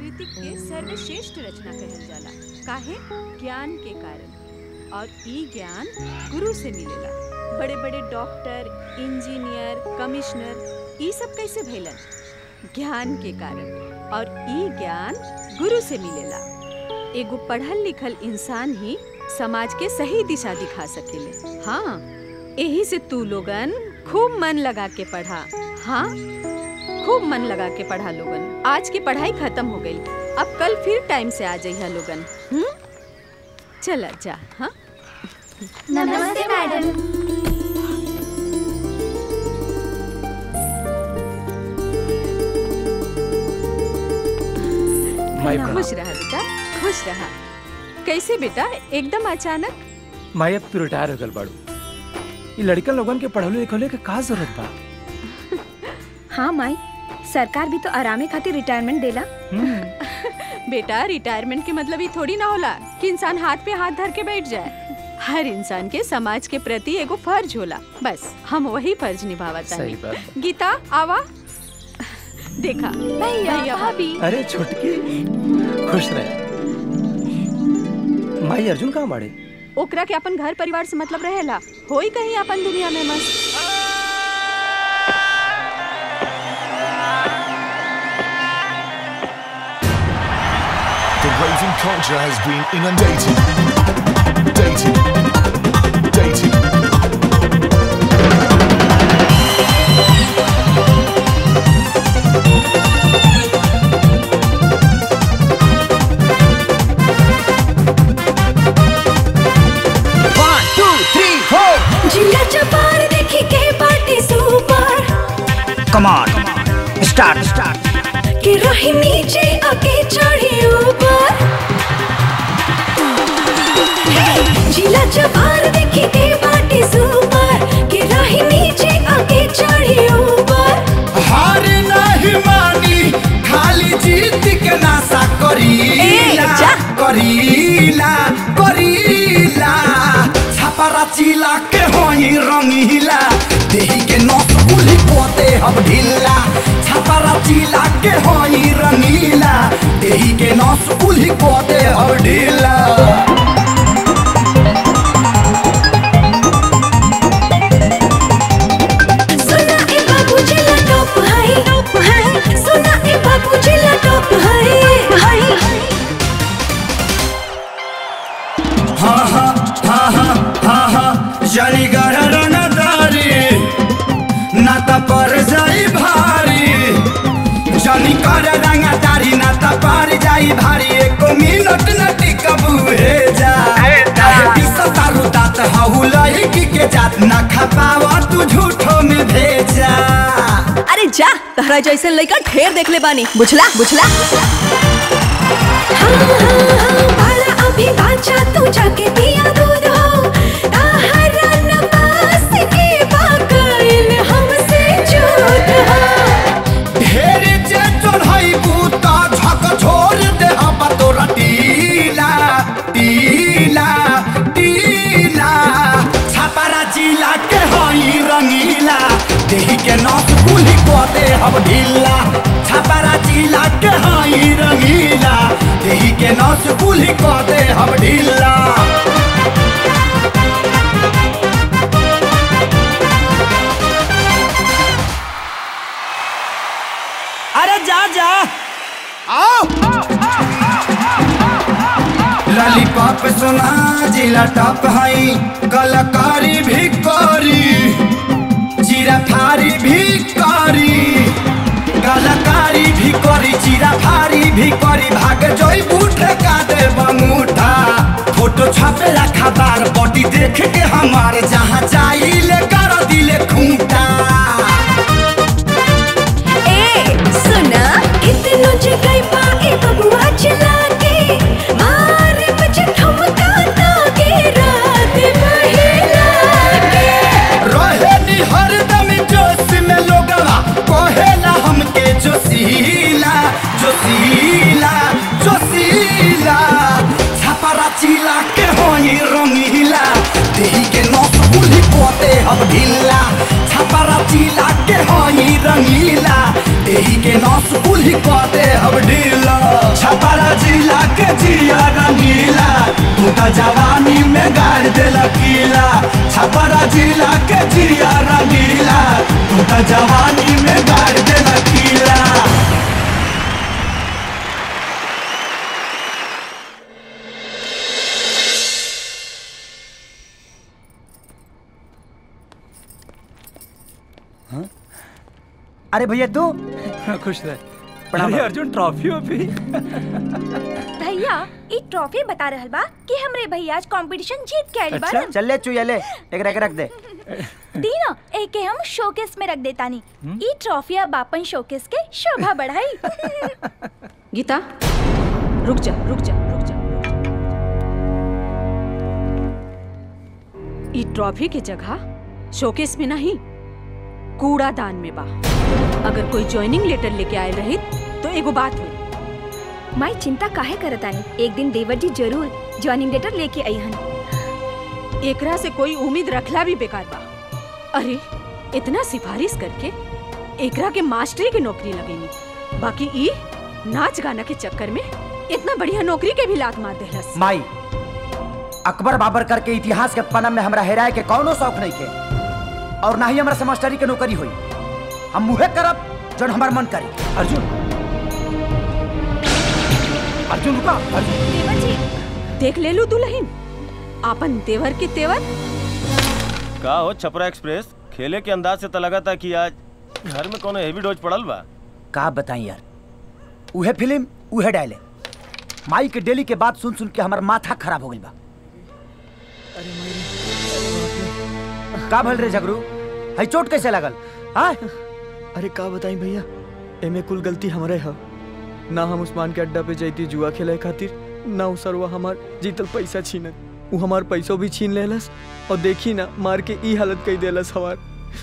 प्रकृति के सर्वश्रेष्ठ रचना कहल जाला काहे ज्ञान के कारण और ई ज्ञान गुरु से मिलेला बड़े बड़े डॉक्टर इंजीनियर कमिश्नर ई सब कैसे भइलन ज्ञान के कारण और ई ज्ञान गुरु से मिलेला एगो पढ़ल लिखल इंसान ही समाज के सही दिशा दिखा सकेले हाँ यही से तू लोगन खूब मन लगा के पढ़ा हाँ खूब मन लगा के पढ़ा लोगन आज की पढ़ाई खत्म हो गई अब कल फिर टाइम से आ जाइए लोगन हम्म चला जा हाँ नमस्ते मैडम माई खुश रहा बेटा खुश रहा कैसे बेटा एकदम अचानक माई अब तू रिटायर हो गल बाड़ू ये लड़कन लोगन के पढ़ले लिखले के का जरूरत बा हाँ माई सरकार भी तो आरामे खातिर रिटायरमेंट देला बेटा रिटायरमेंट के मतलब ये थोड़ी ना होला कि इंसान हाथ पे हाथ धर के बैठ जाए हर इंसान के समाज के प्रति एगो फर्ज होला बस हम वही फर्ज निभावत सही बात गीता आवा देखा भैया भाभी अरे छुटकी खुश रहे माई अर्जुन कहाँ बाड़े ओकरा के अपन घर परिवार से मतलब रहेला होई कहीं अपन दुनिया में मस्त The raving culture has been inundated. Dated. Dated. One, two, three, four. जिला चपार देखी के party super Come on. Start, start. के रही नीचे आके चढ़ी ऊपर हे! जिला चपार देखी के पार्टी सुपर के रही नीचे आके चढ़ी ऊपर हार नहीं मानी खाली जीत के नासा करीला करीला करीला छापरा चिला के होई रंगीला देही के नस गुली पोते अब ढीला छापरा चिला के होई रंगीला देही के नस गुली पोते अब ढीला सुना ए बाबू जिला टॉप है टॉप है सुना ए बाबू जिला टॉप है है हाँ हाँ हाँ हाँ हाँ हाँ जानी गहरन दारी नाता पर जाई भारी जानी कर रंगा दारी नाता पर जाई भारी एक मिनट न टिकबू हे जा काहे पिसा तारू दात हाउ लड़की के जात ना खपावा तू झूठो में भेजा अरे जा तहरा जैसे लड़का ढेर देख ले बानी बुझला बुझला बाला अभी बाचा तू जाके पिया दूध हो ताहरा न पास के बाकइल हमसे झूठ हो ढेर जे चढ़ाई बूता झक छोड़ दे हम तोरा टीला टीला टीला छापारा जिला के हई रंगीला देही के नस गुली को दे हम ढीला छापारा जिला के हई रंगीला देही के नस गुली को दे हम ढीला अरे जा जा आओ लॉलीपॉप सुना जिला टॉप हई कलाकारी भी करी जीरा फारी भी करी कलाकारी भी करी जीरा फारी भी करी भाग जोई बूट का दे बंगूठा फोटो छापेला खबर बॉडी देख के हमार जहाँ जाइले कर दिले खूंटा ए सुना इतनो जगह पाए बबुआ चला के मारे बजे ठुमका ताके रात महिला के रहे नी हरदम जोश में लोगवा कहेला हमके जोशीला जोशीला जोशीला छापरा चिला के होई रंगीला देही के नस गुली पोते हम ढीला छापरा चिला के होई रंगीला देही के नस गुली पोते हम ढीला छपरा जिला के जिया रंगीला तू तो जवानी में गाड़ देला कीला छपरा जिला के जिया रंगीला तू तो जवानी में गाड़ देला कीला अरे भैया तू खुश रह प्रणाम। अरे अर्जुन ट्रॉफी वॉफी भैया ई ट्रॉफी बता रहल बा कि हमरे भैया आज कंपटीशन जीत के आइल अच्छा? बाड़न चल ले चुया ले एक रख रख दे तीनों एके हम शोकेस में रख देतानी ई ट्रॉफी अब आपन शोकेस के शोभा बढ़ाई गीता रुक जा रुक जा रुक जा ई ट्रॉफी के जगह शोकेस में नहीं कूड़ादान में बा अगर कोई ज्वाइनिंग लेटर लेके आए रही तो एगो बात हुई माई चिंता काहे करतानी एक दिन देवर जी जरूर ज्वाइनिंग लेटर लेके अइहन एकरा से कोई उम्मीद रखला भी बेकार बा अरे इतना सिफारिश करके एकरा के मास्टरी के नौकरी लगेनी बाकी ई नाच गाना के चक्कर में इतना बढ़िया नौकरी के भी लात मार देहलस माई अकबर बाबर करके इतिहास के पन्ना में हमरा हेराए के कौनो शौक नहीं के और ना ही हमरा से मास्टरी के नौकरी हुई हम मुहे करब जौन हमार मन करी अर्जुन अर्जुन रुका अर्जुन देवर जी देख ले लू दुल्हन आपन देवर के तेवर का हो छपरा एक्सप्रेस खेले के अंदाज से तो लगा था कि आज घर में कोनो हेवी डोज पड़ल बा का बताई यार उहे फिल्म उहे डायले माई के डेली के बात सुन सुन के हमार माथा खराब हो गइल बा का भल रे झगरू है चोट कैसे लगल हाँ अरे का बताई भैया एमे कुल गलती हमरे ह ना हम उस्मान के अड्डा पे जैती जुआ खेले खातिर ना उ सरवा हमार जीतल पैसा छीनत उ हमार पैसो भी छीन लेलस और देखी ना मार के ई हालत कई देलस हमार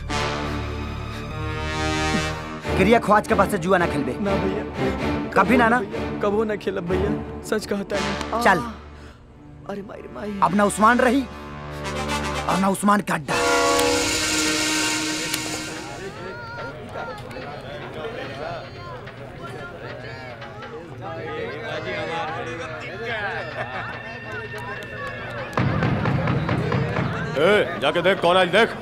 क्रिया ख्वाज के पास से जुआ ना खेलबे ना भैया कभी ना ना कबो ना खेलब भैया सच कहता है चल अरे माई रे माई अब ना उस्मान रही और ना उस्मान का अड्डा ए, जाके देख कौन आज देख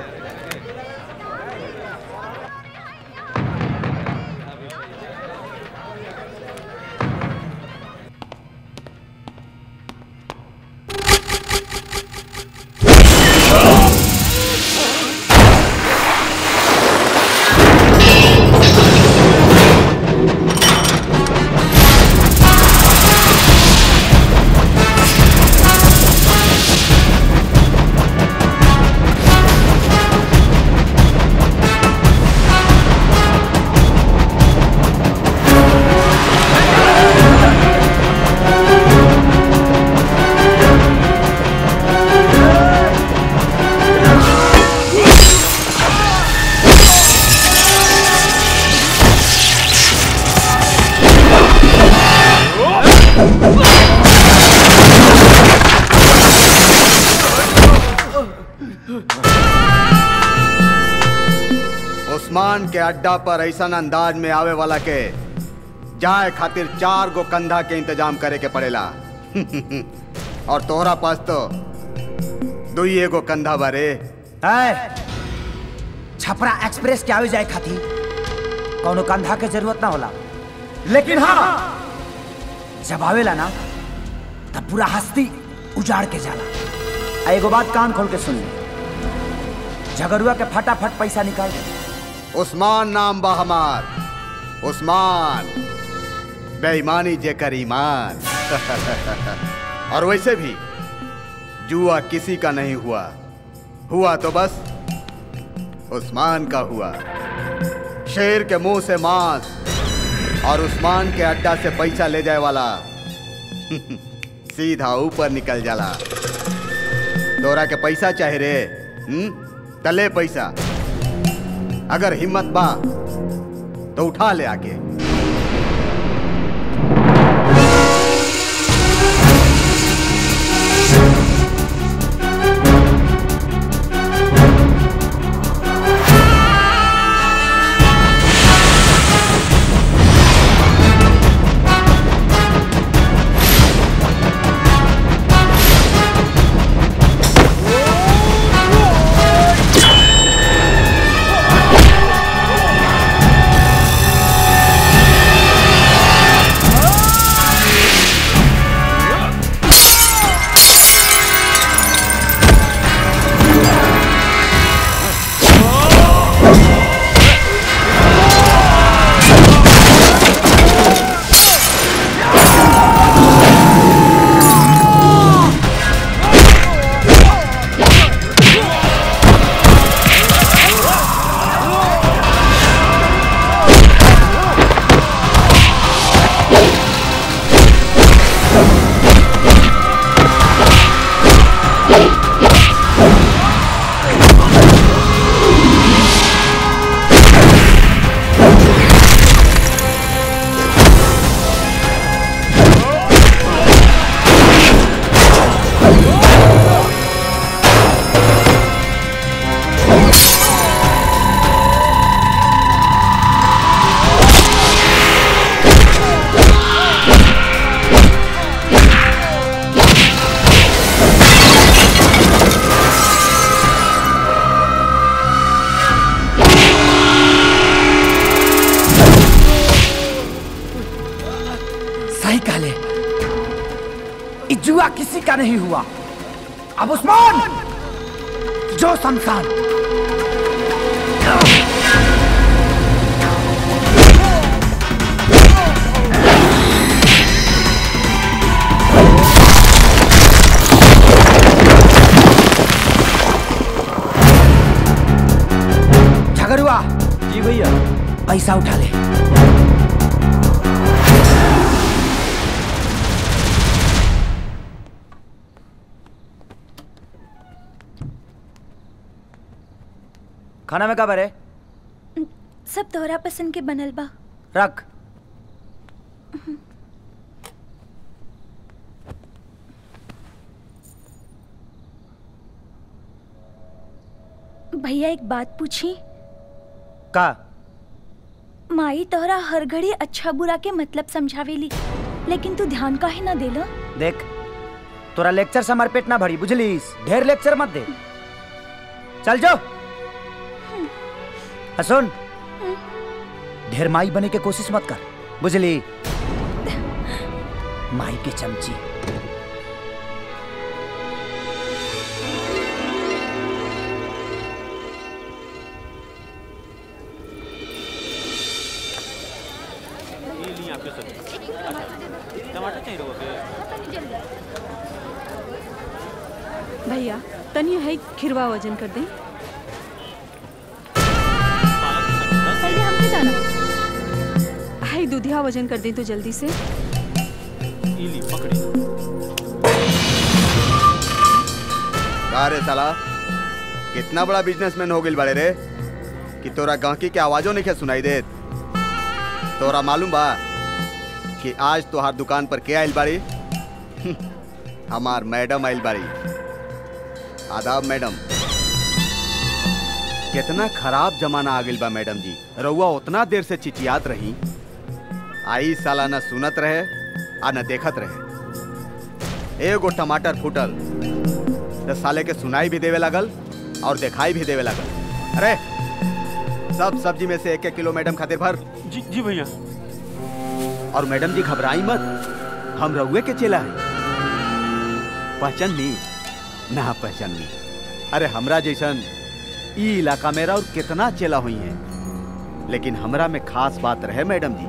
उस्मान के अड्डा पर ऐसा अंदाज में आवे वाला के जाए खातिर चार गो कंधा के इंतजाम करे के पड़ेला और तोहरा पास तो दुई एगो कंधा बारे है छपरा एक्सप्रेस के आवे जाए खातिर कौनो कंधा के जरूरत ना होला लेकिन हाँ जब आवेला ना तब पूरा हस्ती उजाड़ के जाला आ एगो बात कान खोल के सुन ले झगड़ुआ के फटाफट पैसा निकाल दे उस्मान नाम बा हमार उस्मान बेईमानी जेकर ईमान और वैसे भी जुआ किसी का नहीं हुआ हुआ तो बस उस्मान का हुआ शेर के मुंह से मांस और उस्मान के अड्डा से पैसा ले जाए वाला सीधा ऊपर निकल जाला तोरा के पैसा चाहे रे हम्म तले पैसा अगर हिम्मत बा तो उठा ले आके बेटा नहीं हुआ अब उस्मान जो शमशान झगड़ुआ जी भैया पैसा उठा ले खाना में का बरे सब तोहरा पसंद के बनल बा रख भैया एक बात पूछी का माई तोहरा हर घड़ी अच्छा बुरा के मतलब समझावेली लेकिन तू ध्यान काहे ना देला देख तोरा लेक्चर से हमार पेट ना भरी बुझलीस ढेर लेक्चर मत दे चल जो आ सुन ढेर माई बने के कोशिश मत कर बुझली माई के चमची टमाटर चाहिए भैया तनी है खिरवा वजन कर दें पहले हमके जाना हाय दूधिया वजन कर दें तो जल्दी से का रे साला कितना बड़ा बिजनेसमैन हो गइल बाड़े रे कि तोरा गांकी के आवाजों नहीं सुनाई देत तोरा मालूम बा कि आज तोहार दुकान पर के आइल बाड़ी हमार मैडम आइल बाड़ी आदाब मैडम कितना खराब जमाना आ गइल बा मैडम जी रउआ उतना देर से चिचियात रही आई साला न सुनत रहे आ न देखत रहे एगो टमाटर फूटल तो साले के सुनाई भी देवे लगल और दिखाई भी देवे लगल अरे सब सब्जी में से एक एक किलो मैडम खातिर भर जी जी भैया और मैडम जी घबराई मत हम रउए के चेला है पहचान ली ना पहचान ली अरे हमरा जैसन ई इलाका मेरा और कितना चेला हुई है लेकिन हमरा में खास बात रहे मैडम जी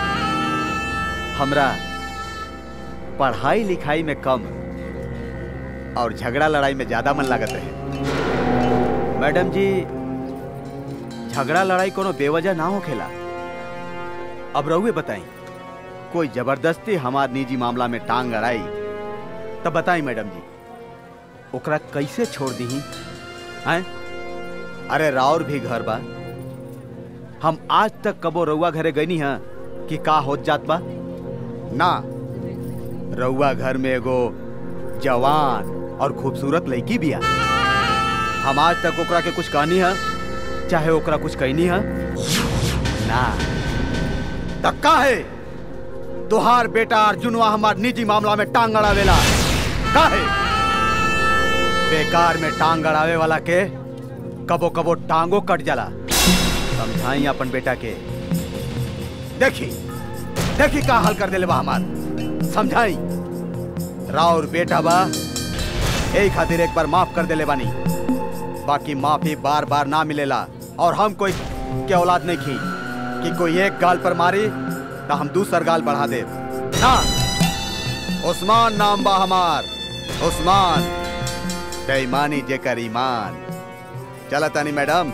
हमरा पढ़ाई लिखाई में कम और झगड़ा लड़ाई में ज्यादा मन लागत रहे मैडम जी झगड़ा लड़ाई कोनो बेवजह ना होखेला अब रहुए बताई कोई जबरदस्ती हमार निजी मामला में टांग अड़ाई तब बताई मैडम जी ओकरा कैसे छोड़ दी हैं अरे राउर भी घर बा हम आज तक कबो रउआ घरे गईनी हैं कि का होत जात बा ना रउआ घर में एगो जवान और खूबसूरत लड़की बिया हम आज तक ओकरा के कुछ कहनी है चाहे ओकरा कुछ कहनी है ना तक्का है तुहार बेटा अर्जुनवा हमार निजी मामला में टांग अड़ावेला का है बेकार में टांग अड़ावे वाला के कबो कबो टांगो कट जाला समझाई अपन बेटा के देखी देखी का हाल कर देले बा हमार समझाई राउर बेटा बा यही खातिर एक बार माफ कर देले बानी बाकी माफी बार बार ना मिलेला और हम कोई के औलाद नहीं की कि कोई एक गाल पर मारी तो हम दूसर गाल बढ़ा दे ना उस्मान नाम बा हमार उस्मान बेईमानी जेकर ईमान चला तानी मैडम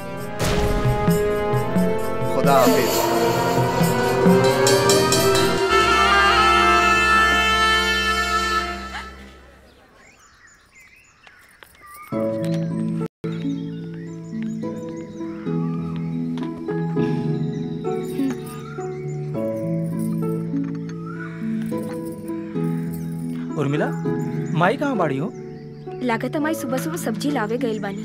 खुदा हाफिज उर्मिला माई कहाँ बाड़ी हो लागत हमारी सुबह सुबह सब्जी लावे गइल बानी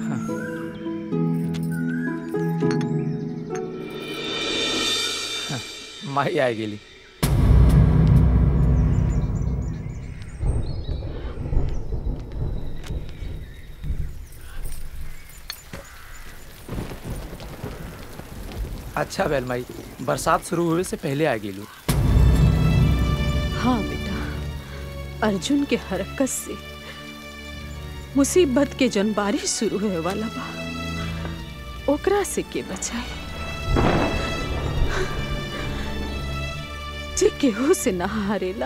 माई आ गेली अच्छा बैल माई बरसात शुरू हुए से पहले आ गेलू हाँ बेटा अर्जुन के हरकत से मुसीबत के जन बारिश शुरू होए वाला बा ओकरा से के बचाए जे केहू से ना हारेला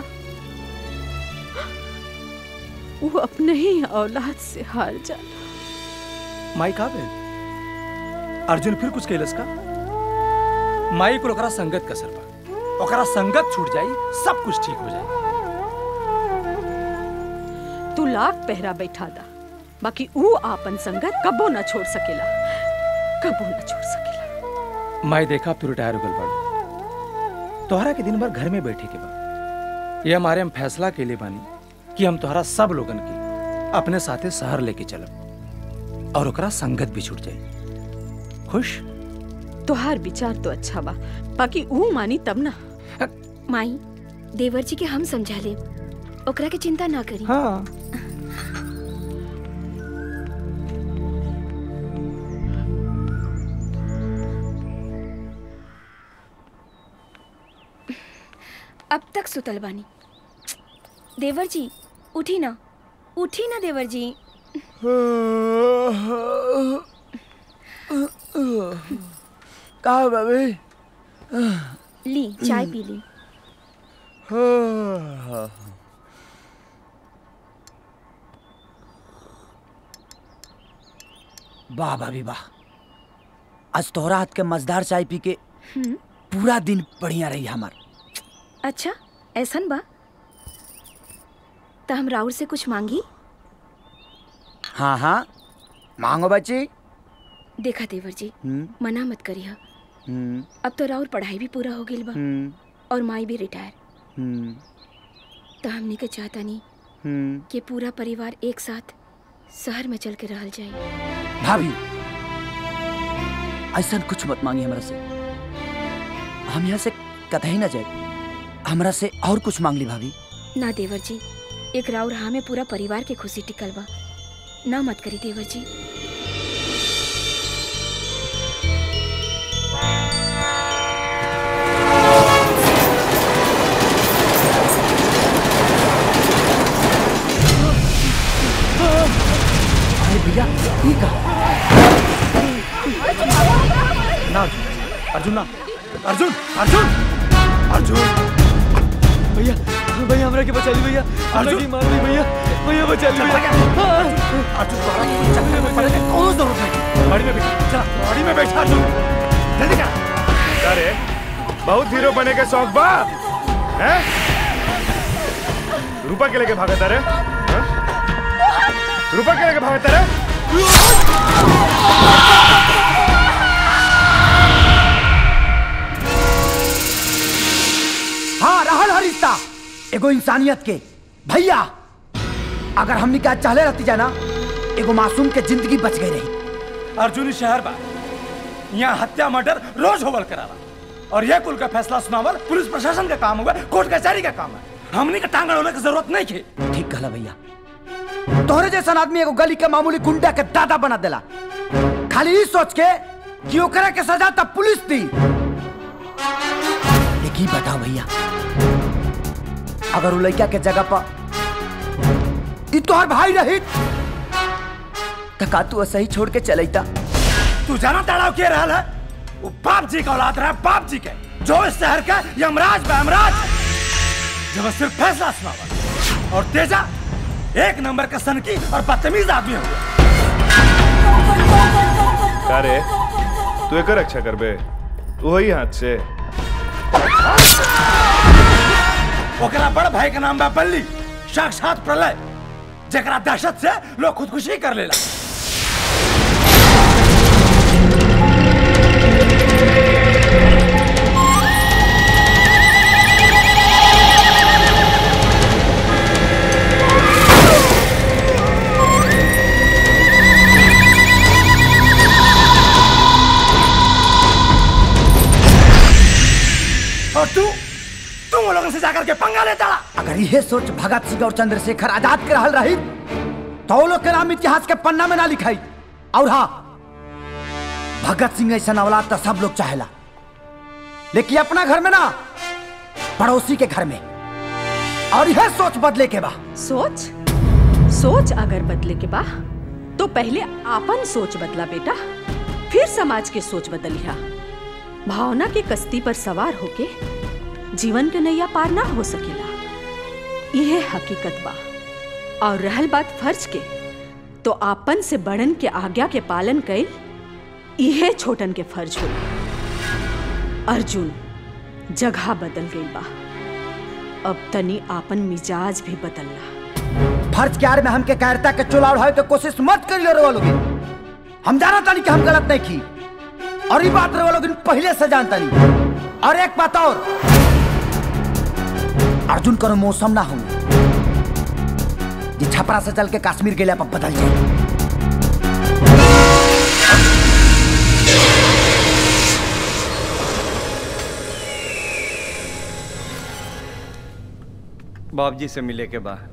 वो अपने ही औलाद से हार जाला माई का भेल अर्जुन फिर कुछ कैलस का माई को ओकरा संगत कसर बा ओकरा संगत छूट जाई सब कुछ ठीक हो जाई तू लाख पहरा बैठा दा बाकी ऊ आपन संगत कबो ना छोड़ सकेला कबो ना छोड़ सकेला माई देखा तू रिटायर हो गल बाड़ी तोहरा के दिन भर घर में बैठे के बा ये हमारे हम फैसला के लिए बानी कि हम तोहरा सब लोगन के अपने साथे शहर लेके चलब और ओकरा संगत भी छूट जाई खुश तोहार विचार तो अच्छा बा बाकी ऊ मानी तब ना माई देवर जी के हम समझा ले ओकरा के चिंता ना करी हाँ अब तक सुतल बानी देवर जी उठी ना उठी ना देवर जी का बाबे ली चाय पी ली वाह भाभी वाह आज तोहरा हाथ के मजेदार चाय पी के हम्म, पूरा दिन बढ़िया रही हमार अच्छा ऐसन बा तो हम राउर से कुछ मांगी हाँ हाँ मांगो बच्ची देखा देवर जी हम्म, मना मत करिए हम्म, अब तो राउर पढ़ाई भी पूरा हो गई बा हम्म, और माई भी रिटायर हम्म, तो हमने के चाहता नहीं हम्म। कि पूरा परिवार एक साथ शहर में चल के रहल जाए भाभी ऐसा कुछ मत मांगी हमरा से हम यहाँ से कतई ना जाए हमरा से और कुछ मांग ली भाभी ना देवर जी एक राउर हाँ में पूरा परिवार के खुशी टिकल बा ना मत करी देवर जी अरे भैया ये का ना अर्जुन ना अर्जुन अर्जुन अर्जुन भैया भैया हमरा के बचा ली भैया हमरा अर्जुन! के मार दी भैया भैया बचा ली भैया अर्जुन तोहरा के कोई चक्कर में पड़ने की कोनो जरूरत नहीं गाड़ी में बैठ चला गाड़ी में बैठ अर्जुन जल्दी कर अरे बहुत हीरो बने के शौक बा हैं रूपा के लेके भागता रे हैं? रूपा के लेके भागता रे हाँ रहल हर रिश्ता एगो इंसानियत के भैया अगर हमनी का चाहले रहती जाना एगो मासूम के जिंदगी बच गई रही अर्जुन ही शहर बा यहाँ हत्या मर्डर रोज होवल कराला और यह कुल का फैसला सुनावल पुलिस प्रशासन का काम हुआ कोर्ट कचहरी का काम है हमने का टांगड़ होने की जरूरत नहीं थी ठीक कहला भैया तोहरे जैसा आदमी एगो गली के मामूली गुंडा के दादा बना देला खाली ई सोच के कि ओकरा के सजा तब पुलिस दी एक ही बताओ भैया अगर उ लड़का के जगह पर ई तोहर भाई रही तो का तू ऐसे ही छोड़ के चलैता तू जाना तड़ाव के रहल है वो बाप जी का औलाद रहा बाप जी के जो इस शहर का यमराज बा यमराज जब सिर्फ फैसला सुनावा और तेजा एक नंबर का सनकी और बदतमीज आदमी हुआ का रे तू एकर रक्षा करबे वही हाथ से ओकरा बड़ भाई का नाम बा बल्ली साक्षात प्रलय जकरा दहशत से लोग खुदकुशी कर लेला और तू तू वो लोगों से जाकर के पंगा लेता रहा अगर यह सोच भगत सिंह और चंद्रशेखर आजाद के रहल रही तो वो लोग के नाम इतिहास के पन्ना में ना लिखाई और हाँ भगत सिंह ऐसा औलाद तो सब लोग चाहेला लेकिन अपना घर में ना पड़ोसी के घर में और यह सोच बदले के बा सोच सोच अगर बदले के बा तो पहले आपन सोच बदला बेटा फिर समाज के सोच बदलिया भावना के कश्ती पर सवार होके जीवन के नैया पार ना हो सकेला यह हकीकत बा और रहल बात फर्ज के तो आपन से बड़न के आज्ञा के पालन कइल यह छोटन के फर्ज हो अर्जुन जगह बदल गई बा अब तनी आपन मिजाज भी बदलला फर्ज के आड़ में हमके कायरता के चुला उड़ावे के कोशिश मत करियो रे लोग हम जाना तानी कि हम गलत नहीं की और ये बात रे लोग पहले से जानता नहीं और एक बात और अर्जुन करो मौसम ना हो ये छपरा से चल के कश्मीर के लिए अपन बदल जाए बाप जी से मिले के बाद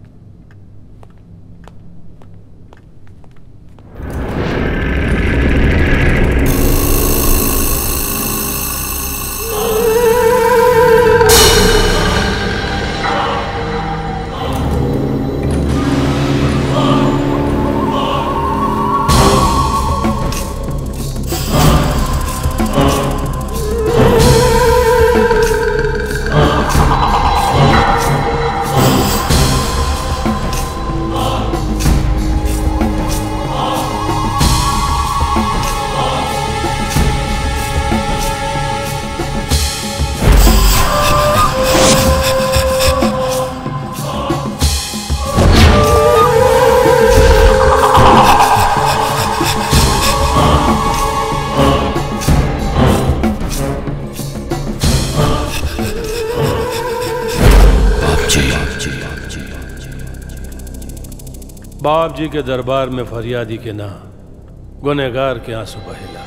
बाप जी के दरबार में फरियादी के ना गुनेगार के आंसू बहेला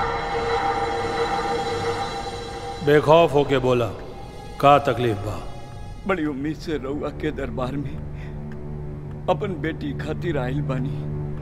बेखौफ होके बोला का तकलीफ बा बड़ी उम्मीद से रउआ के दरबार में अपन बेटी खातिर आइल बानी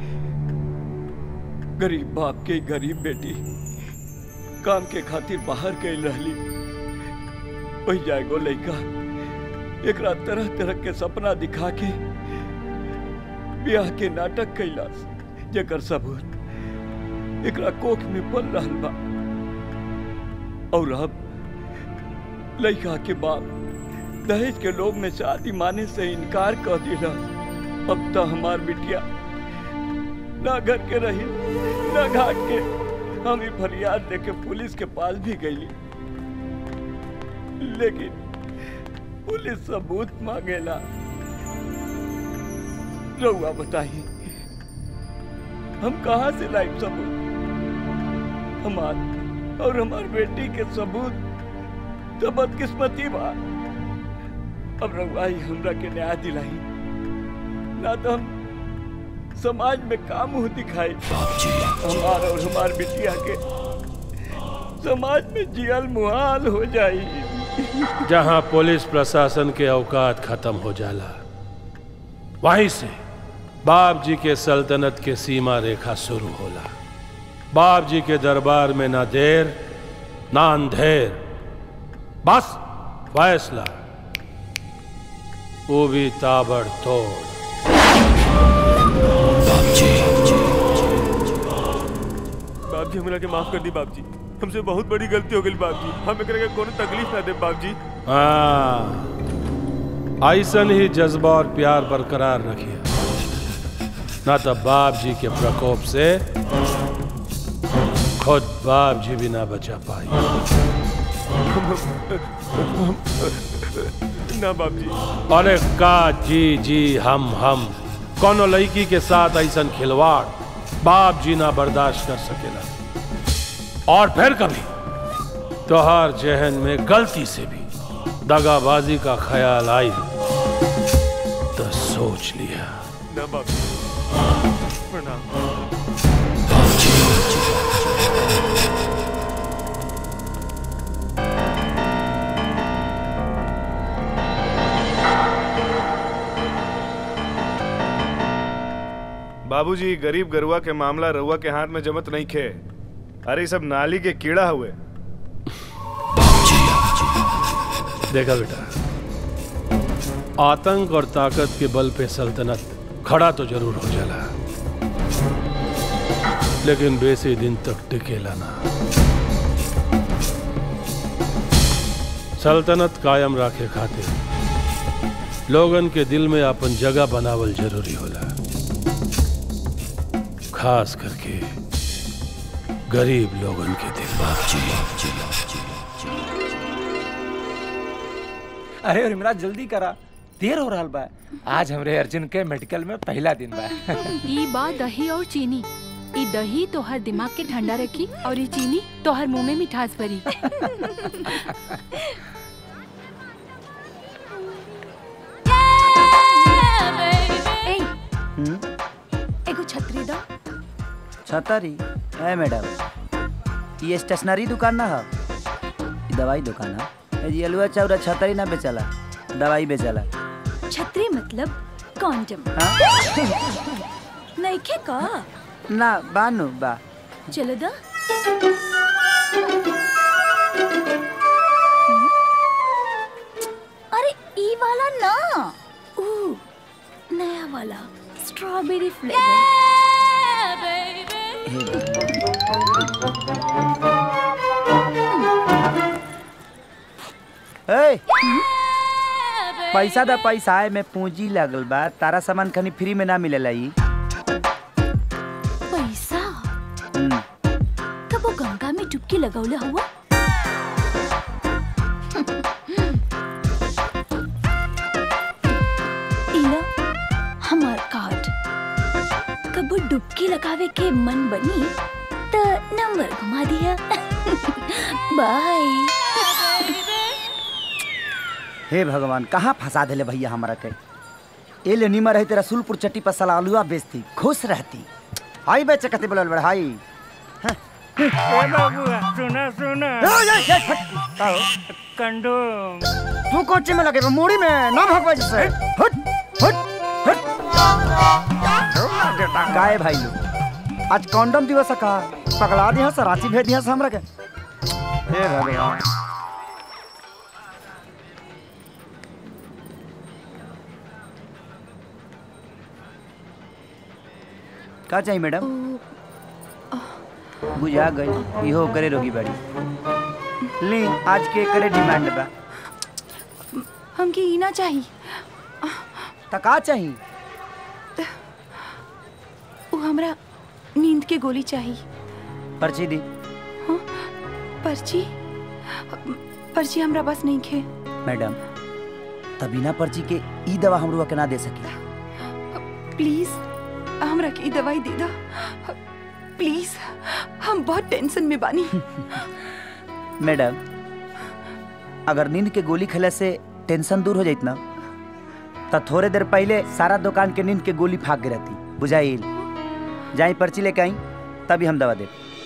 गरीब बाप के गरीब बेटी काम के खातिर बाहर गई रहली वही जाएगो लड़का एकरा तरह तरह के सपना दिखा के ब्याह के नाटक कैलास जेकर सबूत एकरा कोख में पल रहल बा और अब लड़का के बाप दहेज के लोग में शादी माने से इनकार कर दिला अब तो हमार बिटिया ना घर के रही ना घाट के हम ही फरियाद लेके पुलिस के पास भी गई लेकिन पुलिस सबूत मांगेला रउआ बताइए हम कहाँ से लाइव सबूत हमार और हमार बेटी के सबूत तो बदकिस्मती बा अब रउआ ही हमरा के न्याय दिलाई ना तो हम समाज में काम मुंह दिखाई हमार और हमार बिटिया के समाज में जियल मुहाल हो जाई जहां पुलिस प्रशासन के औकात खत्म हो जाला वहीं से बाप जी के सल्तनत के सीमा रेखा शुरू होला बाप जी के दरबार में ना देर ना अंधेर बस फैसला वो भी ताबड़तोड़ बाप जी हमरा के माफ कर दी बाप जी हमसे बहुत बड़ी गलती हो गई बाप जी हम एकरा के कोनो तकलीफ ना दे बाप जी हाँ ऐसन ही जज्बा और प्यार बरकरार रखिए ना तो बाप जी के प्रकोप से खुद बाप जी भी ना बचा पाई ना बाप जी अरे का जी जी हम हम कोनो लड़की के साथ ऐसा खिलवाड़ बाप जी ना बर्दाश्त कर सकेला और फिर कभी तोहार जहन में गलती से भी दगाबाजी का ख्याल आई तो सोच लिया ना बाप जी प्रणाम बाबूजी गरीब गरुआ के मामला रउआ के हाथ में जमत नहीं खे अरे सब नाली के कीड़ा हुए देखा बेटा आतंक और ताकत के बल पे सल्तनत खड़ा तो जरूर हो जाला लेकिन बेसी दिन तक टिकेला ना सल्तनत कायम रखे खातिर लोगन के दिल में अपन जगह बनावल जरूरी होला खास करके गरीब लोगन के दिल अरे रिमराज जल्दी करा देर हो रहा बा आज हमरे अर्जुन के मेडिकल में पहला दिन बा ई बा दही और चीनी ई दही तोहर दिमाग के ठंडा रखी और ई चीनी तोहर मुंह में मिठास भरी ए, एगो छतरी दो छतरी है मैडम ये स्टेशनरी दुकान ना है ये दवाई दुकान है ये अलुआ चाउरा छतरी ना बेचला दवाई बेचला छतरी मतलब कॉन्डम नहीं खे का ना बानू बा चलो दा अरे ई वाला ना ऊ नया वाला स्ट्रॉबेरी ए पैसा दा पैसा है में पूंजी लगल बा तारा सामान खनी फ्री में ना मिलेला ई पैसा हम्म, कब वो गंगा में डुबकी लगौले हुआ इला हमार कार्ड कब डुबकी लगावे के मन बनी तो नंबर घुमा दिया बाय हे भगवान कहाँ फंसा देले भैया हमारा के ए ले निमर रही तेरा सुलपुर चट्टी पर साला आलूआ बेचती खुश रहती हाई बेचे कते बोलल बड़ हाई ए बाबूआ सुना सुना कंडोम तू कोची में लगे बा, मूड़ी में ना भगवा जिससे हट हट हट काहे भाई लोग आज कॉन्डम दिवस है का पकड़ा दिया से रांची भेज दिया से हमरा के हे भगवान का चाहिए मैडम बुझा गई इहो करे रोगी बाड़ी ली आज के करे डिमांड बा हमके ई ना चाहिए त का चाहिए वो हमरा नींद के गोली चाहिए पर्ची दी पर्ची पर्ची हमरा पास नहीं खे मैडम त बिना पर्ची के ई दवा हमरो के ना दे सकी प्लीज हमरा के ई दवाई दे दो प्लीज हम बहुत टेंशन में बानी मैडम अगर नींद के गोली खेले से टेंशन दूर हो जाइत ना त थोड़े देर पहले सारा दुकान के नींद के गोली फाक गिरती बुझाइल जाई पर्ची लेके आई तभी हम दवा दे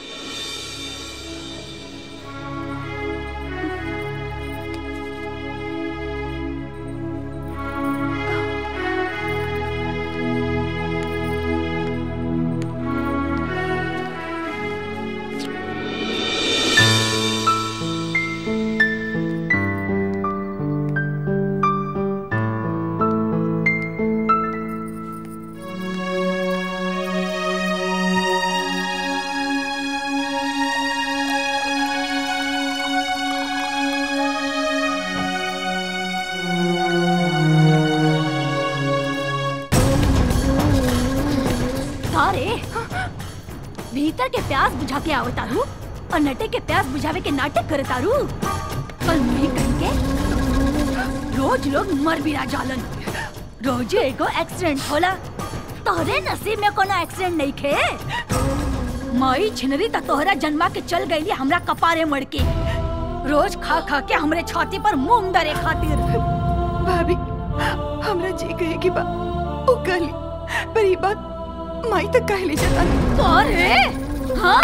अरे भीतर के प्यास बुझा के आवत तारू और नटे के प्यास बुझावे के नाटक करे तारू कल नहीं कहेंगे रोज लोग मर भी जालन रोज एगो एक्सीडेंट होला तोहरे नसीब में कोनो एक्सीडेंट नहीं खे मई छिनरी त तोहरा जन्मा के चल गईली हमरा कपारे मड़ के रोज खा खा के हमरे छाती पर मुंह डरे खातिर भाभी हमरा जी कहे की बा ओ कहली पर ई बात माई तक कह ले जाता अरे हाँ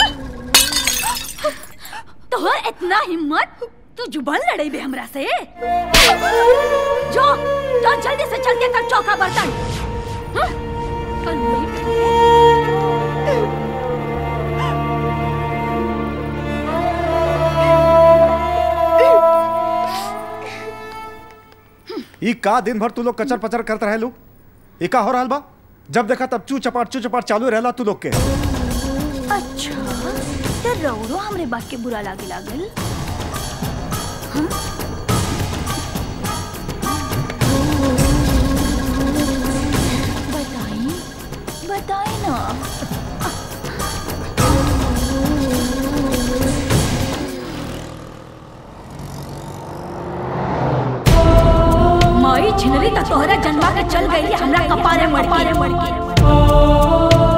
तोहर इतना हिम्मत तू जुबान लड़ाई बे हमरा से जो जो जल्दी से चल के कर चौका बर्तन हाँ? कल वही ई ई का दिन भर तू लोग कचर पचर करते रहे लोग ई का हो रहल बा जब देखा तब चू चपाट चू चपाट चालू रहला तू लोग के अच्छा तो रौरो हमरे बात के बुरा लागे लागल हाँ? बताई बताई ना माई छिनरी त तोहरा जन्मा के चल गई हमरा कपारे मर के मर के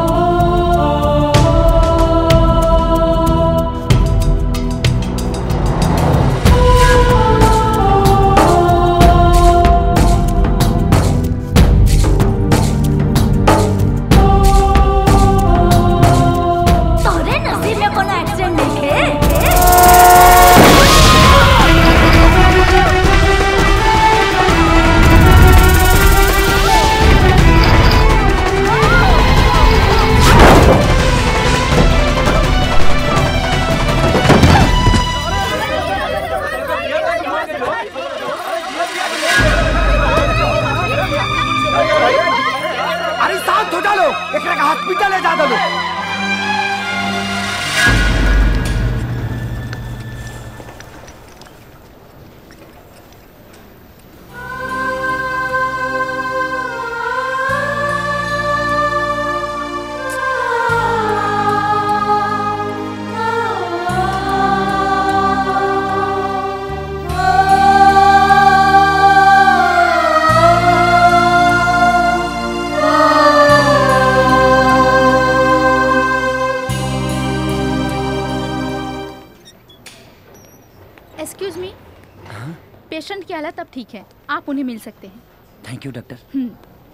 तोहरे नसीब में कोनो एक्सीडेंट नहीं अरे शांत हो जा लो एकरा के हॉस्पिटल ले जा दो एक्सक्यूज मी पेशेंट की हालत अब ठीक है आप उन्हें मिल सकते हैं थैंक यू डॉक्टर हम्म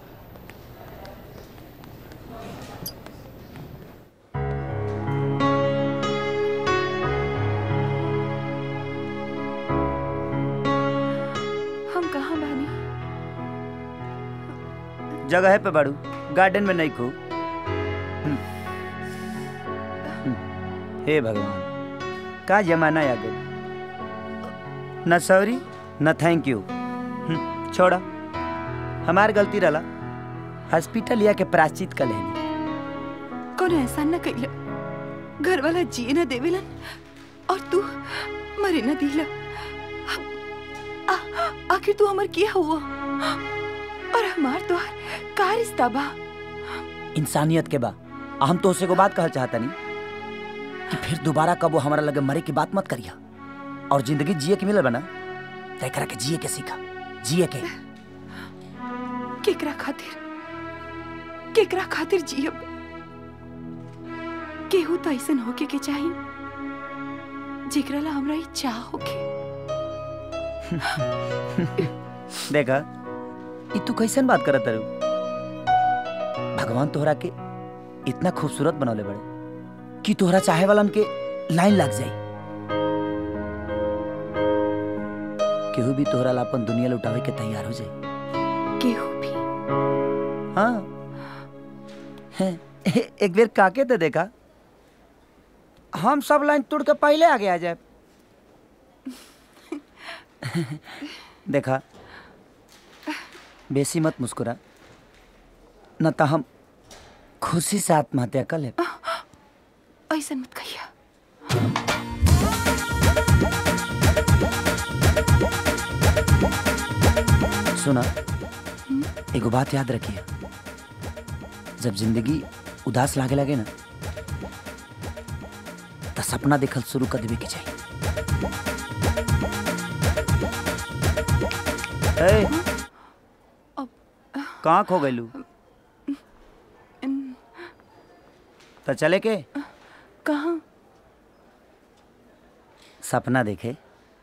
हम कहाँ बानी जगह है पे बाड़ू गार्डन में नहीं को हे भगवान का जमाना आ गया न सॉरी न थैंक यू हम्म, छोड़ा हमार गलती रहा हॉस्पिटल या के प्राश्चित कर लेनी कोनो एहसान न कइला घर वाला जिए न देवेलन और तू मरे न दिला आ- आखिर तू हमर किया हुआ और हमार तो का रिश्ता बा इंसानियत के बा आ हम तो उसे को बात कहल चाहता नहीं कि फिर दोबारा कब वो हमारा लगे मरे की बात मत करिया और जिंदगी जिए के मिलल बना तय करा के जिए के सीखा जिए के केकरा खातिर केकरा खातिर जियब केहू तो ऐसन होके के चाही जेकरा ला हमरा ई चाह होके देखा ई तू कैसन बात करत तारू भगवान तोहरा के इतना खूबसूरत बनौले बड़े कि तोहरा चाहे वालन के लाइन लग जाई केहू भी तोहरा ला अपन दुनिया लुटावे के तैयार हो जाए केहू भी हाँ हैं, एक बेर काके तो देखा हम सब लाइन तोड़ के पहले आगे आ जाए देखा बेसी मत मुस्कुरा न तो हम खुशी से आत्महत्या कर ले ऐसन मत कहिया सुना एगो बात याद रखिए जब जिंदगी उदास लागे लगे ना तो सपना देखल शुरू कर देवे के चाहिए ए, कहाँ खो गइलू तो चले के कहाँ सपना देखे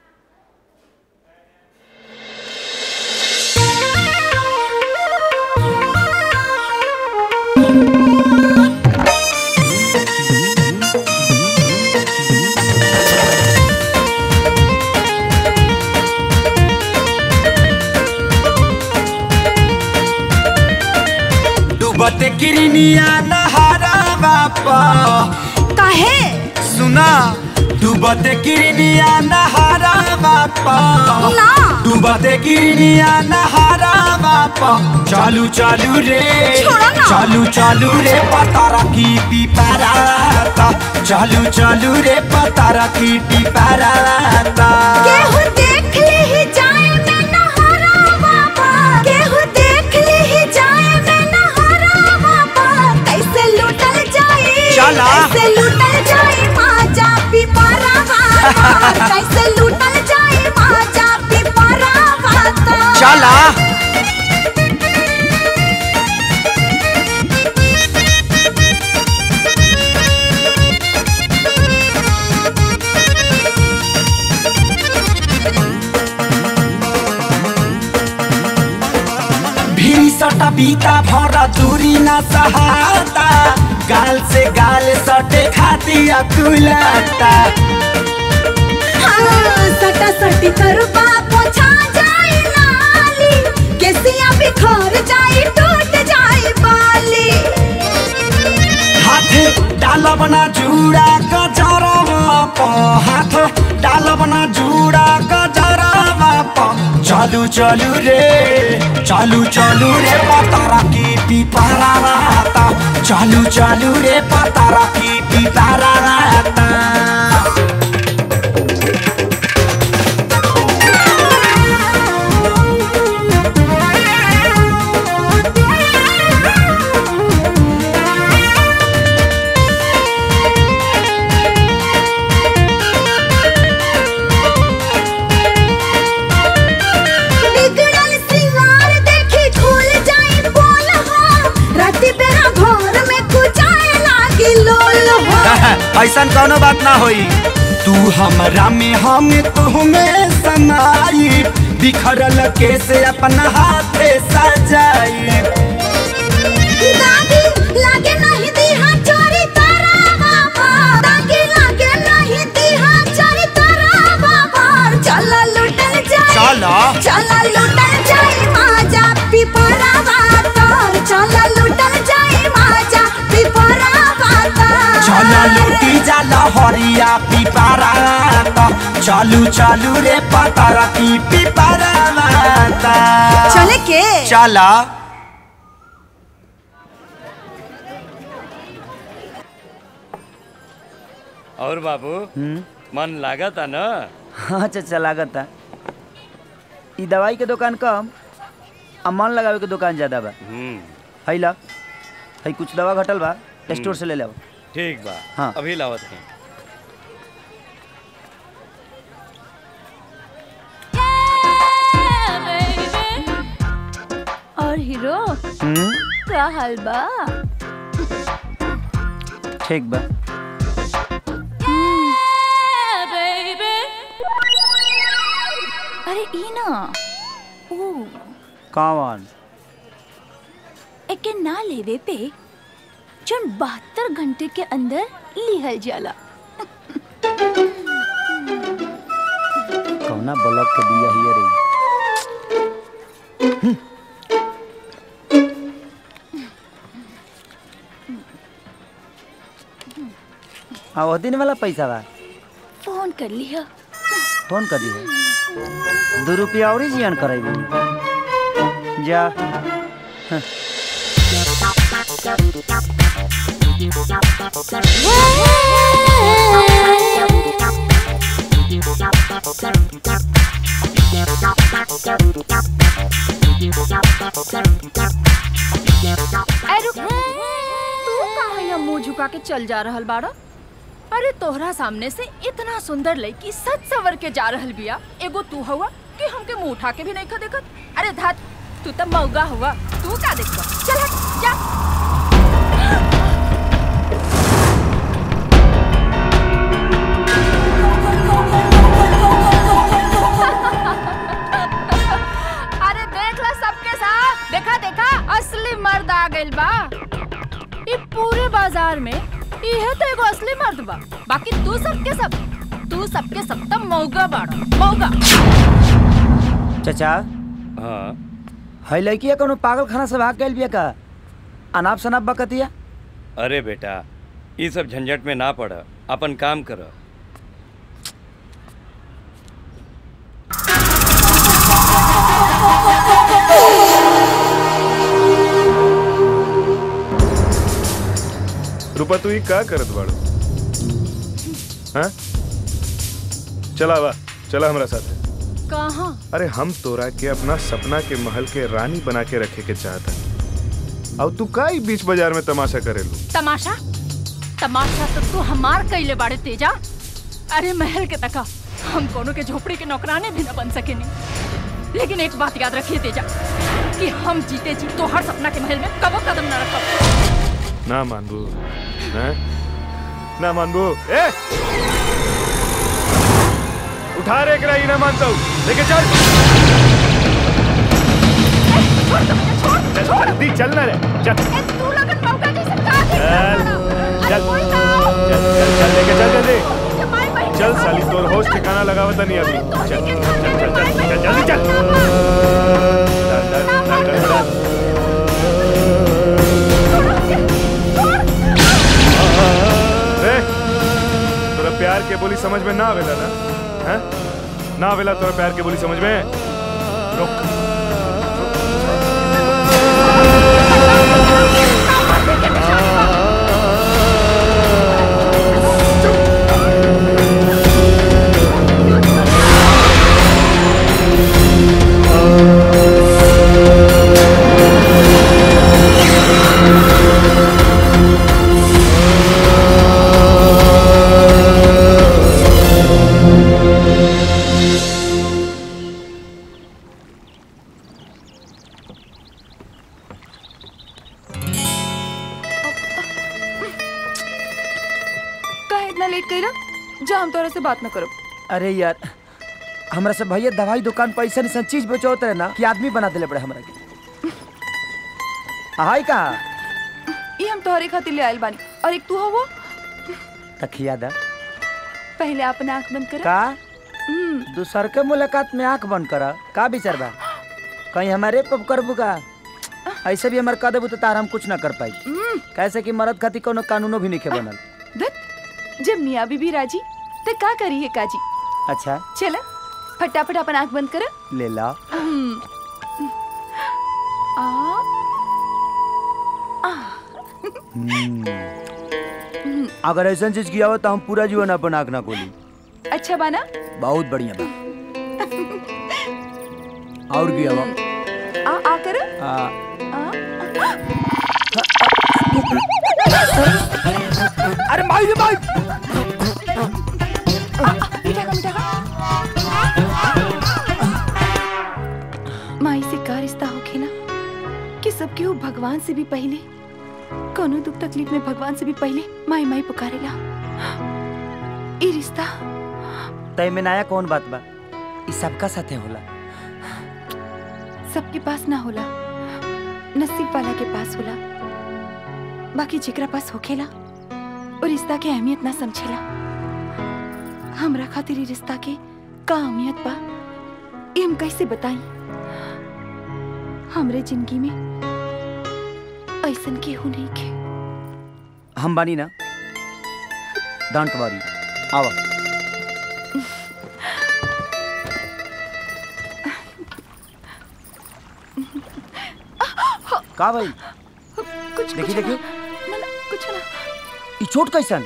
डूबत किरनिया नहारा बापा काहे सुना डूबते किरनिया नहारा बापा ना। डूबते किरनिया नहारा बापा चालू चालू रे छोड़ो ना। चालू चालू रे पतारा की पिपराता चालू चालू रे पतारा की पिपराता केहू देख ले ही जाए मैं नहारा बाबा केहू देख ले ही जाए मैं नहारा बाबा कैसे लूटल जाए चला। कैसे लूटल जाए माजा पिपरा बाबा कैसे लूटल जाए माजा पिपरा बाबा चला भीड़ सटा बीता भरा दूरी न सहाता गाल से गाल सटे खाती अकुलाता हाँ, सटा सटी करबा पोछा जाए नाली केसिया बिखर जाए टूट जाए बाली हाथ डालब ना जुड़ा गजरवा प हाथ डालब ना जुड़ा गजरवा प चालू चालू रे चालू चालू रे पतारा की पिपारा रहता चालू चालू रे पतारा की पिपारा रहता बिगड़ल सिंगार देखी खुल जाए बोल हो राती बेरा घर में कुचाए लागी लोल हो ऐसा कोनो बात ना होई तू हमरा में हम तुम्हें समाई बिखरल केसे अपना हाथे सजाई दादी लागे नहीं दीहा चोरी तारा बाबा दादी लागे नहीं दीहा चोरी तारा बाबा चला लुटल जाए चला। चला लुटल जाए माजा पिपरा बातर चला लुटल जाए माजा पिपरा बातर चला लूटी जाला हरिया पिपारा त चालू चालू रे पतारा की पिपारा माता चले के चला और बाबू मन लागा था ना हाँ चाचा लागत है ई दवाई के दुकान कम आ मन लगावे के दुकान ज्यादा बा हम्म है ला है कुछ दवा घटल बा स्टोर से ले ले ठीक बा हाँ। अभी लावत है और हीरो का हाल बा ठीक बा अरे ई ना ओ कौन एके ना लेवे पे जन बहत्तर घंटे के अंदर लिहल जाला कौना ब्लॉक के दिया हिया रे आ वो दिन वाला पैसा बा फोन कर लिया फोन कर दी दो रुपया और ही जियान करेगी जा हाँ। अरे रुक तू कहाँ यहाँ मुंह झुका के चल जा रहल बाड़ा अरे तोहरा सामने से इतना सुंदर लड़की सच सवर के जा रहल बिया एगो तू हुआ कि हमके मुंह उठा के भी नहीं खा देखत अरे धात तू तो मौगा हुआ तू का देखबा चल हट जा अरे देख ला सबके साथ देखा देखा असली मर्द आ गइल बा ई पूरे बाजार में इहे तो एगो असली मर्द बा बाकी तू सबके सब तू सबके सब त मौगा बाड़ा मौगा चाचा हाँ है लड़किया कोनो पागल खाना से भाग गइल बिया का अनाप शनाप बकतिया अरे बेटा ये सब झंझट में ना पड़ अपन काम कर रूपा तू ही का करत बाड़ू हाँ चला बा चला हमारा साथ कहाँ अरे हम तोरा के अपना सपना के महल के रानी बना के रखे के चाहता अब तू का ही बीच बाजार में तमाशा करेलू तमाशा तमाशा तो तू हमार कैले बाड़े तेजा अरे महल के तका हम कोनो के झोपड़ी के नौकराने भी न बन सकेनी लेकिन एक बात याद रखिए तेजा कि हम जीते जी तो हर सपना के महल में कबो कदम न रखब ना मानबू हैं? ना मानबू ए उठा रे करा ना मानता हूँ लेके चल चल जल्दी चलना रे चल चल चल चल चल लेके चल जल्दी चल साली तोर होश ठिकाना लगावता नहीं अभी चल चल चल चल चल जल्दी चल चल, चल, चल, चल, चल। ए, तोरा प्यार के बोली समझ में ना आवेला ना हैं? ना आवेला तोरा प्यार के बोली समझ में रुक का इतना लेट कइला जा हम तोरा से बात न करो अरे यार हमरा से भैया दवाई दुकान पर ऐसा ऐसा चीज बेचोत रहे ना कि आदमी बना दिले पड़े हमरा के हाय का ये हम तोहरे खातिर ले आइल बानी और एक तू हो वो तखिया दा पहले अपना आंख बंद कर का दूसर के मुलाकात में आंख बंद करा का विचार बा कहीं हमारे पब करबू का ऐसे भी हमार कह देबू तो तार हम कुछ ना कर पाई कैसे कि मरद खातिर कोनो कानूनो भी नहीं के बनल दत जब मियाँ बीबी राजी तो का करी है काजी अच्छा चला फटाफट अपन आंख बंद कर ले ला आ हम्म। अगर ऐसा चीज किया हो तो हम पूरा जीवन अपन आंख ना खोली अच्छा बाना बहुत बढ़िया बा और किया बा आ आ कर आ, अरे माई रे माई मीठा का मीठा माई से का रिश्ता होखे ना कि सबके वो भगवान से भी पहले कोनो दुख तकलीफ में भगवान से भी पहले माई माई पुकारेला ई रिश्ता तय में नया कौन बात बा ई सबका साथे होला सबके पास ना होला नसीब वाला के पास होला बाकी जेकरा पास होखेला और रिश्ता के अहमियत ना समझेला हमरा खातिर ई रिश्ता के का अहमियत बा ई हम कैसे बताई हमरे जिंदगी में ऐसन केहू नहीं के हम बानी ना डोंट वरी आवा का भाई कुछ देखी कुछ देखी ना, ना ना कुछ ना ई चोट कैसन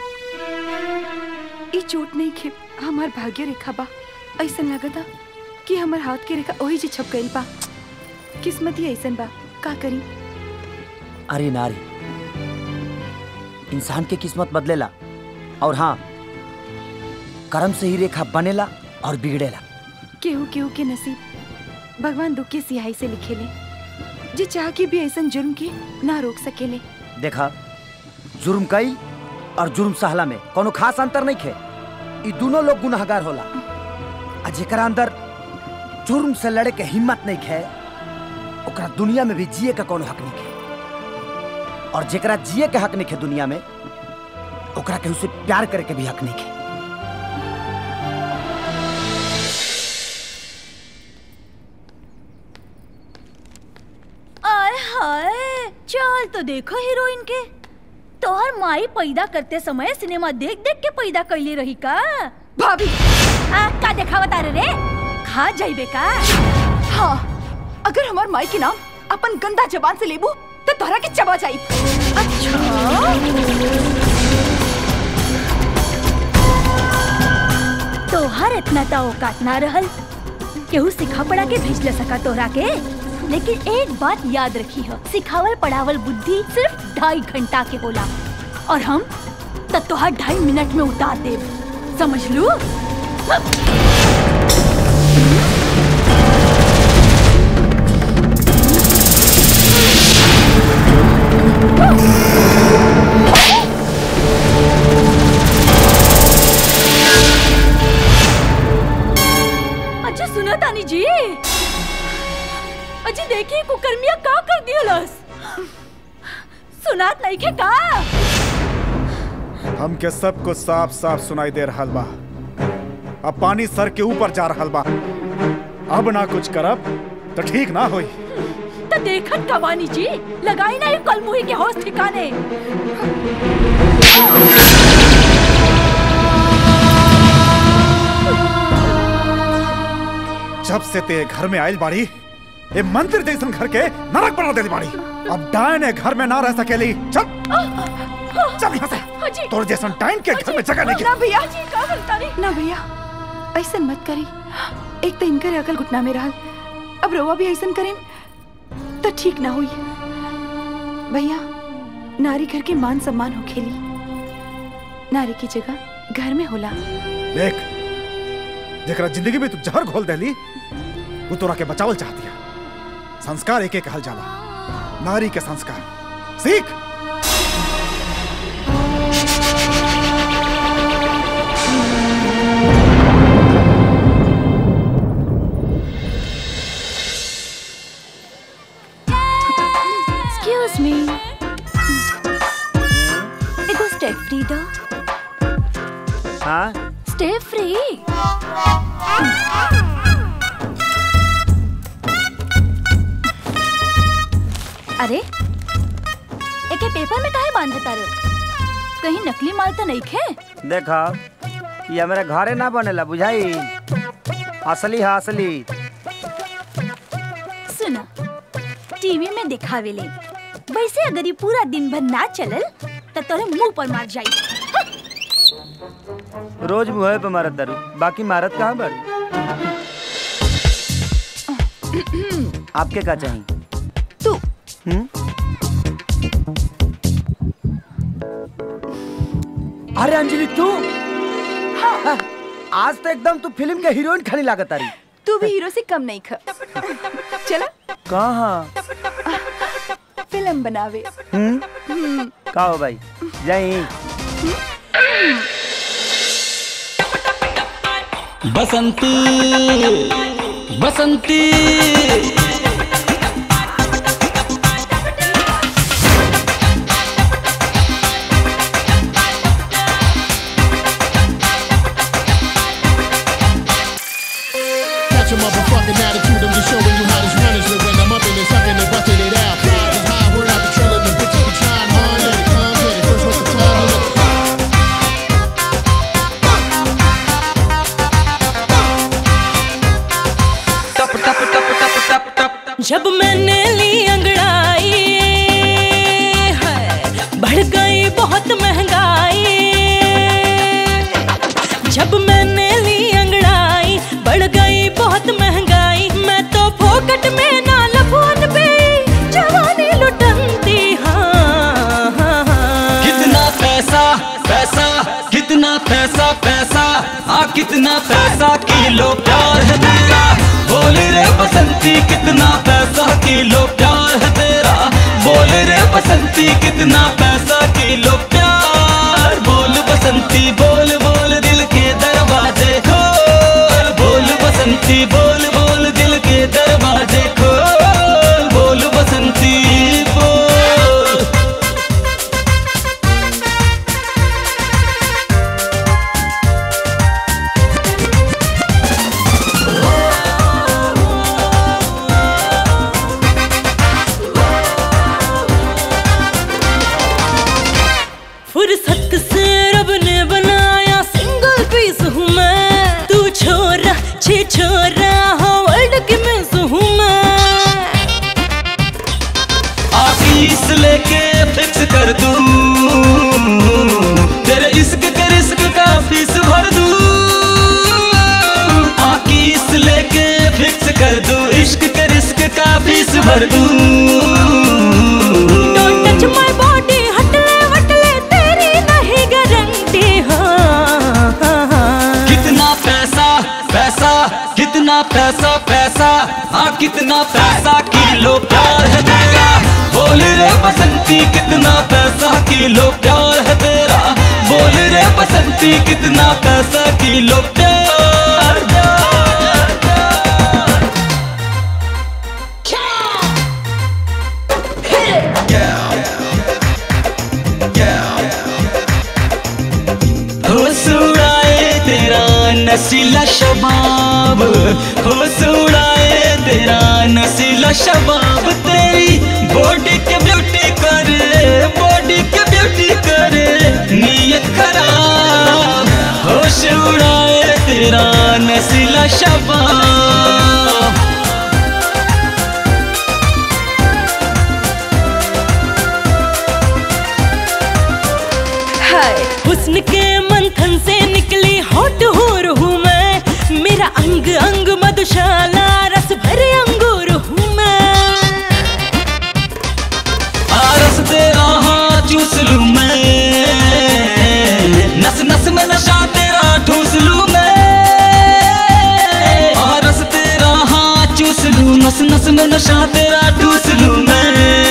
ई चोट नहीं खे हमार भाग्य रेखा बा ऐसन लगता कि हमार हाथ के रेखा ओही जे छप गइल बा किस्मत ही ऐसन बा का करी अरे नारी इंसान के किस्मत बदलेला और हाँ कर्म से ही रेखा बनेला और बिगड़ेला केहू केहू के नसीब भगवान दुख के सिहाई से लिखेले जे चाह के भी ऐसन जुर्म के ना रोक सकेले देखा जुर्म कई और जुर्म सहला में कोनो खास अंतर नहीं खे ई दोनों लोग गुनाहगार होला आ जेकरा अंदर जुर्म से लड़े के हिम्मत नहीं खे ओकरा दुनिया में भी जिए का कोनो हक नहीं खे और जेकरा जिए के हक नहीं खे दुनिया में ओकरा केहू से प्यार करे के भी हक नहीं खे आय हाय चाल तो देखो हीरोइन के तोहर माई पैदा करते समय सिनेमा देख देख के पैदा कैली रही का भाभी आ का देखावत रे रे खा जाइबे का हाँ अगर हमार माई के नाम अपन गंदा जबान से लेबू तो तोहरा के चबा जाई अच्छा इतना ता औकात ना रहल केहू सिखा पढ़ा के भेज ले सका तोहरा के लेकिन एक बात याद रखी है सिखावल पढ़ावल बुद्धि सिर्फ ढाई घंटा के होला और हम तब तोहार ढाई मिनट में उतार दे समझ लू अच्छा सुना तानी जी अजी देखिए कुकर्मिया का कर दियलस सुनात नहीं के का हमके सब कुछ साफ साफ सुनाई दे रहा बा अब पानी सर के ऊपर जा रहा बा अब ना कुछ करब तो ठीक ना होई तो देखत कवानी जी लगाई ना ये कलमुही के होश ठिकाने जब से ते घर में आयल बाड़ी ये मंदिर जैसन घर के नरक बना दे बाड़ी अब डायन ए घर में ना रह सकेली चल चल यहाँ से तोर जैसन डायन के घर में जगह नहीं ना भैया ना भैया ऐसा मत करी एक तो इनकर अकल घुटना में रहल अब रवा भी ऐसा करें तो ठीक ना हुई भैया नारी घर के मान सम्मान हो खेली नारी की जगह घर में होला देख जेकरा जिंदगी में तू जहर घोल देली वो तोरा के बचावल चाहती है संस्कार एक एक कहल जाला नारी के संस्कार सीख एक्सक्यूज मी एगो स्टे फ्री दो हाँ स्टे फ्री अरे एके पेपर में काहे बांध तारे कहीं नकली माल तो नहीं खे देखा ये हमारे घरे ना बनेला बुझाई असली है असली सुना टीवी में दिखावे ले वैसे अगर ये पूरा दिन भर ना चलल तो तोरे मुंह पर मार जाई रोज मुहे पे मारत दारू बाकी मारत कहाँ बड़ आपके का चाहिए तू हम्म? अरे अंजलि तू हाँ, आज तो एकदम तू फिल्म के हीरोइन खड़ी लागत रही तू भी हीरो से कम नहीं ख चला कहाँ फिल्म बनावे हम्म हम्म, का हो भाई जाई बसंती बसंती Catch a motherfucking attitude, I'm just showing you how this run is. When I'm up in it, sucking and busting it out. Vibes is high, we're out patrolling the bitches, we trying hard. Let it come, get it. First, what's the time? Let it जब मैंने ली अंगड़ाई है बढ़ गई बहुत महंगाई जब मैंने ली अंगड़ाई बढ़ गई बहुत महंगाई मैं तो फोकट में ना लफोन पे जवानी लुटनती हाँ, हाँ, हाँ। कितना पैसा पैसा कितना पैसा पैसा आ कितना पैसा किलो प्यार है तेरा बोल रे बसंती कितना पैसा किलो प्यार है तेरा बोल रे बसंती कितना पैसा किलो प्यार बोल बसंती बोल बोल दिल के दरवाजे खोल बोल बसंती बोल बोल दिल के दरवाजे खोल बोल बसंती बोल फुर्सत से रब ने बनाया सिंगल पीस हूँ मैं तू छोरा छे छोरा हो वर्ल्ड की मिस हूँ मैं आशीष लेके फिक्स कर दूं तेरे इश्क के रिस्क का फीस भर दूं पैसा पैसा हाँ कितना पैसा किलो प्यार है तेरा बोल रे बसंती कितना पैसा किलो प्यार है तेरा बोल रे बसंती कितना पैसा किलो प्यार हो सुड़ाए तेरा नसीला शबाब हो सुड़ाए तेरा नसीला शबाब तेरी बॉडी के ब्यूटी करे बॉडी के ब्यूटी करे नीयत खराब होश उड़ाए तेरा नसीला शबाब हाय हुस्न के मंथन से निकली होट हूर हूँ मैं मेरा अंग अंग मधुशाला रस भरे अंगूर हूँ मैं आरस तेरा हाँ चूस लूं मैं नस नस में नशा तेरा ठूस लूं मैं आरस तेरा हाँ चूस लूं नस नस में नशा तेरा ठूस लूं मैं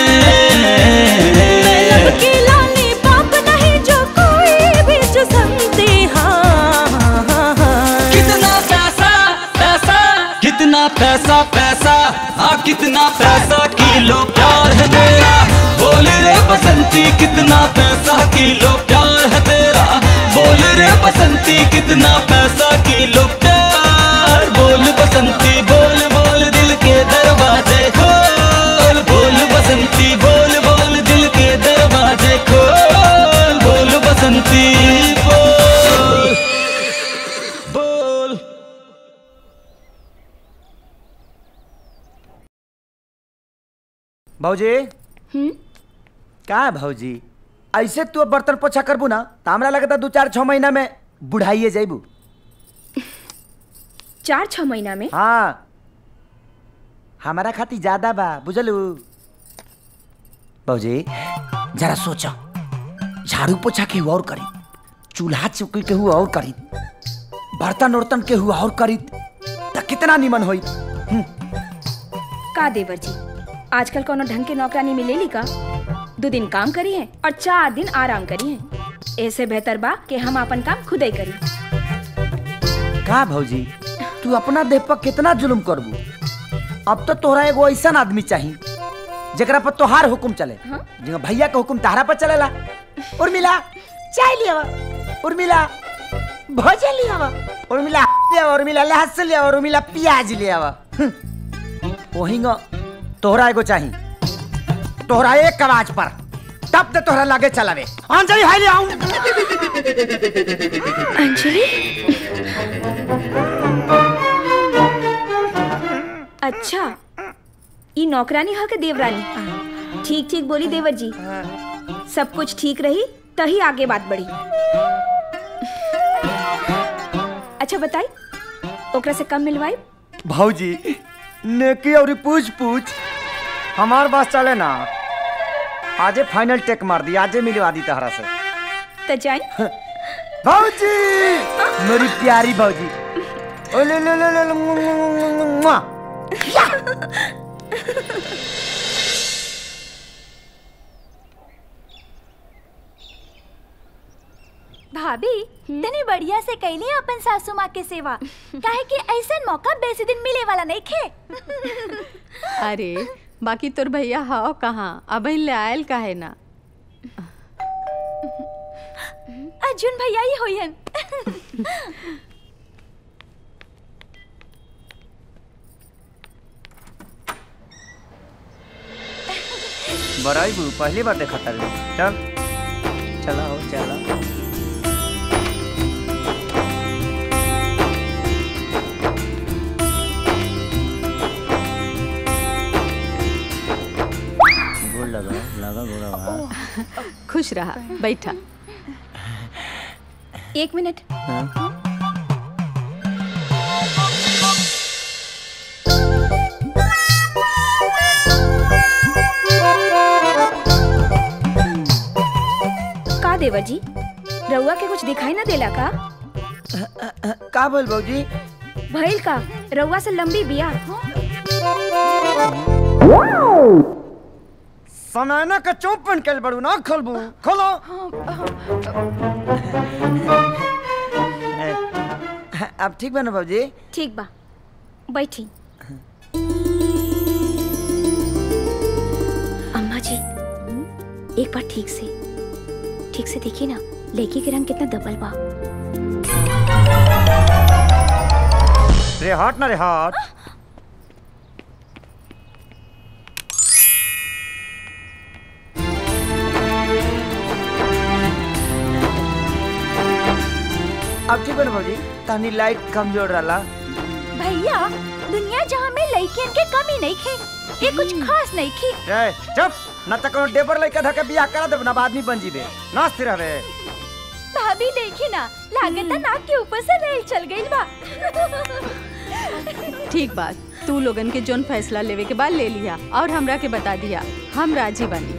मैं लब की लाली पाप नहीं जो कोई भी चुसमती हाँ हाँ, हाँ, हाँ। कितना पैसा पैसा कितना पैसा पैसा हाँ कितना पैसा किलो प्यार है तेरा बोल रे बसंती कितना पैसा किलो प्यार है तेरा बोल रे बसंती कितना पैसा किलो प्यार बोल बसंती बोल बोल दिल के दरवाजे खोल बोल बसंती बोल बोल दिल के दरवाजे खोल बोल बसंती बोल बोल भौजी का है भौजी ऐसे तू अब बर्तन पोछा करबू ना तो हमरा लगता दू चार छह महीना में बुढ़ाइए जाइबू चार छह महीना में हाँ हमारा खातिर ज्यादा बा बुझलू भौजी जरा सोचो झाड़ू पोछा केहू और करी चूल्हा चौकी केहू और करी बर्तन उर्तन केहू और करी तो कितना निमन होई का देवर जी आजकल कोनो ढंग के नौकरानी मिलेली का दो दिन काम करी है और चार दिन आराम करी है ऐसे बेहतर बा कि हम अपन काम खुद ही करी का भौजी तू अपना देह पर कितना जुल्म करबू अब तो तोहरा एगो ऐसा आदमी चाहिए जरा पर तोहार हुकुम चले जिंगा भैया का हुकुम तहरा पर चलेला उर्मिला चाय लिया उर्मिला भोजन लिया उर्मिला लिया उर्मिला लहसुन लिया उर्मिला प्याज लिया वहींगा तोहरा एगो चाहिए तोहरा एक आवाज पर तब ते तोहरा लागे चलावे अंजलि हाय ले आऊं अंजलि अच्छा ई नौकरानी हो के देवरानी ठीक ठीक बोली देवर जी सब कुछ ठीक रही तही आगे बात बढ़ी अच्छा बताई ओकरा से कम मिलवाई भौजी नेकी और पूछ पूछ हमार बात चले ना आजे फाइनल टेक मार दी आजे मिलवा दी तहरा से तो जाई भौजी मेरी प्यारी भौजी ओ ले ले ले ले ले, मुआ, मुआ, मुआ, मुआ। भाभी तनी बढ़िया से कैली अपन सासू माँ के सेवा काहे कि ऐसा मौका बेसी दिन मिले वाला नहीं खे अरे बाकी तोर भैया हाओ कहाँ अब ले आयल काहे ना अर्जुन भैया ही होयन बड़ाई बू पहली बार देखा था चल चला हो चला गोड़ लगा लगा गोड़ा खुश रहा बैठा एक मिनट का देवर जी रउआ के कुछ दिखाई ना देला का का बोल भौजी भइल का रउआ से लंबी बिया समय का चौप पहन के बड़ू ना खोलबू खोलो अब ठीक बा ना बाबूजी ठीक बा बैठी अम्मा जी एक बार ठीक से ठीक से देखिए ना लड़की के रंग कितना दबल बा रे हट ना रे हट अब ठीक बा ना बाबूजी तनी लाइट कमजोर रहा भैया दुनिया जहाँ में लड़कियन के कमी नहीं खे ये कुछ खास नहीं खे रे चुप ना त कोनो डेबर लइका धके बियाह करा देब ना आदमी बन जीबे नाच रहे भाभी देखी ना लागत नाक के ऊपर से रेल चल गई बा ठीक बात तू लोगन के जोन फैसला लेवे के बाद ले लिया और हमरा के बता दिया हम राजी बनी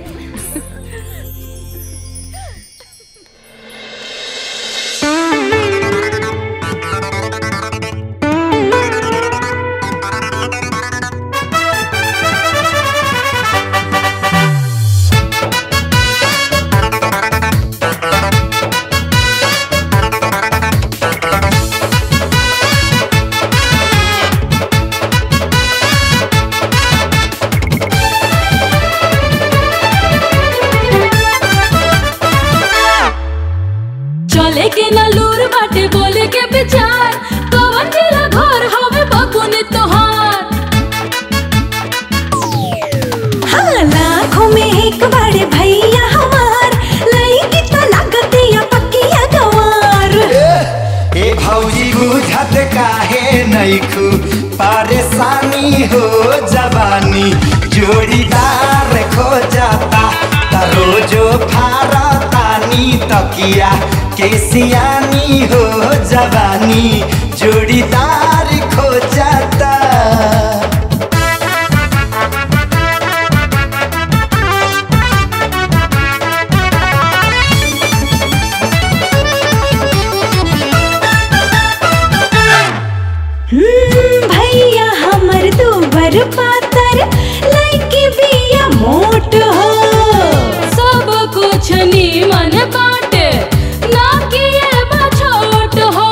चले के ना लूर बाटे बोले के विचार कवन जिला घर हवे बकुन तोहार हाँ लाखों में एक बड़े भैया हमार लईकी तो लागतिया पक्किया गवार ए भौजी बुझत काहे नैखू परेशानी हो जवानी जोड़ीदार खो जाता त रोजो फारतानी तकिया के सियानी हो जवानी जोड़ीदार खो जाता हम्म, भैया हमर दूबर पातर लईकी बिया मोट हो सब कुछ नीमन बाटे ना कि ये बा छोट हो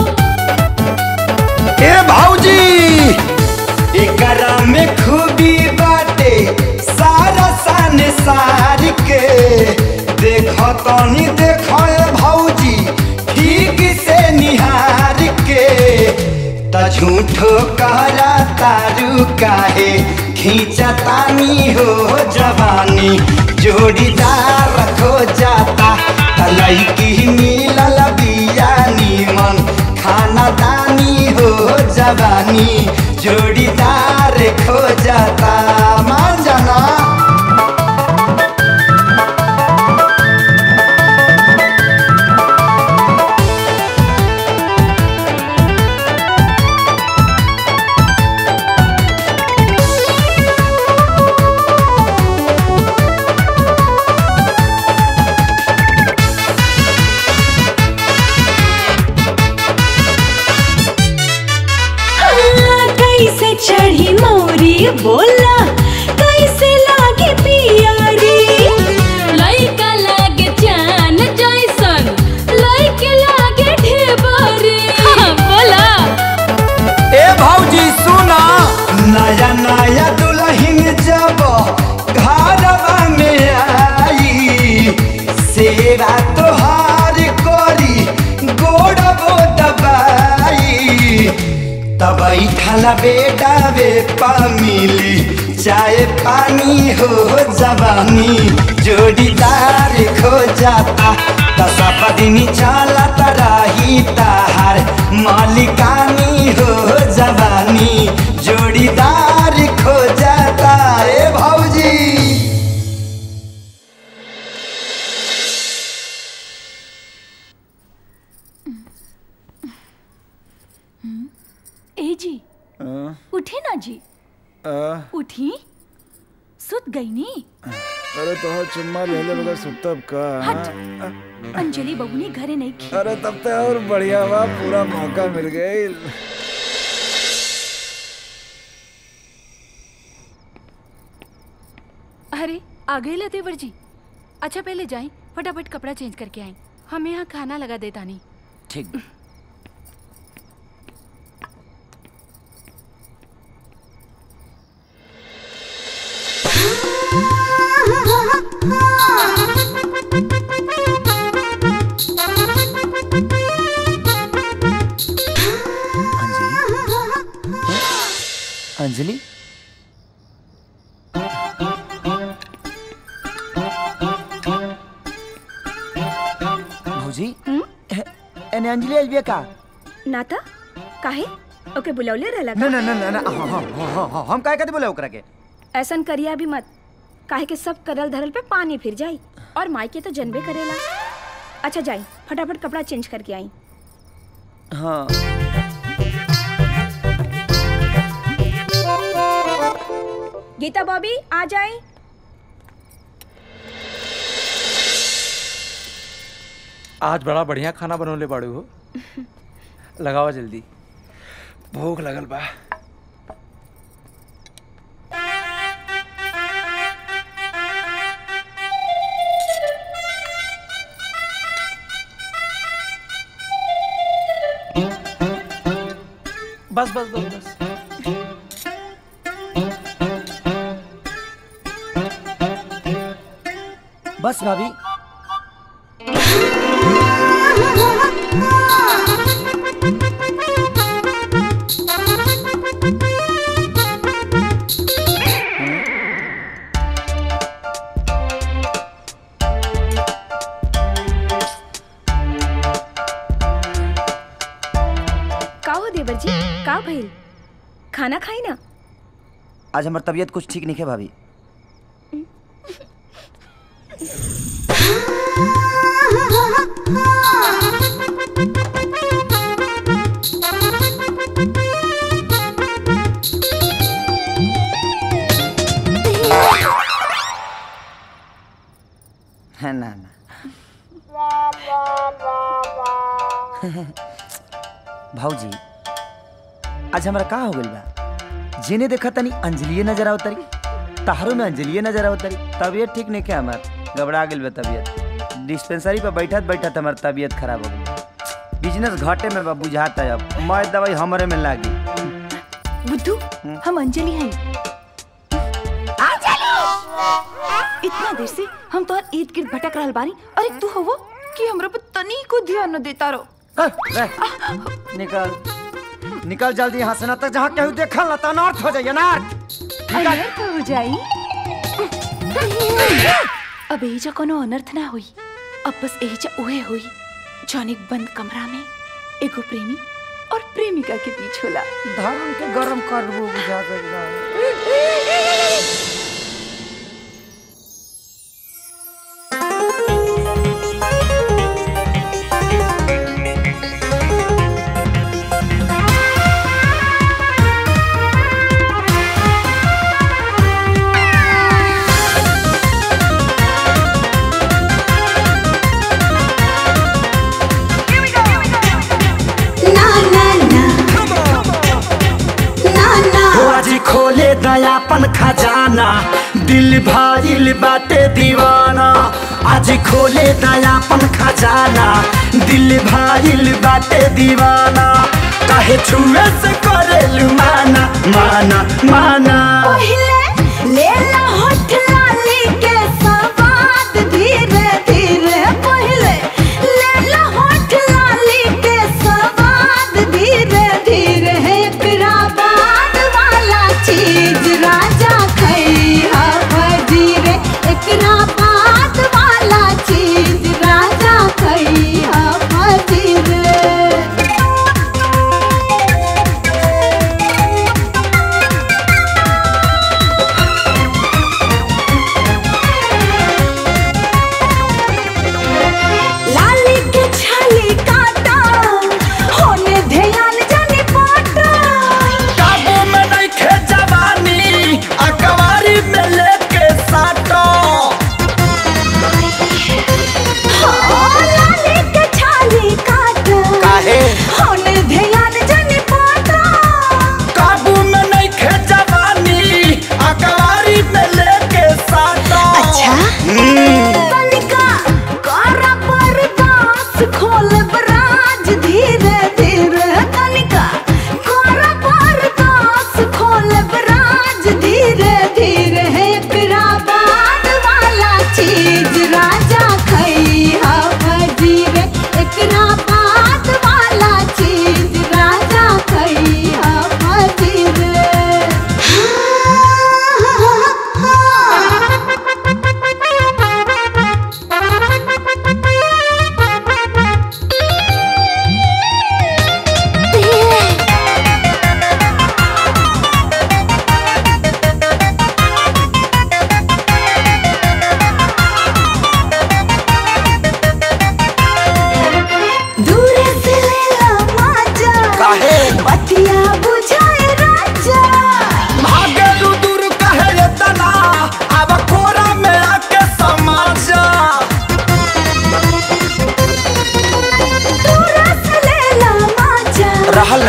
ए भौजी एकरा में खूबी बाटे सारा सन सार के देखो तनी देखो ए भौजी ठीक से निहार के त झूठो कहरा तारू काहे खींचा तानी हो जवानी जोड़ीदार रखो जाता त लईकी मिलल बिया नीमन खाना दानी हो जवानी जोड़ीदार खो जाता मान जाना हाँ, कैसे चढ़ी मोरी बोला कैसे लागे पियारी लइका लागे चान जैसन लइके लागे ढेबरी बोला ए भौजी सुना नया नया दुल्हन जब घरवा में आई सेवा तोहार करी गोड़बो दबाई तब खाला बेटा बे मिली चाय पानी हो जवानी जोड़ीदार खो जाता त सब दिन चलत रही ताहार मालिकानी हो जवानी जोड़ीदार खो जाता ए भौजी ए जी उठे ना जी उठी सुत गई नी अरे तो चुम्मा ले ले बगैर सुतब का हट। अंजलि बबुनी घरे नहीं खी अरे तब तो और बढ़िया बा पूरा मौका मिल गई आ गए ला देवर जी अच्छा पहले जाए फटाफट कपड़ा चेंज करके आई हम यहाँ खाना लगा देता नहीं ठीक अंजलि भौजी एने अंजलि आइल बिया का नाता काहे ओके बुलौले रहला ना ना ना ना ना हाँ, हाँ, हाँ, हाँ, हाँ, हम काहे कहते बोले ओकरा के ऐसन करिया भी मत काहे के सब करल धरल पे पानी फिर जाई और माई के तो जनबे करेला अच्छा जाई फटाफट कपड़ा चेंज करके आई हाँ गीता बॉबी आ जाए आज बड़ा बढ़िया खाना बनौले बाड़ू हो लगावा जल्दी भूख लगल बा बस बस बस बस बस भाभी का हो देवर जी का भइल खाना खाई ना आज हमार तबीयत कुछ ठीक नहीं है भाभी है ना ना भाऊजी आज हमारा का हो गइल बा जेने देखा तनी अंजलिए नजर आवत तरी तारो में अंजलिए नजर आवत तरी तबीयत ठीक नहीं क्या हमार घबरा गेल बा तबीयत डिस्पेंसरी पे बैठत बैठत हमार तबीयत खराब हो गई बिजनेस घाटे में बा बुझाता है अब मैं दवाई हमरे में लागी बुद्धू हम अंजलि हैं इतना देर से हम तो ईद गिर्द भटक रहल बानी अरे तू हो वो कि हमरा पे तनी को ध्यान न देता रो निकल निकल जल्दी यहाँ से ना तक जहाँ केहू देखल ना तो अनर्थ हो जाइए अनर्थ अनर्थ हो जाई अब एजा कोनो अनर्थ ना हुई अब बस एजा उहे हुई जौन एक बंद कमरा में एगो प्रेमी और प्रेमिका के बीच होला धर्म के गरम करबो बुझा गइल आज खोले दयापन खजाना दिल भाइल बाटे दीवाना आज खोले दयापन खजाना दिल भाइल बाटे दीवाना काहे छुए से करे माना माना माना पहिले लेला होठ लाली के सवाद धीरे धीरे पहिले लेला होठ लाली के सवाद धीरे धीरे एकरा बाद वाला चीज राजा खैहा धीरे एकरा बाद वाला चीज राजा खैहा धीरे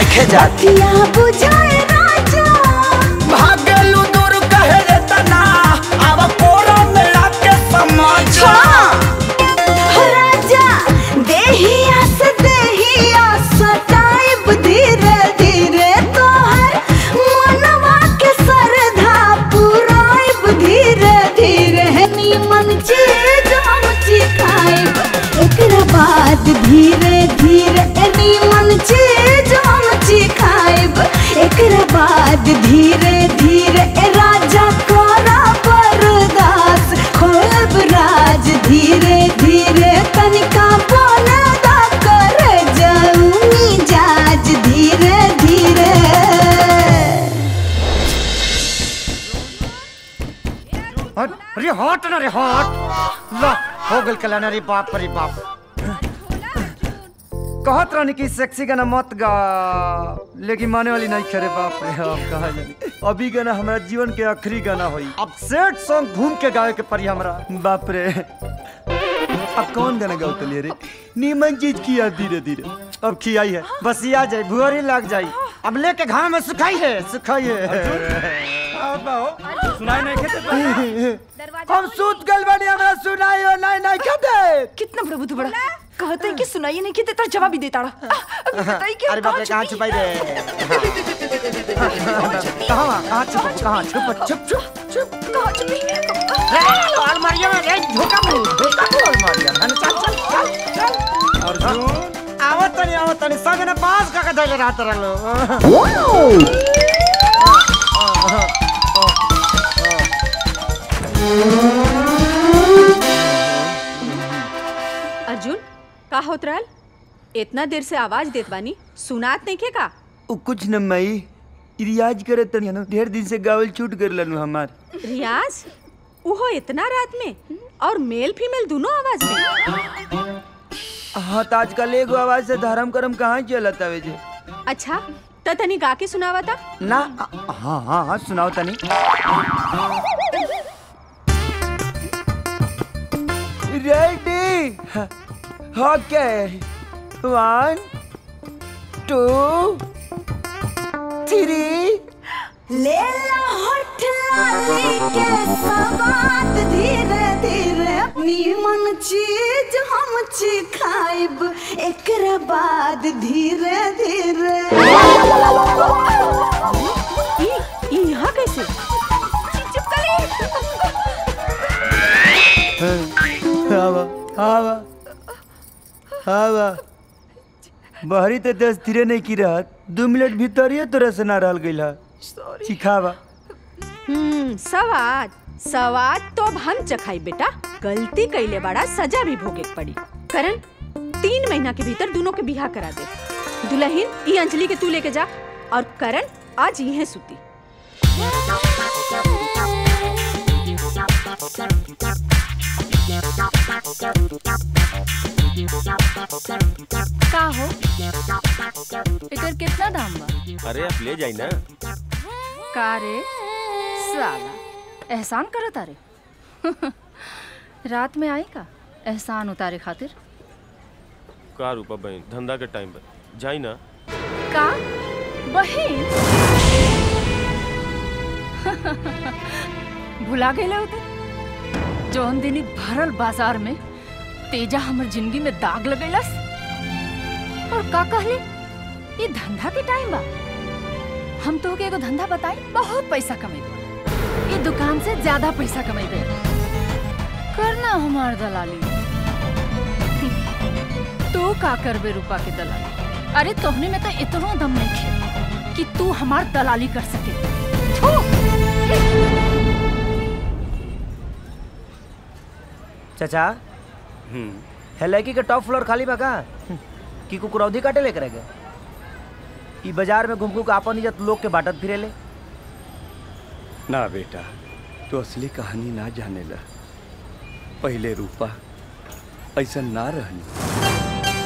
नइखे जाती बतिया बुझाए राजा भागलू दूर कहे रे तना अब कोरा में आके समझा राजा देहिया से देहिया सताइब धीरे धीरे तोहर मनवा के सरधा पुराइब धीरे धीरे नीमन चीज हम चिखाइब एकरा बाद धीरे धीरे नीमन चीज हम चिखाइब एकरा बाद धीरे धीरे राजा कोरा बरदास खोलब राज धीरे धीरे तनिका बोलदा कर जाऊनी जाज धीरे धीरे हट, अरे हट ना रे हट ला हो गल कल्याण रे बाप रे बाप कहत रहनी कि सेक्सी गाना मत गा लेकिन माने वाली नहीं करे बाप रे अब कहा जानी अभी गाना हमारा जीवन के आखिरी गाना होई अब सेट सॉन्ग घूम के गावे के पड़ी हमरा बाप रे अब कौन गाना गाओ तलिए रे नीमन चीज किया धीरे धीरे अब खियाई है बस ये आ जाए भुअरी लग जाई अब लेके घाम में सुखाई है सुखाई है सुनाई नहीं खेते हम सूत गल बनी हमरा सुनाई हो नहीं नहीं कहते कितना प्रभु तू बड़ा कहते हैं कि सुनाइए नहीं कि तेरा जवाब ही देता रहा बताइए क्या अरे बाप रे कहाँ छुपाई रे कहाँ कहाँ छुप कहाँ छुप छुप छुप छुप कहाँ छुपी अलमारिया में रे झोका मुंह झोका मुंह अलमारिया में चल चल चल चल अर्जुन आवत तनी आवत तनी संग ने पास का धैले रहत रहलो अर्जुन का होत रहल इतना देर से आवाज देत बानी सुनात नहीं के का उ कुछ न मई रियाज करे तनी न ढेर दिन से गावल छूट कर लनु हमार रियाज उहो इतना रात में और मेल फीमेल दोनों आवाज में हाँ तो आजकल एगो आवाज से धर्म करम कहाँ चलत आवे जे अच्छा त तनी गा के सुनावा था ना हाँ हाँ हाँ सुनाओ तनी ready okay one two three ले ला होठ लाली के सवाद धीरे धीरे नीमन चीज हम चिखाइब एकरा बाद धीरे धीरे ई यहाँ कैसे हवा हवा हवा बहरी तो दस धीरे नहीं की रहत दू मिनट भीतर ही तोरा से ना रहल गइल है चिखावा हम्म सवाद सवाद तो अब हम चखाई बेटा गलती कैले बड़ा सजा भी भोगे के पड़ी करण तीन महीना के भीतर दोनों के बिहा करा दे दुल्हन ई अंजलि के तू लेके जा और करण आज यहीं सुती का हो एकर कितना दाम बा अरे आप ले जाई ना का रे साला एहसान करत तारे रात में आई का एहसान उतारे खातिर का रूपा बहन धंधा के टाइम पर जाई ना का बहिन भुला गए होते जौन दिन ई भरल बाजार में तेजा हमर जिंदगी में दाग लगैलस और का कहले ये धंधा के टाइम बा हम तो के एगो धंधा बताई बहुत पैसा कमेबे ये दुकान से ज्यादा पैसा कमेबे करना हमार दलाली तू का करबे रूपा के दलाली अरे तोहने में तो इतना दम नहीं खे कि तू हमार दलाली कर सके थू! चाचा है लड़की के टॉप फ्लोर खाली बा का कि कुकुरौधी काटे लेकर गए ई बाजार में घूम घूम के आपन इज्जत लोग के बाटत फिरे ले ना बेटा तो असली कहानी ना जानेला पहले रूपा ऐसा ना रहनी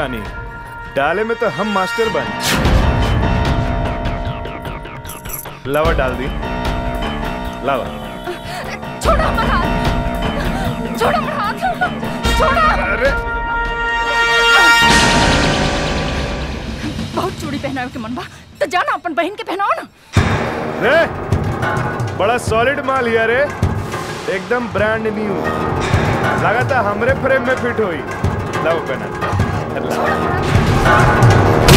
बानी डाले में तो हम मास्टर बन लावा डाल दी लावा छोड़ो हमारा हाथ छोड़ो हमारा हाथ छोड़ो अरे बहुत चूड़ी पहनावे के मन बा तो जाना अपन बहन के पहनाओ ना रे बड़ा सॉलिड माल हिया रे एकदम ब्रांड न्यू लगाता हमरे फ्रेम में फिट होई लाओ पहना लाओ।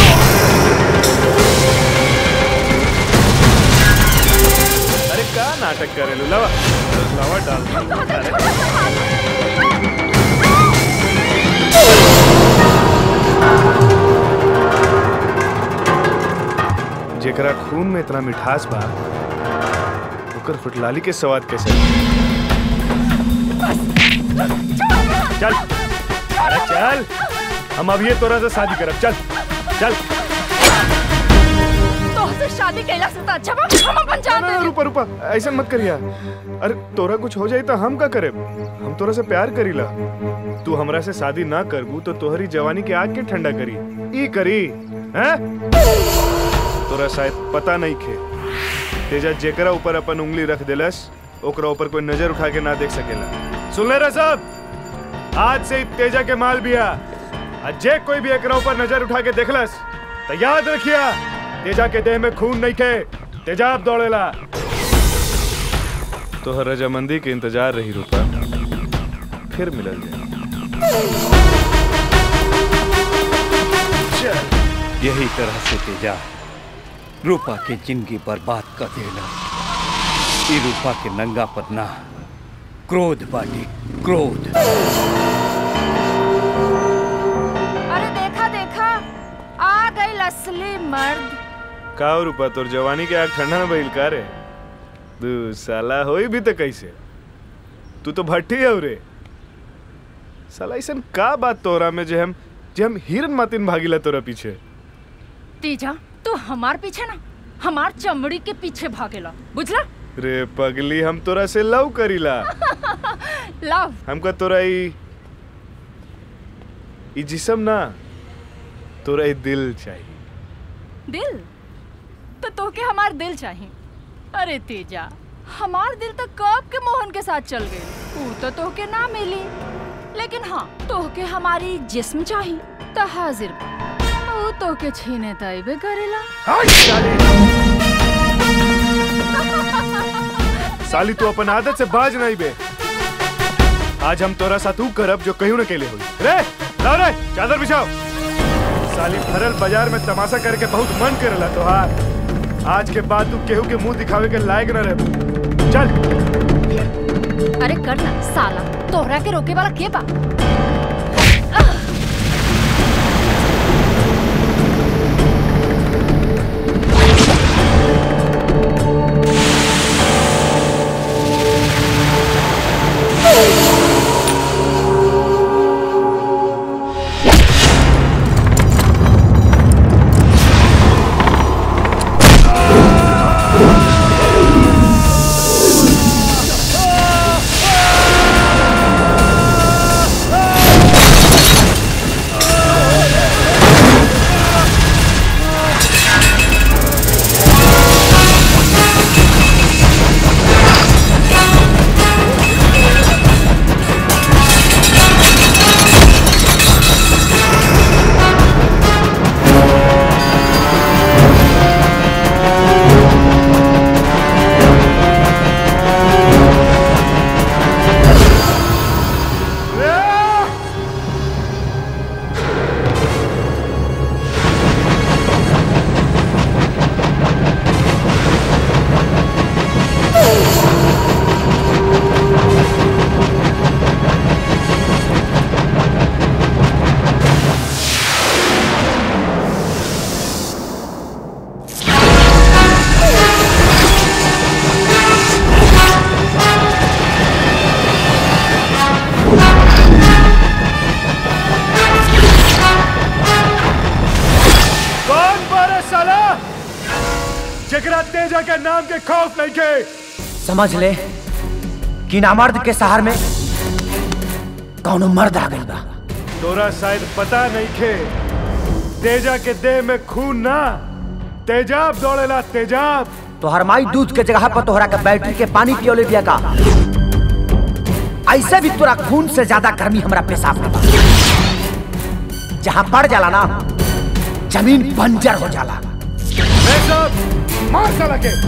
अरे का नाटक करेलू लावा लावा डाल दी। अरे जेकरा खून में इतना मिठास बा ओकर फुटलाली के स्वाद कैसे चल अरे चल हम अब ये तोरा से शादी करब चल चल तो से शादी कैला से तो अच्छा बा हम अपन जान दे रुपा रुपा ऐसा मत करिया अरे तोरा कुछ हो जाई तो हम का करे हम तोरा से प्यार करीला तू हमरा से शादी ना करबू तो तोहरी जवानी के आग के ठंडा करी ई करी हैं तोरा शायद पता नहीं खे तेजा जेकरा ऊपर अपन उंगली रख देलस ओकरा ऊपर कोई नजर उठा के ना देख सकेला सुन ले रे सब आज से ही तेजा के माल बिया आ जे कोई भी एकरा ऊपर नजर उठा के देखलस तो याद रखिया तेजा के देह में खून नहीं खे तेजाब दौड़ेला तो रजामंदी के इंतजार रही रूपा फिर मिलल जाए यही तरह से तेजा रूपा के जिंदगी बर्बाद कर देला ई रूपा के नंगा पतना क्रोध बाटी क्रोध अरे देखा देखा आ गई असली मर्द का हो रूपा तोर जवानी के आग ठंडा न भइल का रे दू साला होई भी तो कैसे तू तो भट्टी है रे साला ऐसन का बात तोरा में जे हम जे हम हिरन मातिन भागीला तोरा पीछे तीजा तू हमार पीछे ना हमार चमड़ी के पीछे भागेला बुझला रे पगली हम तोरा से लव करीला लव हमका तोरा ई ई जिसम ना तोरा ई दिल चाहिए दिल तो तोके हमार दिल चाहिए अरे तेजा हमार दिल तो कब के मोहन के साथ चल गए ऊ तो तोके ना मिली लेकिन हाँ तोके हमारी जिस्म चाहिए तो हाजिर बा। ऊ तोके छीने तैबे करेला साली तू अपन आदत से बाज नहीं बे आज हम तोरा साथ ऊ करब जो कहीं न केले हुई रे लाओ रे चादर बिछाओ साली भरल बाजार में तमाशा करके बहुत मन करेला तोहार आज के बाद तू केहू के मुंह दिखावे के लायक न रह चल अरे कर ना साला तोहरा के रोके वाला के बा कौन बारे साला जकरा तेजा के नाम के खौफ नहीं के समझ ले कि नामर्द के सहार में कौनो मर्द आ गई बा तोरा शायद पता नहीं खे तेजा के देह में खून ना तेजाब दौड़ेला तेजाब तोहर माई दूध के जगह पर तोहरा के बैटरी के पानी पियोले दिया का ऐसे भी तोरा खून से ज्यादा गर्मी हमरा पेशाब में बा जहाँ पड़ जाला ना जमीन बंजर हो जाला मार साला के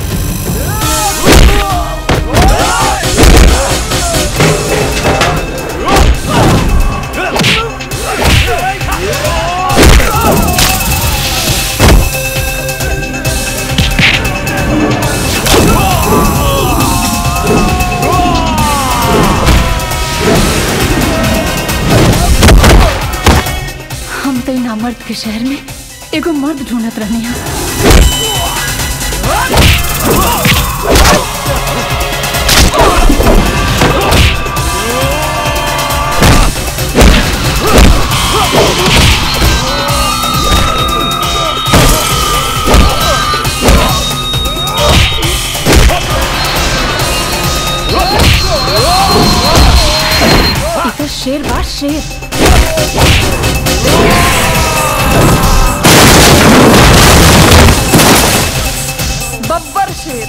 हम तो इन मर्द के शहर में एगो मर्द ढूंढत रहनी है ई तो शेर बा शेर बब्बर शेर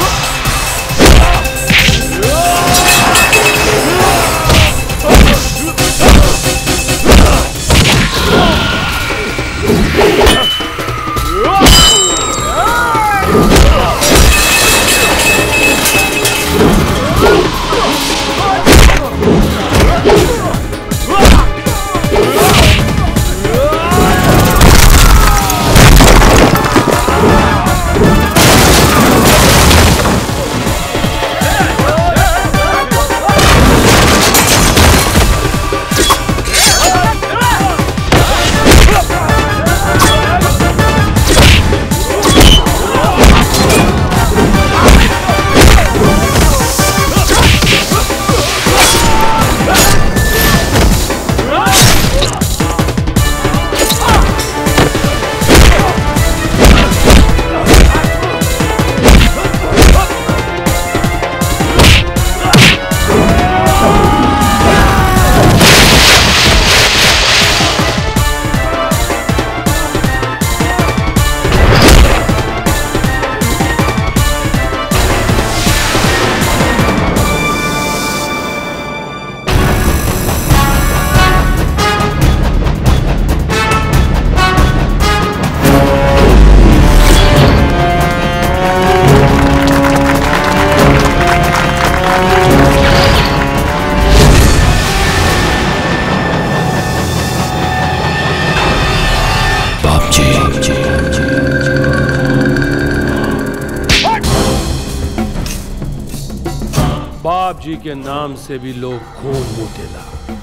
बाप जी के नाम से भी लोग खून मूटेला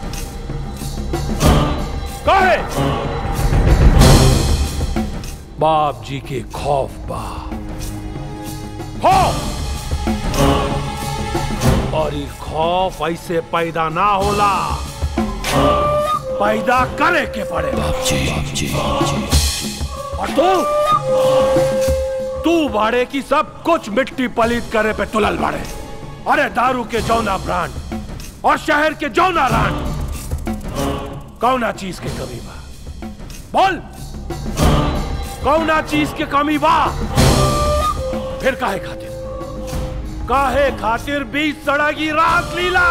काहे बाप जी के खौफ बा खौफ और ये खौफ ऐसे पैदा ना होला पैदा करे के पड़े बाप जी, और तू तू बाड़े की सब कुछ मिट्टी पलीत करे पे तुलल बाड़े अरे दारू के जौना ब्रांड और शहर के जौना रांड कौना चीज के कमी बा बोल कौना चीज के कमी बा फिर काहे खातिर काहे खातिर बीच सड़गी रात लीला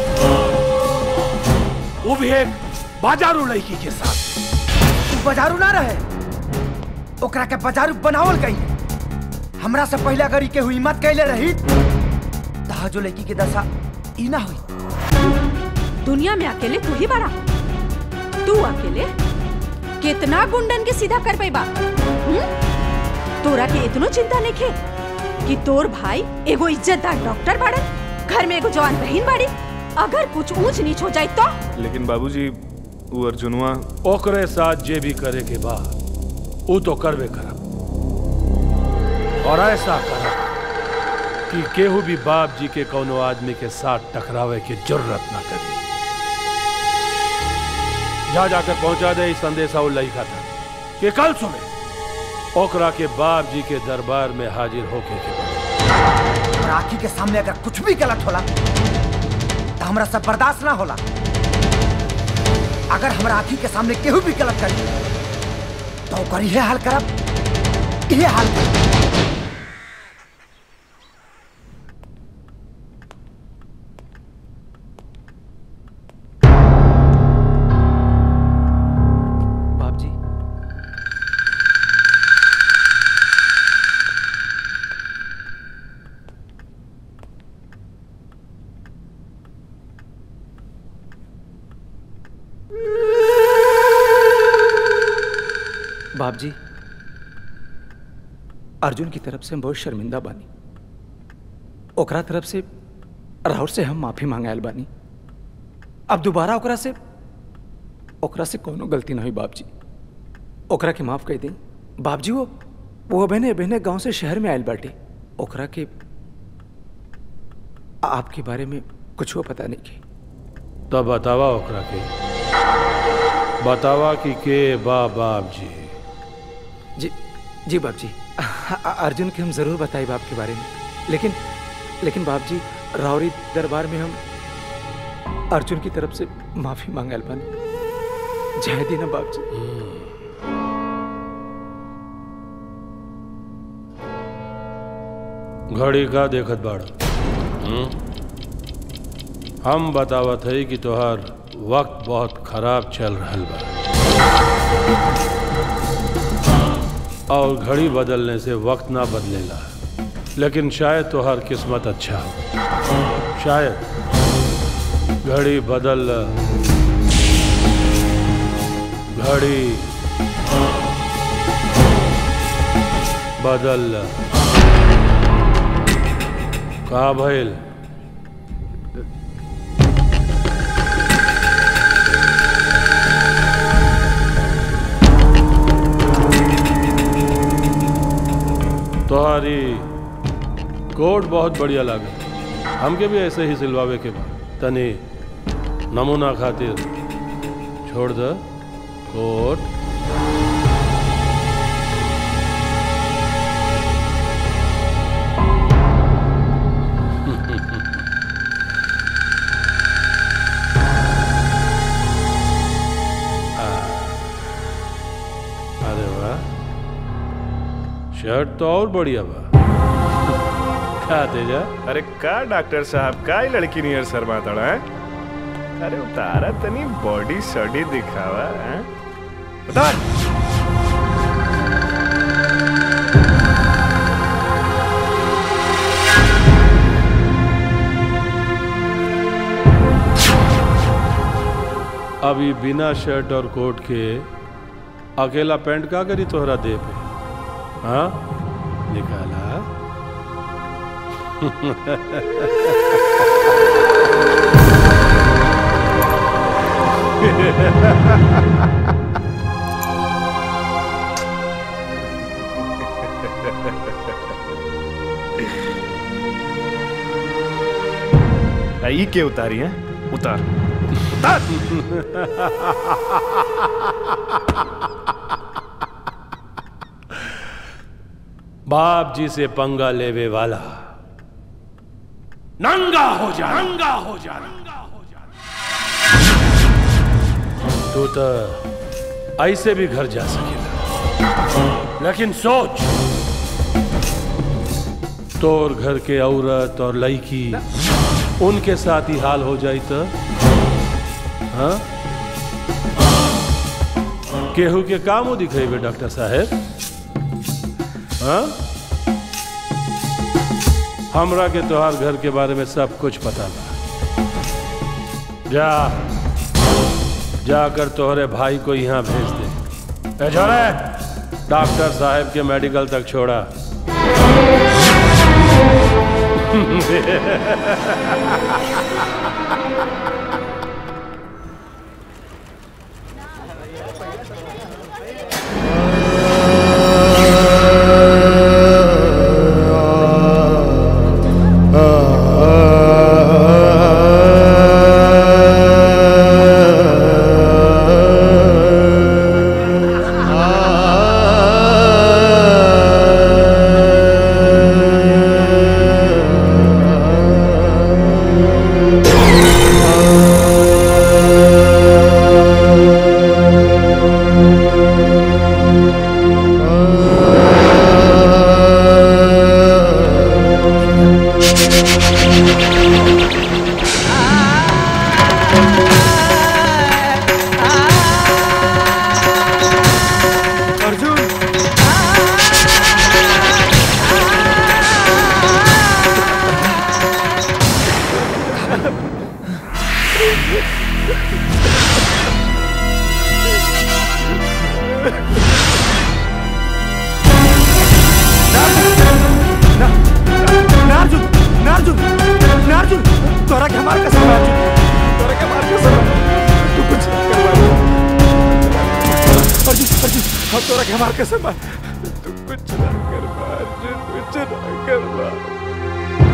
वो भी एक बाजारू लड़की के साथ तू बाजारू ना रहे ओकरा के बाजारू बनावल गई हमरा से पहले अगर ई के हुई मत कैले रही तहा जो लड़की के दशा ई ना हुई दुनिया में अकेले तू ही बड़ा तू अकेले कितना गुंडन के सीधा कर पैबा हम्म? तोरा के इतनो चिंता नहीं खे कि तोर भाई एगो इज्जतदार डॉक्टर बाड़न घर में एगो जवान बहन बाड़ी अगर कुछ ऊंच नीच हो जाए तो लेकिन बाबूजी वो अर्जुनवा ओकरे साथ जे भी करे के बा वो तो करबे करब और ऐसा करब कि केहू भी बाप जी के कोनो आदमी के साथ टकरावे की जरूरत ना करी जा जाकर पहुंचा दे इस संदेशा उल लइका था कि कल सुबह ओकरा के बाप जी के दरबार में हाजिर होके के पड़ी। और आखी के सामने अगर कुछ भी गलत होला तो हमरा सब बर्दाश्त ना होला अगर हमरा आँखी के सामने केहू भी गलत करी तो ओकर इहे हाल करब इहे हाल करब बाप जी बाप जी अर्जुन की तरफ से हम बहुत शर्मिंदा बानी ओकरा तरफ से राहुल से हम माफी मांगायल बानी अब दोबारा ओकरा से ओकरा से कोनो गलती ना हुई बाप जी ओकरा के माफ कर दी बाप जी वो वो बहने बहने गांव से शहर में आयल बाटे ओकरा के आपके बारे में कुछ वो पता नहीं के तो बतावा ओकरा के बतावा कि के बा बाप जी जी जी बाप जी अ- अर्जुन के हम जरूर बताए बाप के बारे में लेकिन लेकिन बाप जी रावरी दरबार में हम अर्जुन की तरफ से माफी मांगल बन जय दीना बाप जी घड़ी का देखत बाड़ हम्म? हम बतावत है कि तोहार वक्त बहुत खराब चल रहल बा और घड़ी बदलने से वक्त ना बदलेला लेकिन शायद तोहार किस्मत अच्छा हो शायद घड़ी बदल घड़ी बदल का भइल तोहारी कोट बहुत बढ़िया लागे हमके भी ऐसे ही सिलवावे के बा तनी नमूना खातिर छोड़ द कोट अरे वाह शर्ट तो और बढ़िया बा का तेजा अरे का डॉक्टर साहब का ही लड़की नियर शर्मा तड़ा है अरे उतारा तनी बॉडी सॉडी दिखावा है उतार अभी बिना शर्ट और कोट के अकेला पैंट का करी तोहरा दे पे हाँ निकाला ई के उतारी है उतार बाप जी से पंगा लेवे वाला नंगा हो जा नंगा हो जा तू तो ऐसे भी घर जा सकेला लेकिन सोच तोर घर के औरत और लड़की उनके साथ ही हाल हो जाई तो हाँ केहू के काम हो दिखेबे डॉक्टर साहेब हाँ हमरा के तोहार घर के बारे में सब कुछ पता बा जा जाकर तोहरे भाई को यहाँ भेज दे ए छोरे डॉक्टर साहब के मेडिकल तक छोड़ा आ तोरा के हमार कसम बा तू कुछ ना कर बा अर्जुन कुछ ना कर बा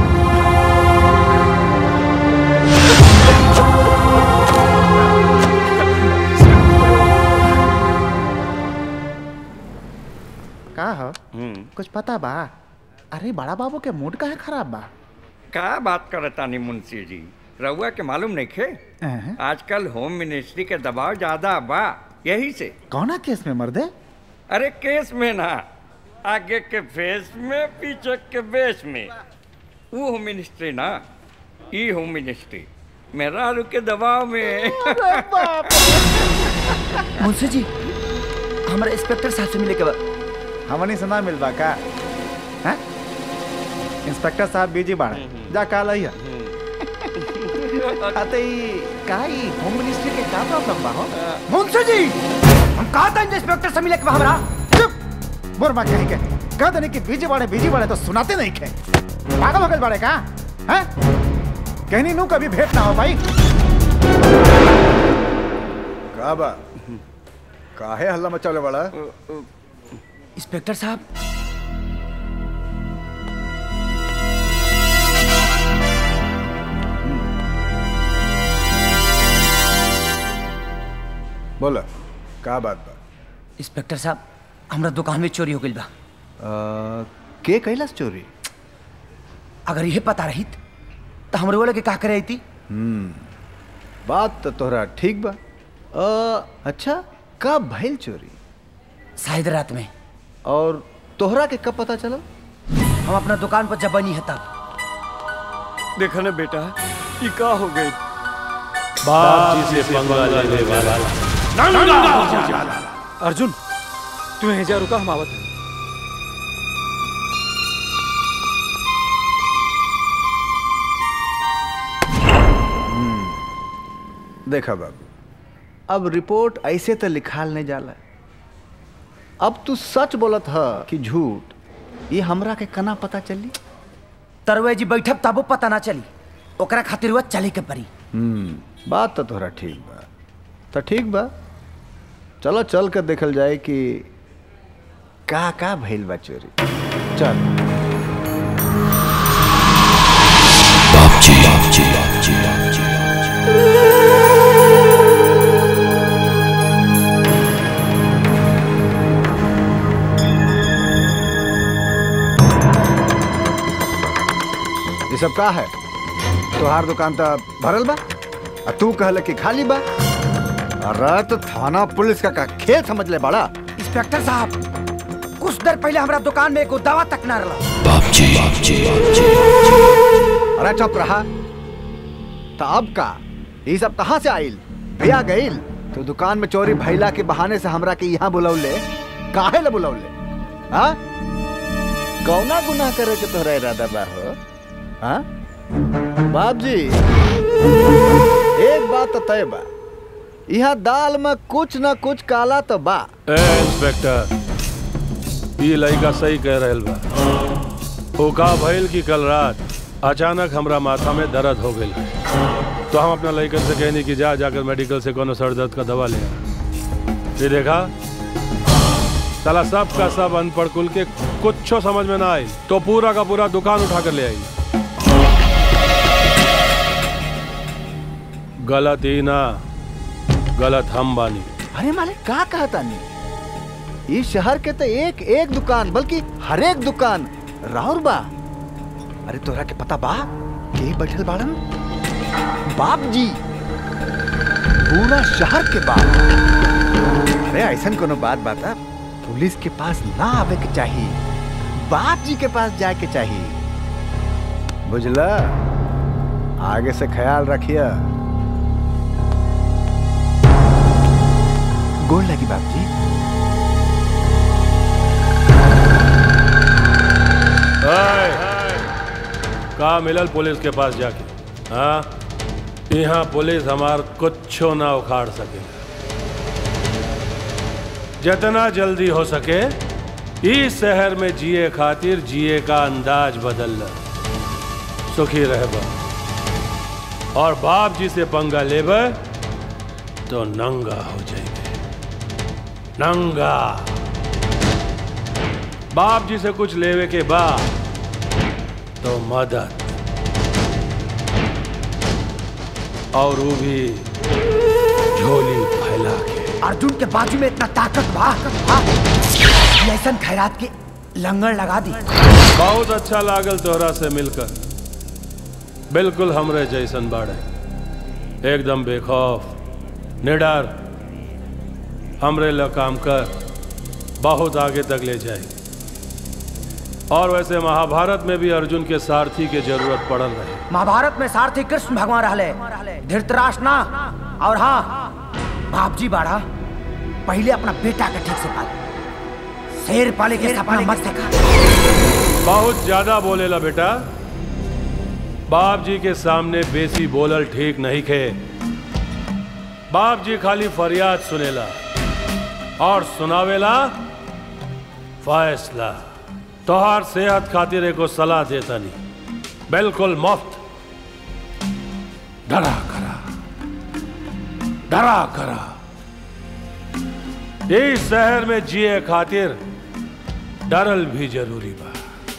का हो कुछ पता बा अरे बड़ा बाबू के मूड काहे खराब बा का बात करतानी मुंशी जी रउआ के मालूम नहीं खे अहं। आजकल होम मिनिस्ट्री के दबाव ज्यादा बा यही से कौना केस में मर्दे अरे केस में ना आगे के फेस में पीछे के बेस में वो होम मिनिस्ट्री ना ई होम मिनिस्ट्री मेरा के दबाव में मुंशी जी हमारे इंस्पेक्टर साहब से मिले के बाद हमनी से ना मिल बा का हैं? इंस्पेक्टर साहब बिजी बाड़े जा काल आइया अते ई का ई होम मिनिस्ट्री के का प्रॉब्लम बा हो मुंशी जी हम कहा था इंस्पेक्टर से मिले के बा हमरा चुप बुरमा कहीं के कह देने कि बिजी बाड़े बिजी बाड़े तो सुनाते नहीं खे पागल हो गए बाड़े का हैं कहनी नू कभी भेंट ना हो भाई का बा काहे हल्ला मचाले बड़ा इंस्पेक्टर साहब बोला का बात बा इंस्पेक्टर साहब हमरा दुकान में चोरी हो गई बा आ, के कैलाश चोरी अगर यह पता रहित तो हमरे वाले के का करे थी हम्म बात तो तोहरा ठीक बा आ, अच्छा कब भइल चोरी शायद रात में और तोहरा के कब पता चला हम अपना दुकान पर जब बनी है तब देखा ना बेटा ये का हो गई बाप जी से पंगा लेने वाला नंगा हो जाला अर्जुन तू यहीं जा रुका हम आवत हैं देखा बाबू अब रिपोर्ट ऐसे तो लिखाल नहीं जाला अब तू सच बोलत ह कि झूठ ये हमरा के कना पता चली तरवे जी बैठब तबो पता ना चली ओकरा खातिर हुआ चले के परी हम्म बात तो तोहरा ठीक बा तो ठीक बा चलो चल कर देखल जाए कि का का भइल बा चोरी चल ये सब का है तोहार दुकान तो भरल बा आ तू कहल कि खाली बा अरे तो थाना पुलिस का, का खेल समझ ले बड़ा इंस्पेक्टर साहब कुछ देर पहले हमरा दुकान में एगो दवा तक ना रहा अरे चुप रहा तो अब का ये सब कहाँ से आइल भैया गइल तो दुकान में चोरी भैला के बहाने से हमरा के यहाँ बुलौले काहे ला बुलौले हाँ कौना गुनाह करे के तोहरा इरादा बा हो हाँ बाप जी एक बात तो तय बा यहाँ दाल में कुछ न कुछ काला तो बा ए इंस्पेक्टर ये लड़का सही कह रहल बा ओ का भइल कि कल रात अचानक हमरा माथा में दर्द हो गई तो हम अपना लड़कन से कहनी कि जा जाकर मेडिकल से कोनो सर दर्द का दवा ले आ। ये देखा साला सब का सब अनपढ़ कुल के कुछ समझ में ना आई तो पूरा का पूरा दुकान उठा कर ले आई गलत ही ना गलत हम बानी अरे मालिक का कहता नहीं इस शहर के तो एक एक दुकान बल्कि हर एक दुकान राउर बा अरे तोरा के पता बा के बैठल बाड़न बाप जी पूरा शहर के बाप अरे ऐसा कोनो बात बाता पुलिस के पास ना आवे के चाहिए बाप जी के पास जाए के चाहिए बुझला आगे से ख्याल रखिया गोल लगी बाप जी हाय, का मिलल पुलिस के पास जाके हाँ यहाँ पुलिस हमार कुछो ना उखाड़ सके जितना जल्दी हो सके इस शहर में जिए खातिर जिए का अंदाज बदल ल सुखी रहब और बाप जी से पंगा लेब तो नंगा हो जाएंगे नंगा बाप जी से कुछ लेवे के बाद तो मदद और वो भी झोली फैला के अर्जुन के बाजू में इतना ताकत बा हाँ? कि ऐसन खैरात के लंगड़ लगा दी बहुत अच्छा लागल तोहरा से मिलकर बिल्कुल हमरे जैसन बाड़े एकदम बेखौफ निडर हमरे ल काम कर बहुत आगे तक ले जाए और वैसे महाभारत में भी अर्जुन के सारथी के जरूरत पड़ल रहे महाभारत में सारथी कृष्ण भगवान रहले धृतराष्ट्र ना और हाँ बाप जी बाड़ा पहले अपना बेटा के ठीक से पाल शेर पाले के सपना मत देखा बहुत ज्यादा बोलेला बेटा बाप जी के सामने बेसी बोलल ठीक नहीं खे बाप जी खाली फरियाद सुनेला और सुनावेला फैसला तोहार सेहत खातिर एगो सलाह देता नहीं बिल्कुल मुफ्त डरा करा डरा करा इस शहर में जिए खातिर डरल भी जरूरी बा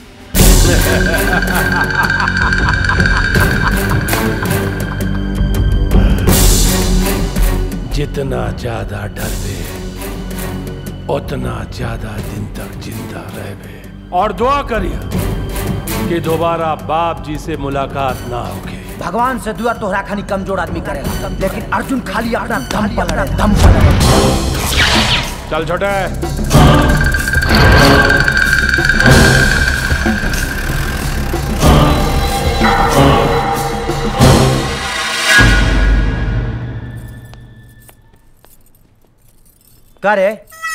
जितना ज्यादा डरबे उतना ज्यादा दिन तक जिंदा रहबे और दुआ करिए कि दोबारा बाप जी से मुलाकात ना होके भगवान से दुआ तोहरा खानी कमजोर आदमी करेगा लेकिन अर्जुन खाली अपना दम पर लड़े दम पर लड़े चल छोटे करे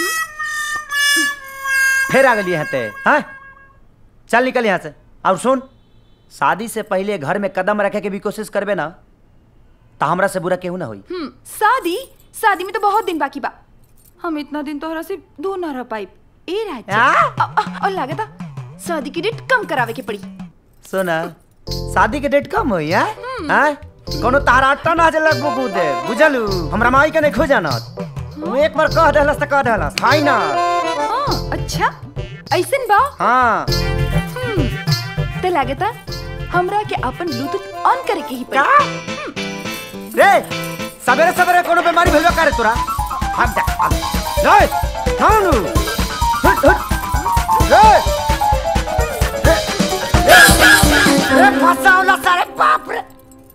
फिर आ गई यहाँ ते हाँ चल निकल यहाँ से और सुन शादी से पहले घर में कदम रखे के भी कोशिश करबे ना तो हमरा से बुरा केहू ना होई हम्म शादी शादी में तो बहुत दिन बाकी बा हम इतना दिन तोहरा से दूर ना रह पाई ए राजा अ- अ- और लागता शादी की डेट कम करावे के पड़ी सुना शादी के डेट कम होई है हाँ कोनो तारा अट्टा ना जलक बुकू दे बुझलू हमरा माई के नहीं खोजाना तू एक बार कह देहलस त कह देहलस फाइनल हाँ अच्छा ऐसन बा हाँ हम्म, ते लागता हमरा के अपन ब्लूटूथ ऑन करे के ही पड़ी रे सवेरे सवेरे कोनो बीमारी भेलबे करे तोरा हट जा आ। रे थानु हट हट रे रे रे रे फसावला सारे बाप रे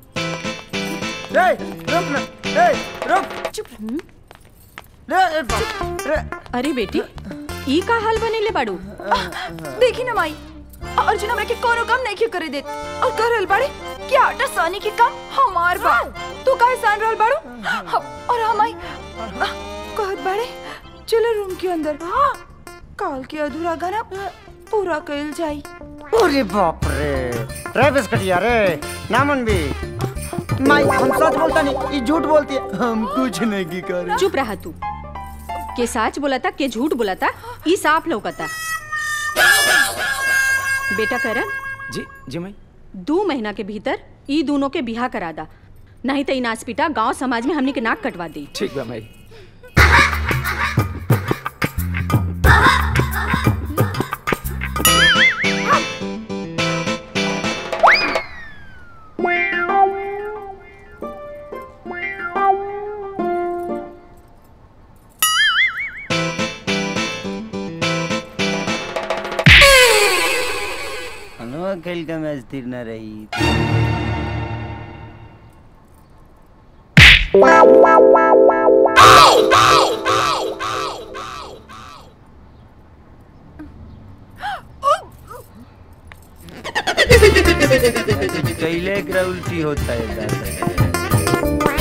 रे रुक ना रे रुक चुप रे रे बाप रे अरे बेटी ई का हाल बनेले बाड़ू देखी ना माई अर्जुन हमरा के कोनो काम नहीं क्यों करे देत और कर रहल बाड़े क्या आटा सानी के काम हमार बा तू काहे सान रहल बाड़ू हम- और हम आई कहत बाड़े चलो रूम के अंदर काल के अधूरा गाना पूरा कइल जाई अरे बाप रे रे बिस्कटिया रे नामन भी माई हम सच बोलता नहीं ये झूठ बोलती है हम कुछ नहीं की कर चुप रहा तू के सच बोलता के झूठ बोलता ई साफ लौकता बेटा करण जी जी माई दो महीना के भीतर ई दोनों के बिहा करा दा नहीं तो इनास पिटा गांव समाज में हमनी के नाक कटवा दी ठीक बा माई हनुआ खेल का मैच स्थिर न रही कैले एकरा उल्टी होता है दादा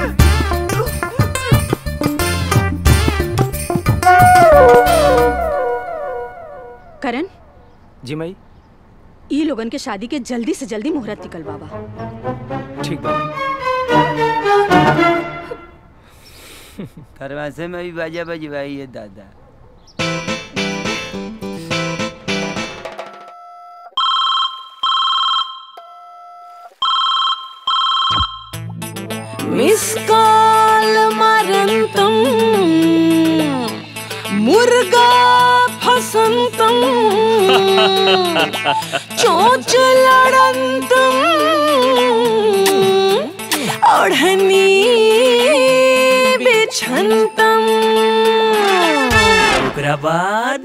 करण जी माई ई लोगन के शादी के जल्दी से जल्दी मुहूर्त निकल बाबा ठीक बा खरवासे में भी बाजा बजवाई है दादा मिस कॉल मरंतम मुर्गा फसंतम चोच लड़ंतम ओढ़नी बिछंतम ओकरा बाद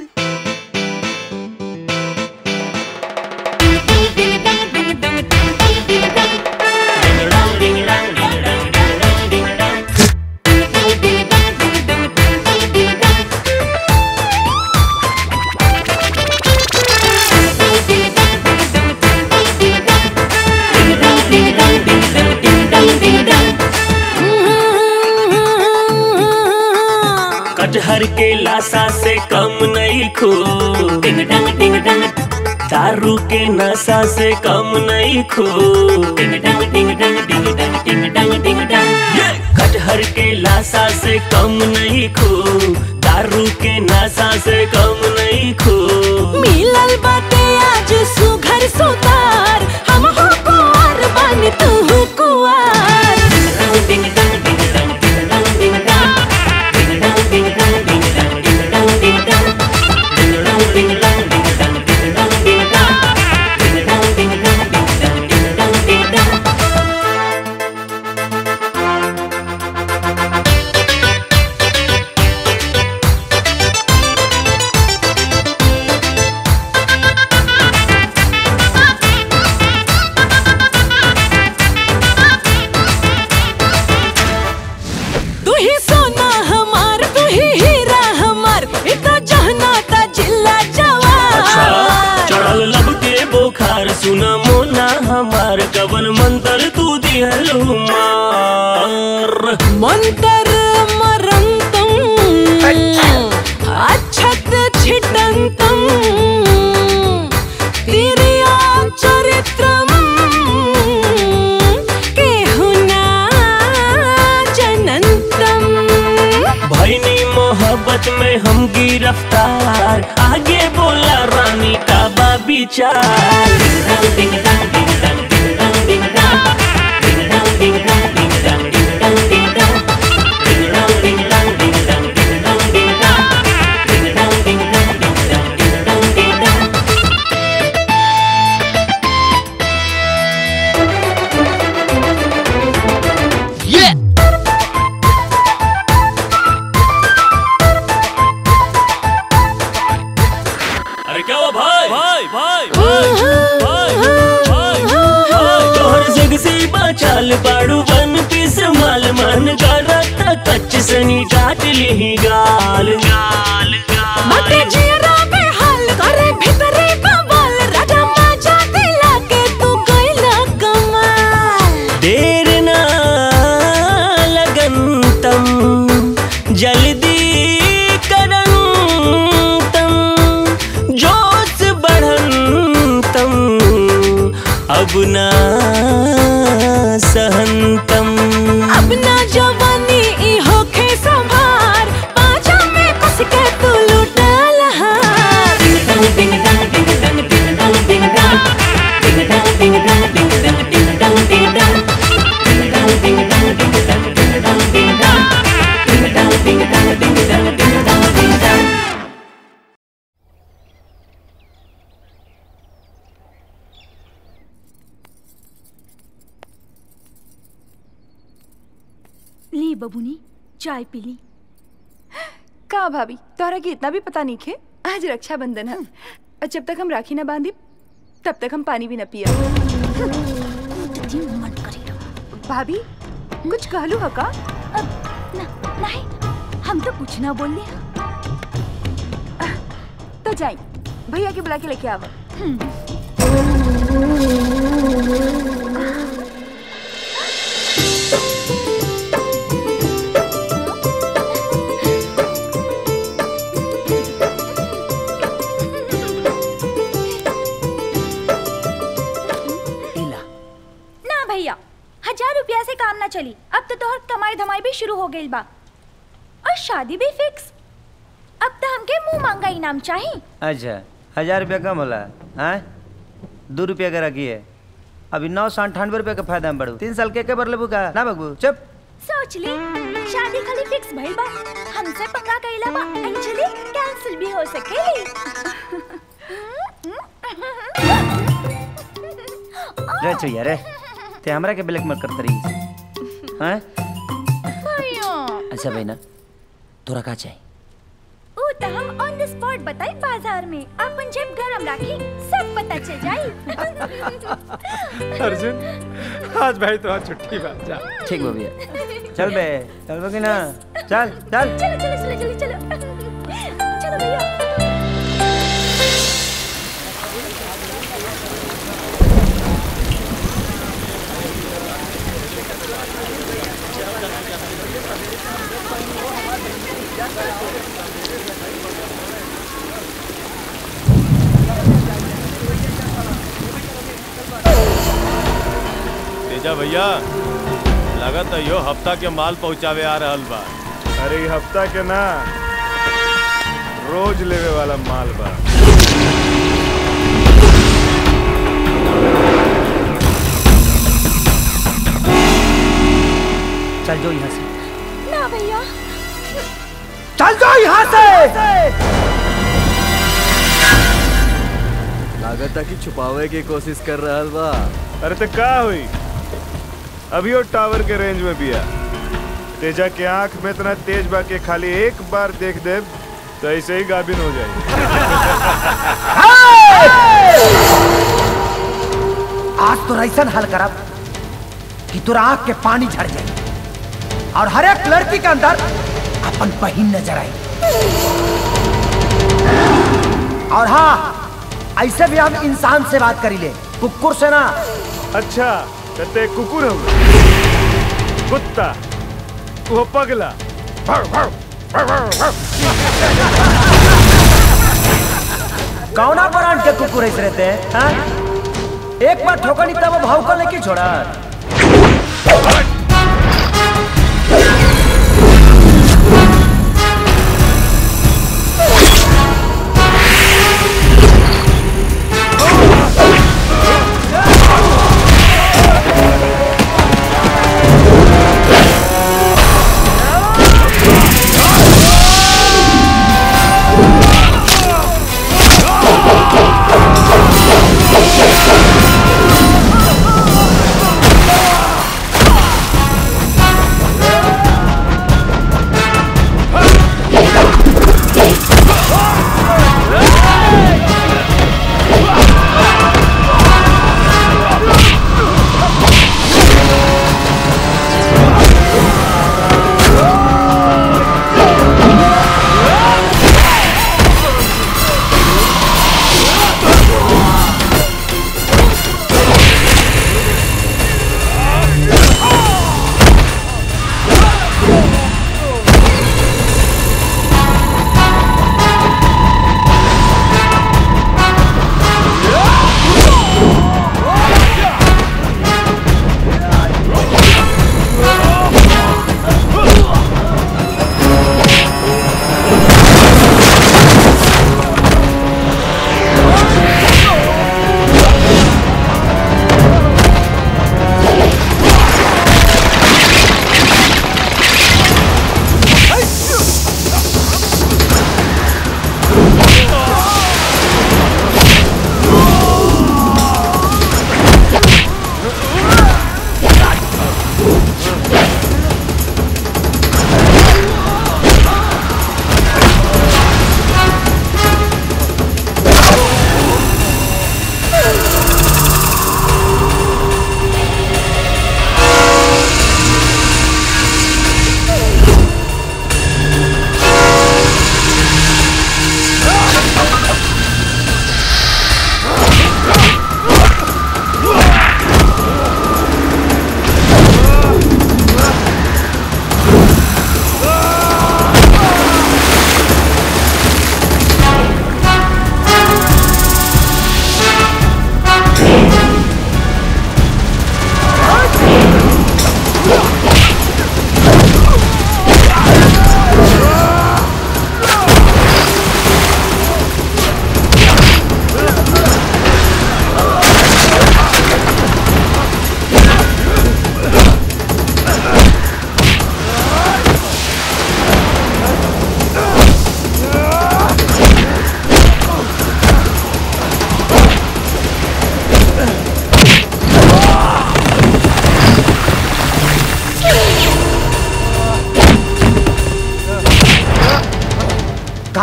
कटहर के लाशा से कम नहीं खो डिंग डंग डिंग डंग दारू के नशा से कम नहीं खो डिंग डंग डिंग डंग डिंग डंग डिंग डंग डिंग डंग ये! कटहर के लाशा से कम नहीं खो दारू के नशा से कम नहीं खो मिलल बाटे आज सुघर सुतार हम हो कुंवर बन तू हो कुंवर डिंग डंग डिंग डंग डिंग डंग डिंग डंग डिंग डंग डिंग डंग डिंग डंग डिंग डंग डिंग डंग डिंग डंग डिंग डंग डिंग डंग डिंग डंग डिंग डंग डिंग डंग डिंग डंग डिंग डंग डिंग डंग तू ही सोना हमार तू ही हीरा हमार इतना जहना ता जिल्ला जवार चढ़ल लब के बोखार सुना मोना हमार कवन मंत्र तू दिहलु मार मंतर मरंतम अच्छत छिटंतम तिरिया चरित्रम केहुना जनंतम भैनी मोहब्बत में हम गिरफ्तार आगे बोला रानी का बा विचार डिंग डंग डिंग डंग डिंग डंग डिंग डंग डिंग डंग डिंग डंग डिंग डंग डिंग डंग डिंग डंग डिंग डंग डिंग डंग डिंग डंग डिंग डंग डिंग डंग डिंग डंग डिंग डंग डिंग डंग डिंग डंग अरे क्या हुआ भाई भाई भाई भाई भाई भाई तोहर जग से बचाल बाड़ू वन पीस माल मन करता कच्च सनी काट ली गाल गाल मते जियरा में हाल करे भीतरे कमाल राजा माजा दिला के तू कोइला कमाल देर ना लगन तम जल्दी करन तम जोश बढ़न तम अब ना सहन अब ना जवानी ई होखे संभार पाछा में कस के तू लुटा लहार ली बबुनी चाय पी ली का भाभी तोहरा के इतना भी पता नहीं खे आज रक्षाबंधन है और जब तक हम राखी ना बांधी तब तक हम पानी भी न पिया भाभी कुछ कहलू ह का नहीं हम तो कुछ ना बोल तो जाई भैया के बुला के लेके आवा ना भैया हजार रुपया से काम ना चली अब तो तोहर कमाई धमाई भी शुरू हो गई बा और शादी भी फिक्स अब तो हमके मुंह मांगा इनाम चाहिए अच्छा हजार रुपया कम होला हाँ दो रुपया का रखी है अभी नौ सौ अंठानवे रुपया का फायदा में बढ़ू तीन साल के के बर लेबू का ना बगबू चुप सोच ली शादी खाली फिक्स भइल बा हमसे पंगा कइला बा एक्चुअली कैंसिल भी हो सकेली रे चुया रे ते हमरा के ब्लैक मत करत रही हैं अच्छा भाई ना तोरा का चाहिए ऊ तो हम ऑन द स्पॉट बताई बाजार में अपन जेब गरम राखी सब पता चल जाई अर्जुन आज भाई तो छुट्टी बा जा ठीक बा भैया चल बे चल बे कि ना चल चल चलो चलो चलो चलो चलो चलो भैया तेजा भैया लगत है यो हफ्ता के माल पहुंचावे आ रहल बा अरे ई हफ्ता के ना रोज लेवे वाला माल बा चल जो यहाँ से ना भैया चल जाओ यहाँ से लागत कि छुपावे की कोशिश कर रहा बा अरे तो का हुई अभी वो टावर के रेंज में बिया तेजा के आंख में इतना तेज बा के खाली एक बार देख दे तो ऐसे ही गाभिन हो जाए आज तो ऐसा हल करब कि तोरा आंख के पानी झड़ जाए और हर एक लड़की के अंदर अपन बहिन नजर आए और हाँ ऐसे भी हम इंसान से बात करी ले कुकुर से ना अच्छा कहते कुकुर हो कुत्ता वो पगला कौना ब्रांड के कुकुर ऐसे रहते हैं हाँ? एक बार ठोकनी तब वो भाव को लेके छोड़ा Oh!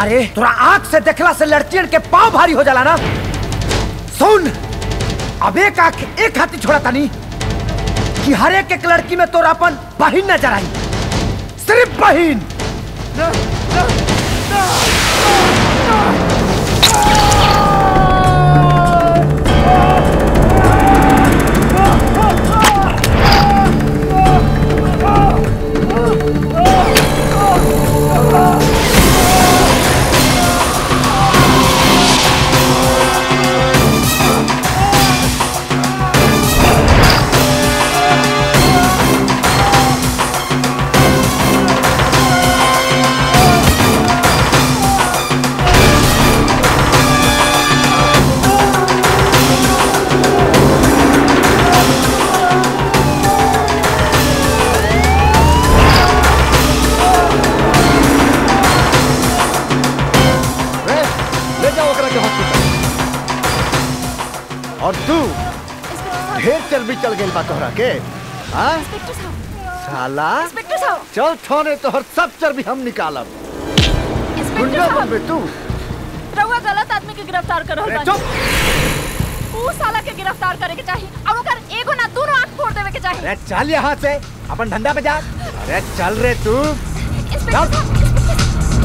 अरे तोरा आंख से देखला से लड़कियन के पाँव भारी हो जाला ना सुन अब एक आंख एक हाथी छोड़ा तानी कि हर एक एक लड़की में तोरा अपन बहिन नजर आई सिर्फ बहिन रे, ले जाओ ओकरा के हॉस्पिटल और तू ढेर चर्बी चल गई बा तोहरा के हाँ साला इंस्पेक्टर साहब चल थाने तोहर सब चर्बी हम निकालब गुंडा साहब। बनबे तू रउआ गलत आदमी के गिरफ्तार कर रहल अरे बानी ऊ साला के गिरफ्तार करे के चाही और ओकर एगो ना दोनों आंख फोड़ देवे के चाही अरे चल यहाँ से अपन धंधा पे जा अरे चल रे तू इंस्पेक्टर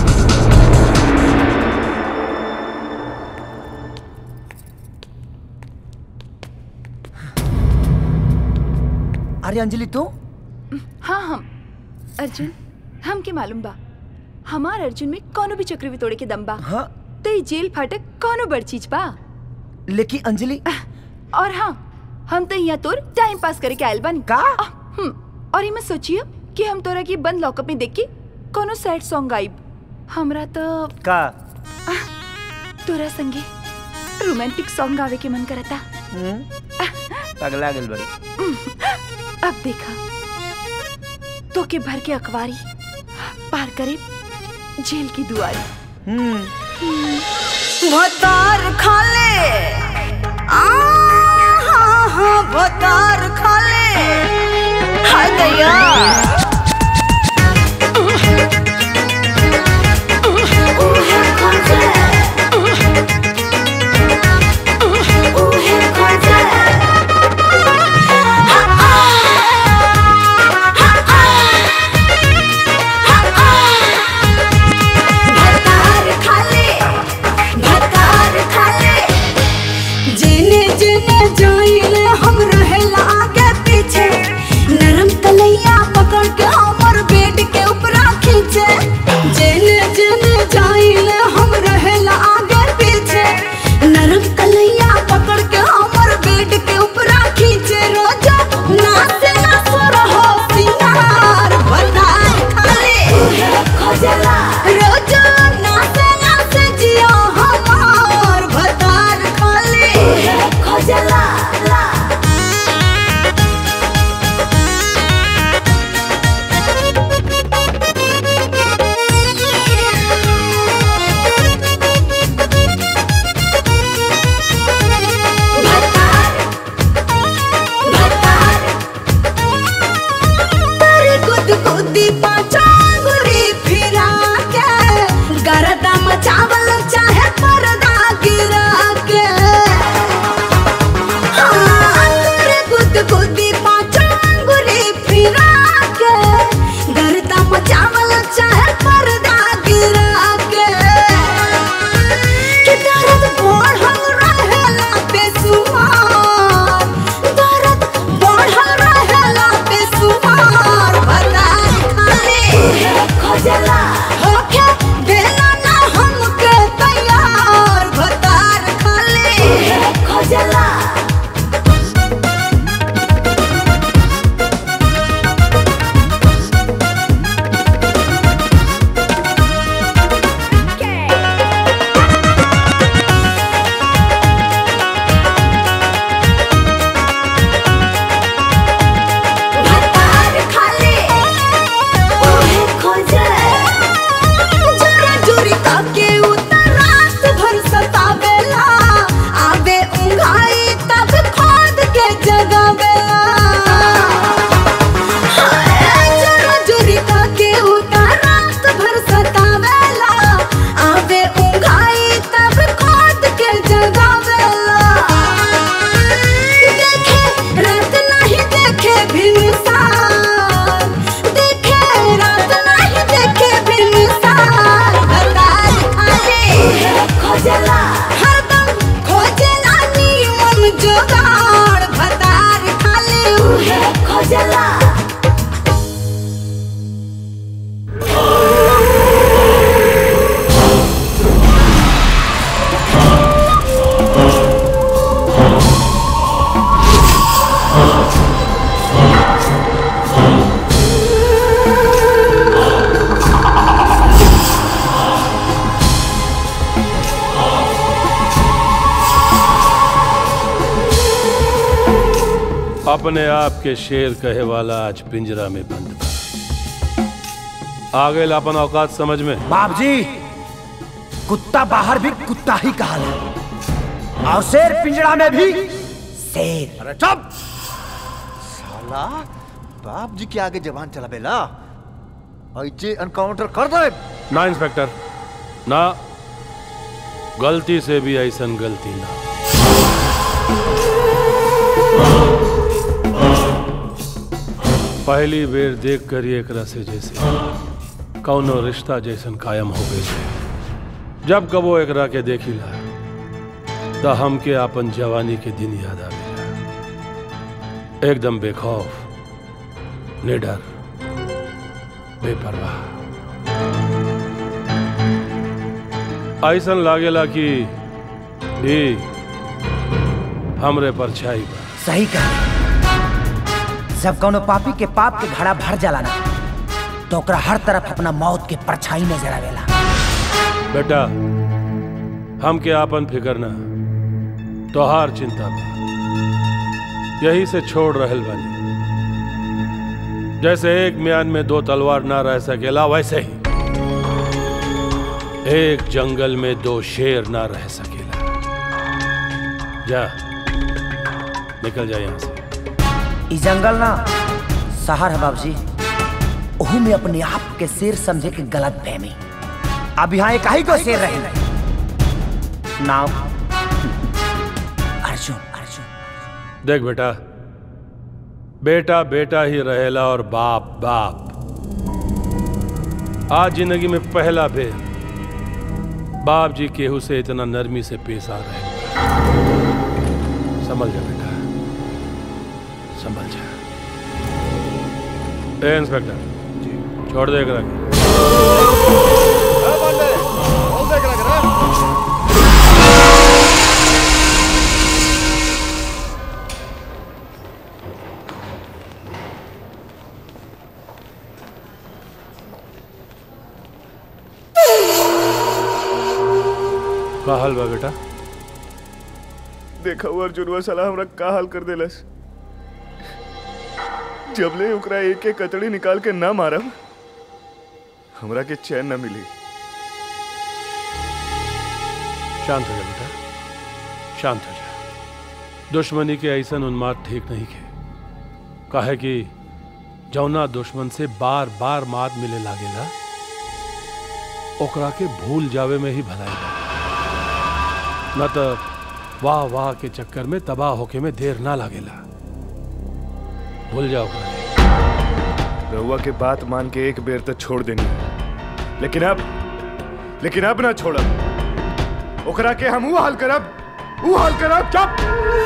अरे अंजलि तू हाँ हम अर्जुन हम के मालूम बा हमार अर्जुन में कोनो भी चक्र भी तोड़े के दम बा हाँ तो ये जेल फाटक कोनो बड़ चीज बा लेकिन अंजलि और हाँ हम तो यहाँ तोर टाइम पास करे के आयल बानी का हम्म और ये मैं सोचिए कि हम तोरा की बंद लॉकअप में देख के कोनो सैड सॉन्ग गाइब हमरा तो का तोरा संगे रोमांटिक सॉन्ग गावे के मन करता पगला गेल बड़ी अब देखा तो के भर के अखबारी पार करे जेल की दुआरी भतार खाले आ हाँ हाँ भतार खाले हाय दैया उहे खोजे उहे खोजे हा आ हा आ हा आ भतार खाले भतार खाले जेने जेने जाइले हम रहेला आगे पीछे नरम तलैया पकड़ के हमर बेड के ऊपर खींचे जेने जेने जाइले हम रहेला आगे पीछे नरम तलैया पकड़ के हमर बेड के ऊपर खींचे रोजा नाचे ना सुर हो सिंगार भतार खाले खोजला रोजा नाचे नाचे जियो हमार भतार खाले खोजला ला तारी गुद गुदी पाचा गुरी फिरा के गरदा मचावल चाहे पर्दा गिरा के हाँ, तारी गुद गुदी पाचा गुरी फिरा के गरदा मचावल चाहे पर्दा गिरा के कि दर्द बढ़ल रहेला बेसुमार दर्द बढ़ल रहेला बेसुमार भतार खाले खोजला होके देला ना हमके तैयार भतार खाले खोजला भतार खाले ओहे खोजे जोरा जोरी काके उतर रात भर सतावेला आवे उंघाई तब खोद के जगावेला हाय, जोरा जोरी काके उतर रात भर सतावेला अपने आप के शेर कहे वाला आज पिंजरा में बंद बा आ गए अपन औकात समझ में बाप जी कुत्ता बाहर भी कुत्ता ही कहा है और शेर पिंजरा में भी शेर अरे चुप साला बाप जी के आगे जवान चला बेला ऐसे एनकाउंटर कर दे ना इंस्पेक्टर ना गलती से भी ऐसा गलती ना पहली बेर देख कर एक से जैसे कौनो रिश्ता जैसन कायम हो गई जब कबो एकरा के देखिला तो हमके अपन जवानी के दिन याद आ गया एकदम बेखौफ निडर बेपरवाह ऐसन लागेला कि ई हमरे परछाई बा सही कहा जब कोनो पापी के पाप के घड़ा भर जाला ना तो ओकरा हर तरफ अपना मौत के परछाई नजर आवेला बेटा हमके आपन फिकर ना तोहार चिंता बा यही से छोड़ रहल बानी जैसे एक म्यान में दो तलवार ना रह सकेला वैसे ही एक जंगल में दो शेर ना रह सकेला जा निकल जा यहां से ई जंगल ना शहर है बाबूजी ओहू में अपने आप के शेर समझे के गलत फहमी अब यहाँ एक ही को शेर रहे नाम अर्जुन अर्जुन देख बेटा बेटा बेटा ही रहेला और बाप बाप आज जिंदगी में पहला बेर बाप जी केहू से इतना नरमी से पेश आ रहे हैं। संभल जा बेटा संभल जा ए इंस्पेक्टर छोड़ दे एकरा के का हाल बा बेटा देखा हुआ अर्जुनवा साला हमरा का हाल कर देलस जबले ओकरा एक एक कतड़ी निकाल के ना मारब हमरा के चैन न मिली शांत हो जा बेटा शांत हो जा दुश्मनी के ऐसा उन्माद ठीक नहीं के काहे कि जौना दुश्मन से बार बार मात मिले लागेला ओकरा के भूल जावे में ही भलाई बा न तो वाह वाह के चक्कर में तबाह होके में देर ना लागेला भूल जाओ ओकरा के। रहुआ के बात मान के एक बेर तक छोड़ देनी लेकिन अब लेकिन अब ना छोड़ब ओकरा के हम ऊ हाल करब ऊ हाल करब चुप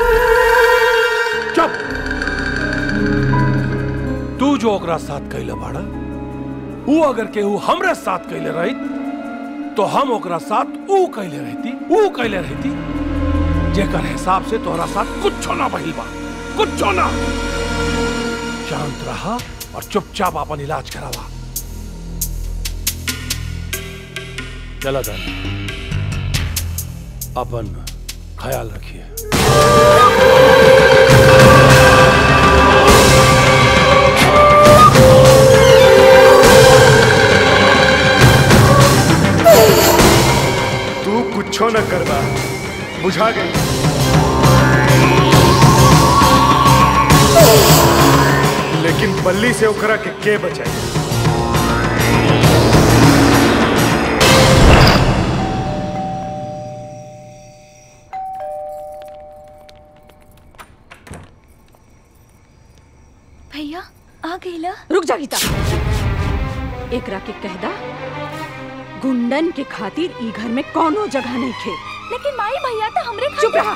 चुप तू जो ओकरा साथ कैले बाड़ा ऊ अगर केहू हमरे साथ कैले रही तो हम ओकरा साथ ऊ कैले रहती ऊ कैले रहती जेकर हिसाब से तोहरा साथ कुछ ना बहिल बा कुछ ना शांत रहा और चुपचाप अपन इलाज करावा चला दानी अपन ख्याल रखिए तू कुछो न करबा बुझा गई लेकिन बल्ली से ओकरा के के बचाई भैया आ गईला रुक जा गीता एकरा के कहदा गुंडन के खातिर ई घर में कोनो जगह नहीं खे लेकिन माई भैया तो हमरे चुप रहा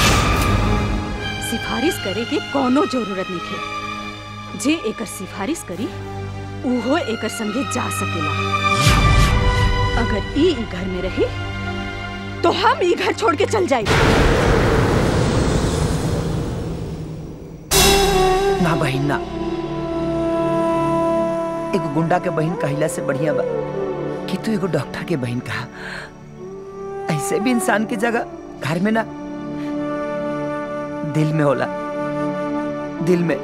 सिफारिश करे के कोनो जरूरत नहीं खे जे एकर सिफारिश करी उहो एकर संगे जा सकेला अगर ई ई घर में रही तो हम ई घर छोड़ के चल जाए ना बहिन ना एगो गुंडा के बहन कहला से बढ़िया बा कि तू एगो डॉक्टर के बहन कहा ऐसे भी इंसान की जगह घर में ना दिल में होला दिल में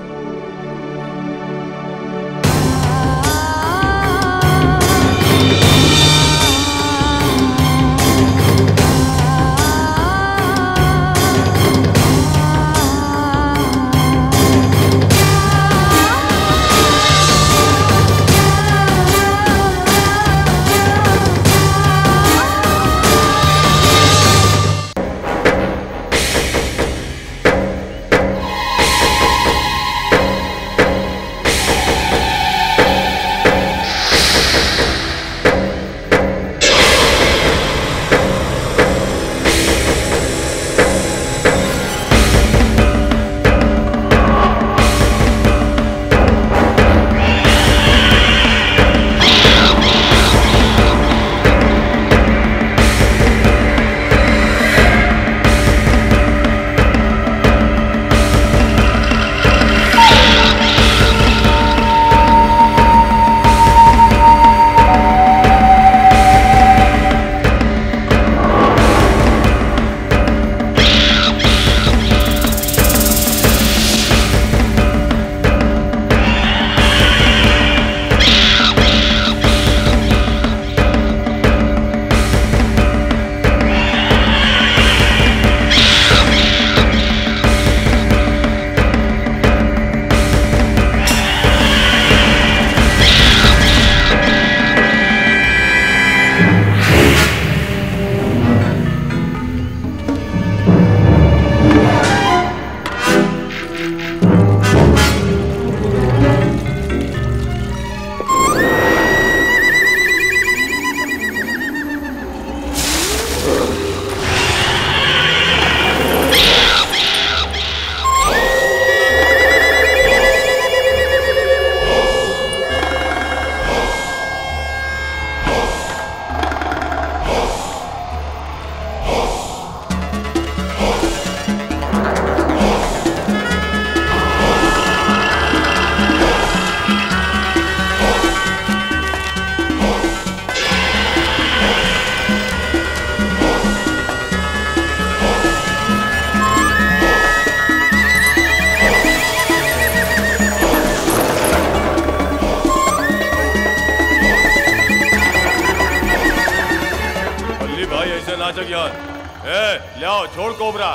बल्ली भाई ऐसे नाचक यार ए ले आओ छोड़ कोबरा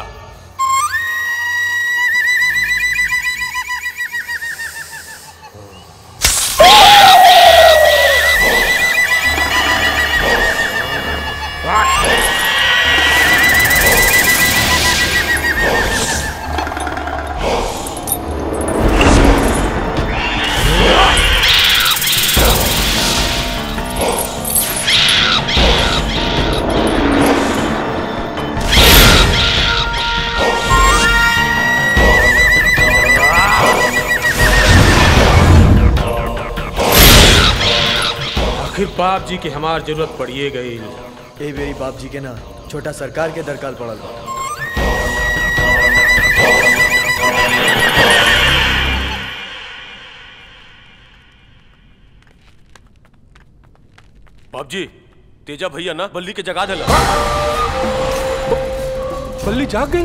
आखिर बाप जी की हमार जरूरत पड़िए गई ए बेरी बाप जी के ना छोटा सरकार के दरकाल पड़ल बा बाप जी तेजा भैया ना बल्ली के जगा देला बल्ली जाग गई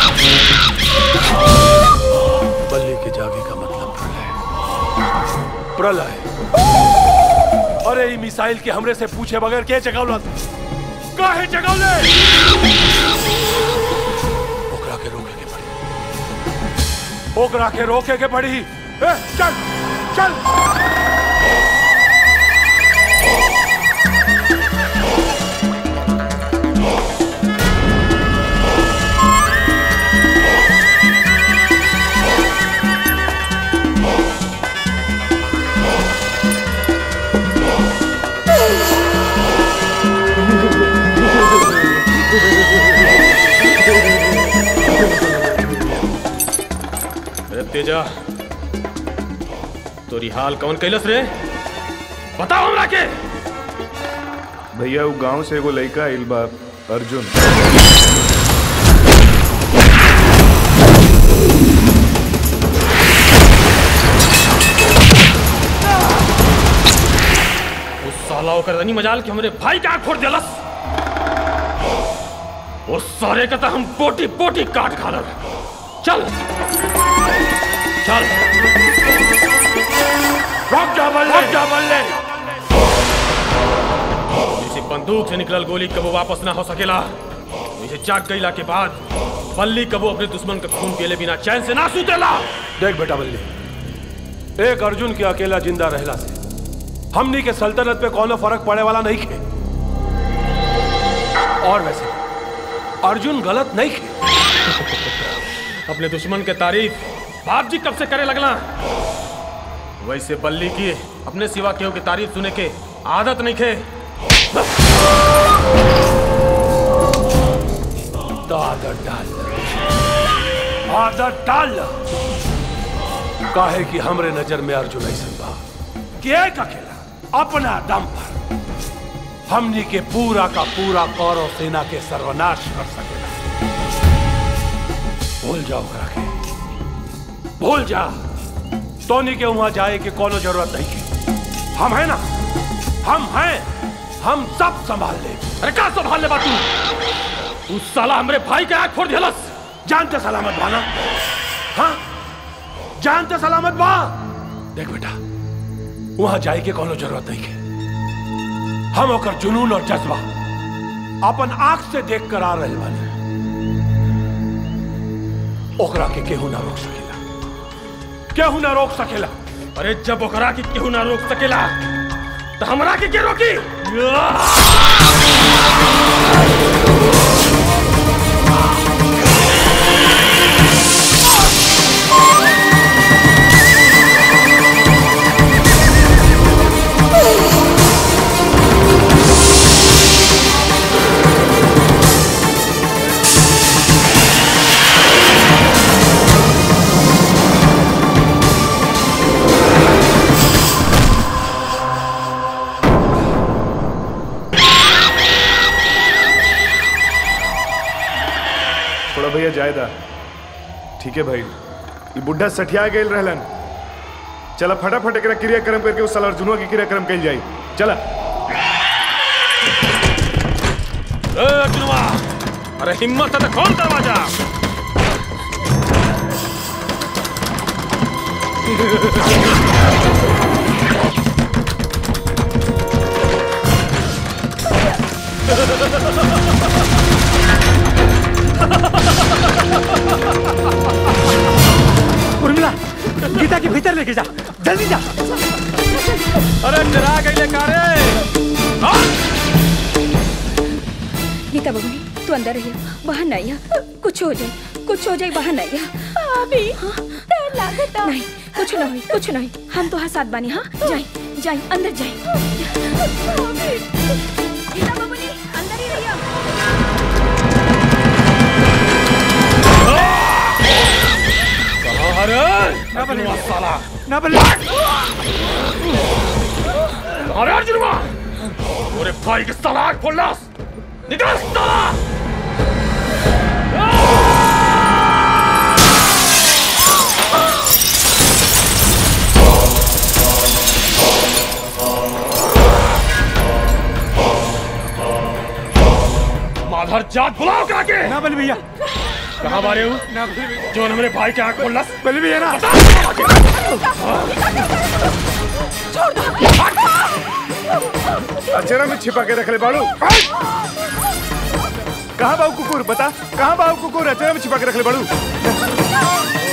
बल्ली के जागे का मतलब प्रलय प्रलय अरे ई मिसाइल के हमरे से पूछे बगैर के जगावला काहे जगावले ओकरा के रोके के पड़ी ओकरा के रोके के पड़ी ए, चल चल अरे तेजा तोरी हाल कौन कैलस रे बताओ हमरा के भैया वो गांव से एगो लड़का आइल बा अर्जुन ओकर रनी मजाल के हमरे भाई का आँख फोड़ देलस उस सारे का तो हम पोटी पोटी काट खा चल चल रुक जा बल्ले रुक जा बल्ले इसी बंदूक से निकलल गोली कबो वापस ना हो सकेला इसे जाग गईला के बाद बल्ली कबो अपने दुश्मन का खून पियले बिना चैन से ना सुतेला देख बेटा बल्ली एक अर्जुन के अकेला जिंदा रहला से हमनी के सल्तनत पे कोनो फर्क पड़े वाला नहीं खे और वैसे अर्जुन गलत नहीं खे अपने दुश्मन के तारीफ बाप जी कब से करे लगला वैसे बल्ली की अपने सिवा केहू की तारीफ सुने के आदत नहीं खे तो आदत डाल आदत डाल काहे कि हमरे नजर में अर्जुन ऐसा बा कि एक अकेला अपना दम पर हमनी के पूरा का पूरा कौरव सेना के सर्वनाश कर सकेला भूल जाओ ओकरा के भूल जा टोनी के वहां जाए के कोनो जरूरत नहीं है हम है ना हम हैं हम सब संभाल ले अरे का संभाल ले बा तू तू साला हमरे भाई के आंख फोड़ दिलस जानते सलामत बाना हाँ जानते सलामत बा देख बेटा वहां जाए के कोनो जरूरत नहीं है हम ओकर जुनून और जज्बा अपन आंख से देख कर आ रहे वाले ओकरा के केहू ना रोक सकेला केहू ना रोक सकेला अरे जब ओकरा के केहू ना रोक सकेला तो हमरा के के रोकी थोड़ा भैया जायदा ठीक है भाई ये बुढ़ा सठिया गए रहलन चला फटाफट एकरा क्रियाक्रम करके उस साल अर्जुनवा के क्रियाक्रम कल जाई चला ए अर्जुनवा अरे हिम्मत है तो खोल दरवाजा उर्मिला गीता के भीतर लेके जा जल्दी जा अरे डरा गई कारे गीता बबुनी तू अंदर रहिए बाहर नहीं आ कुछ हो जाए कुछ हो जाए बाहर नहीं आ अभी डर लागता नहीं कुछ ना हुई कुछ नहीं हम तो हाँ साथ बानी हाँ जाए जाए अंदर जाए गीता बबुनी अंदर ही रहिए अरे ना बल्ले साला ना बल्ले अरे अर्जुनवा अरे भाई के साला आग फोड़ लास निकल साला माधर जात बुलाओ करा के ना बल भैया कहाँ मारे हो ना बल भैया जो हमारे भाई के आंख खोल लस बल भैया ना अचेरा में छिपा के रख ले बाड़ू कहाँ बाबू कुकुर बता कहाँ बाबू कुकुर अचेरा में छिपा के रख ले बाड़ू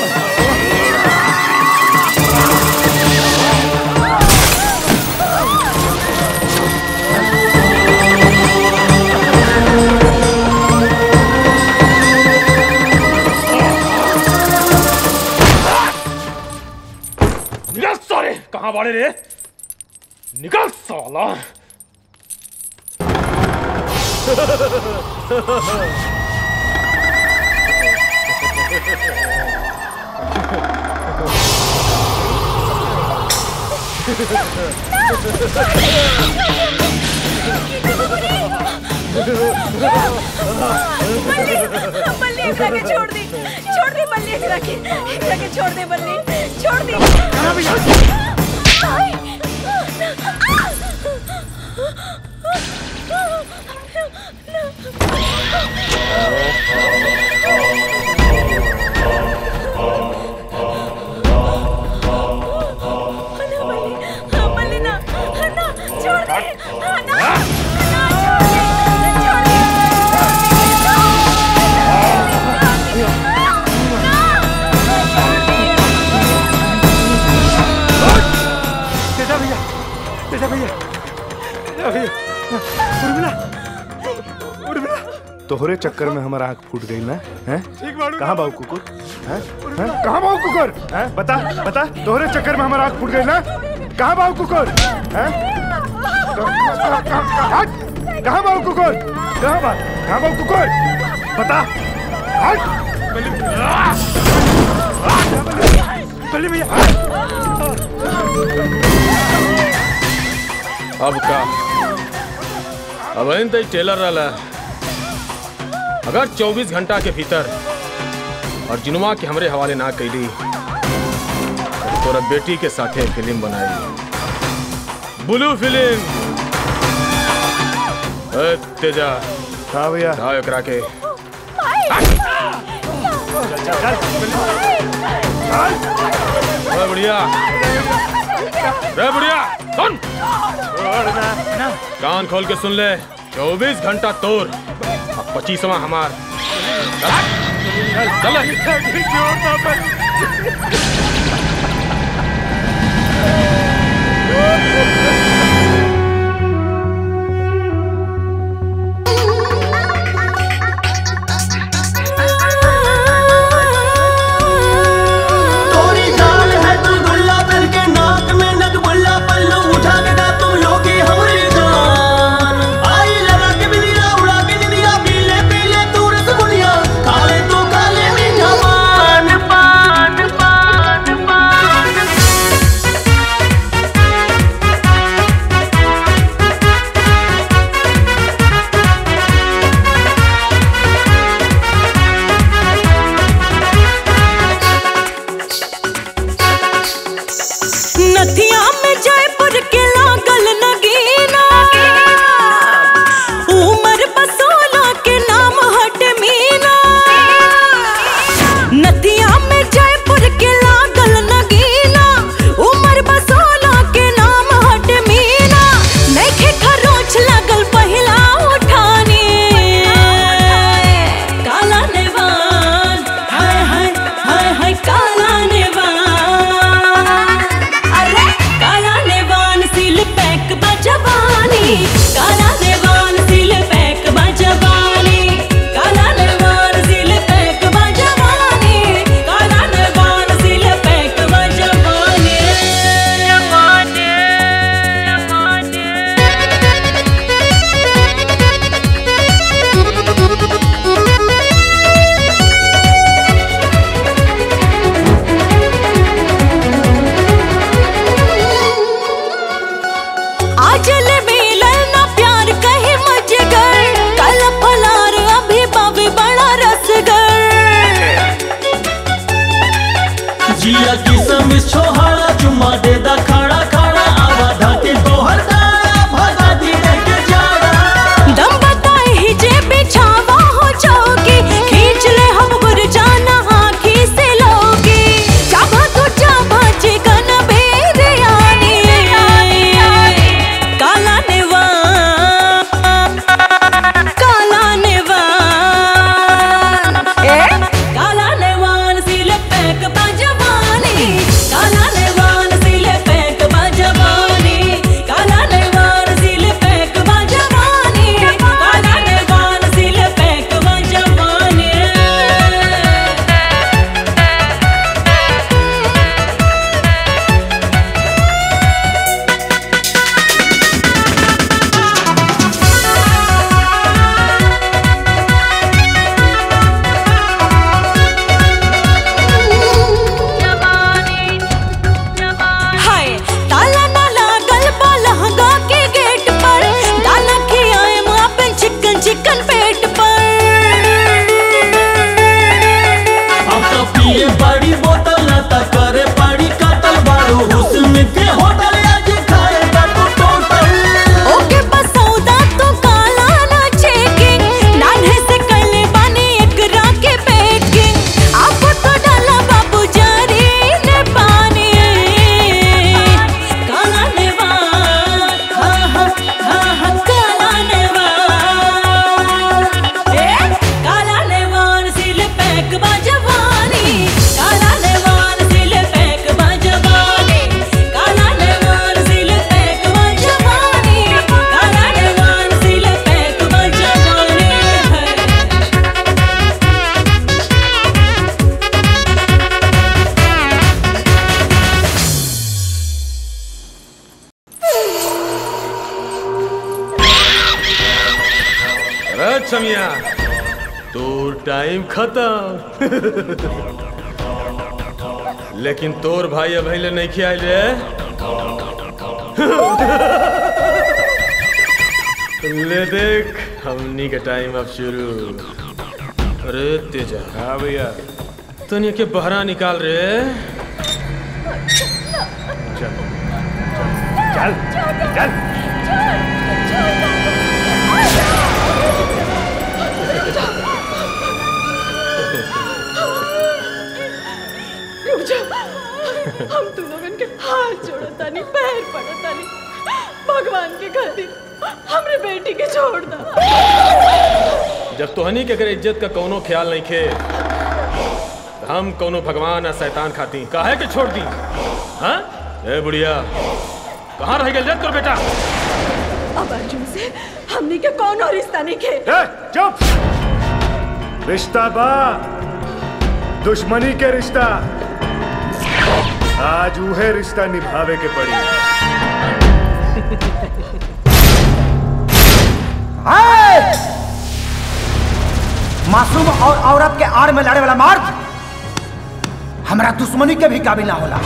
निकल सारे कहाँ बाड़े रे निकल साला बल्ली बल्ली एकरा के छोड़ दी छोड़ दी बल्ली एकरा के एकरा के छोड़ दे बल्ली छोड़ दी तेजा भैया तेजा भैया तेजा भैया उर्मिला उर्मिला तोहरे चक्कर में हमारा आंख फूट गई ना हैं ठीक बाड़ू कहाँ बाबू कुकुर हैं हैं कहाँ बाबू कुकुर हैं बता बता तोहरे चक्कर में हमारा आंख फूट गई ना कहाँ बाबू कुकुर हैं कहाँ- कहाँ हट! कहाँ बाबू कुकुर कहाँ बा कहाँ बाबू कुकुर बता हट बल्ली भैया अब का अब इन तई टेलर रहला अगर 24 घंटा के भीतर और जिनुमा के हमरे हवाले ना कैली तो तोरा बेटी के साथे फिल्म बनाई ब्लू फिल्म ए, तेजा हाँ भैया हाँ एकरा के ए, बुढ़िया रे बुढ़िया सुन कान खोल के सुन ले चौबीस घंटा तोर अब पच्चीसवा हमार चल चल तोरी जान है तू गुल्ला बन के नाक में नग बुल्ला पल्लू उठा के दा तुम लोगे हमारी जान आई लगा के बिलिया उड़ा के निदिया पीले पीले तू रसगुल्लिया काले तू काले मीठा पान पान पान पान नथिया में जयपुर के लागल नगीना उमर बसोला के नाम हट मीना नथिया में जयपुर के लागल नगीना उमर बसोला के नाम हट मीना नैखे खरोच लागल पहिला उठानी काला नेवान हाय हाय हाय हाय काला नेवान अरे काला नेवान सिल पैक बजवानी काला नेवान सिल पैक बजवानी काला नेवान सिल पैक बजवानी काला नेवान सिल पैक बजवानी जवानी आजल मिलन ना प्यार कहे मजगर कल फलार अभी बाबी बड़ा रसगर जिया की समिस छोहाड़ा चुम्मा दे दा खाड़ा खाड़ा आवा धाके तोहर दाड़ा भगा दी के जाड़ा दम बताए ही जे बिछावा हो जाओगी खींच ले हम गुर जाना आँखी से लोगी चाबा तो चाबा चिकन बेरे आनी काला नेवान काला नेवान ए काला नेवान सिल पैक बजवानी काला नेवान सिल पैक लक्ष्मिया तोर टाइम खत्म लेकिन तोर भाई अभी ले नहीं खियाल रे ले देख हमनी के टाइम अब शुरू अरे तेजा हाँ भैया तनिया के बहरा निकाल रे चल चल चल रुक जा हम तू लोगन के हाथ जोड़तानी पैर पड़तानी भगवान के खातिर हमरे बेटी के छोड़ दा जब तोहनी के अगर इज्जत का कोनो ख्याल नहीं खे तो हम कोनो भगवान या शैतान खाती काहे के छोड़ दी हाँ ए बुढ़िया कहाँ रह गए तोर बेटा अब अर्जुन से हमनी के कौनो रिश्ता नहीं खे चुप रिश्ता बा दुश्मनी के रिश्ता आज उहे रिश्ता निभावे के पड़ी हाय! मासूम और औरत के आड़ में लड़े वाला मर्द हमरा दुश्मनी के भी काबिल ना होला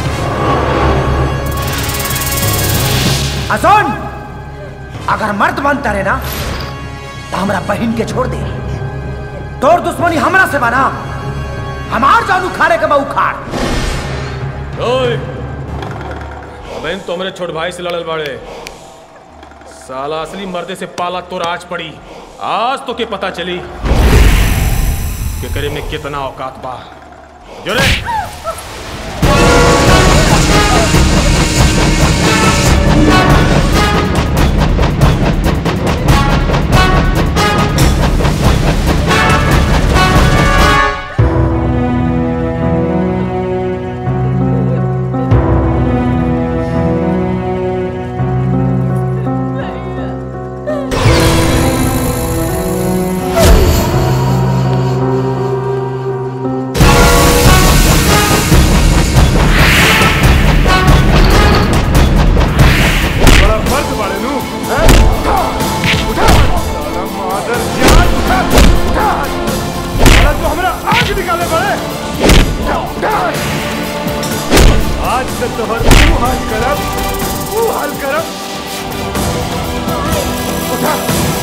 अजोन अगर मर्द बनता रहे ना तो हमरा बहन के छोड़ दे तोर दुश्मनी हमरा से बना हमार जान उखाड़े के बा उखाड़ ओए अबेन तो मेरे छोट भाई से लड़ल बाड़े साला असली मर्दे से पाला तो आज पड़ी आज तो के पता चली कि करे में कितना औकात बा जो रे बड़ा मर्द बाड़े नू हैं? उठा साला मादर जान उठा उठा साला तू हमरा आग निकाले बड़े उठा उठा आज से तोहर तू हाल करब तू हाल करब उठा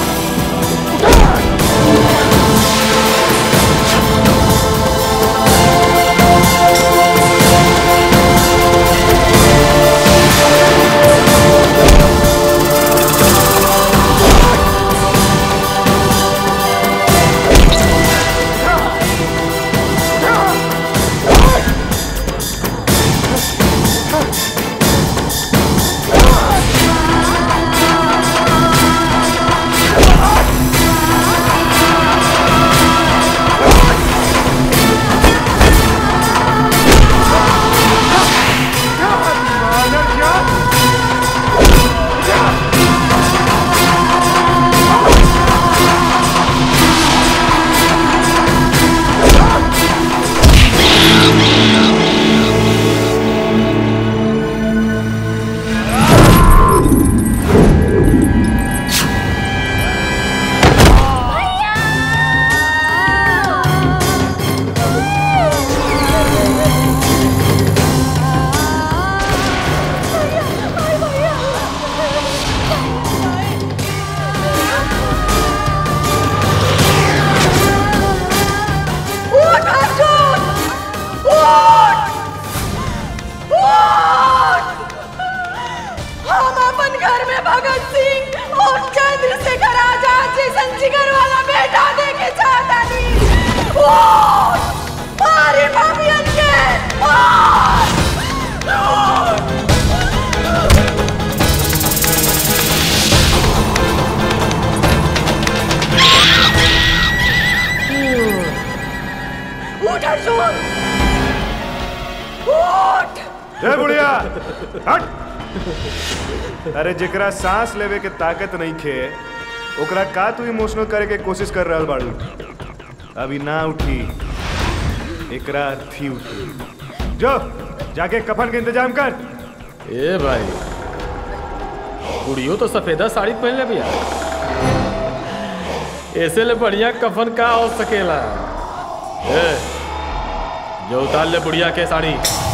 उठ अर्जुन उठ उठ हम अपन घर में भगत सिंह और चंद्रशेखर आजाद जैसन जिगर वाला बेटा देके चाहता नहीं उठ मारे भाभियन के उठ उठ उठ अर्जुन उठ ए बुढ़िया हट अरे जेकरा सांस लेवे के ताकत नहीं खे ओकरा का तू इमोशनल करे के कोशिश कर रहल बाड़ू अभी ना उठी एकरा थी उठी जो जाके कफन के इंतजाम कर ए भाई कुड़ियो तो सफेदा साड़ी पहन ले भैया ऐसे ले बढ़िया कफन का हो सकेला ए, जो उतार ले बुढ़िया के साड़ी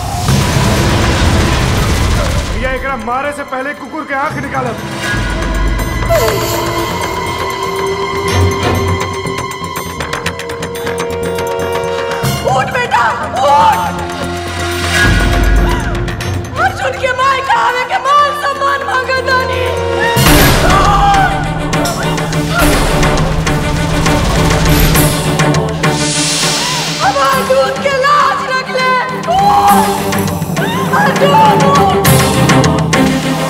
भैया एकरा मारे से पहले कुकुर के आंख निकालब उठ बेटा उठ अर्जुन के माय का आवे के मान सम्मान मांगा दानी हमार दूध के लाज रख ले उठ! अर्जुन उठ!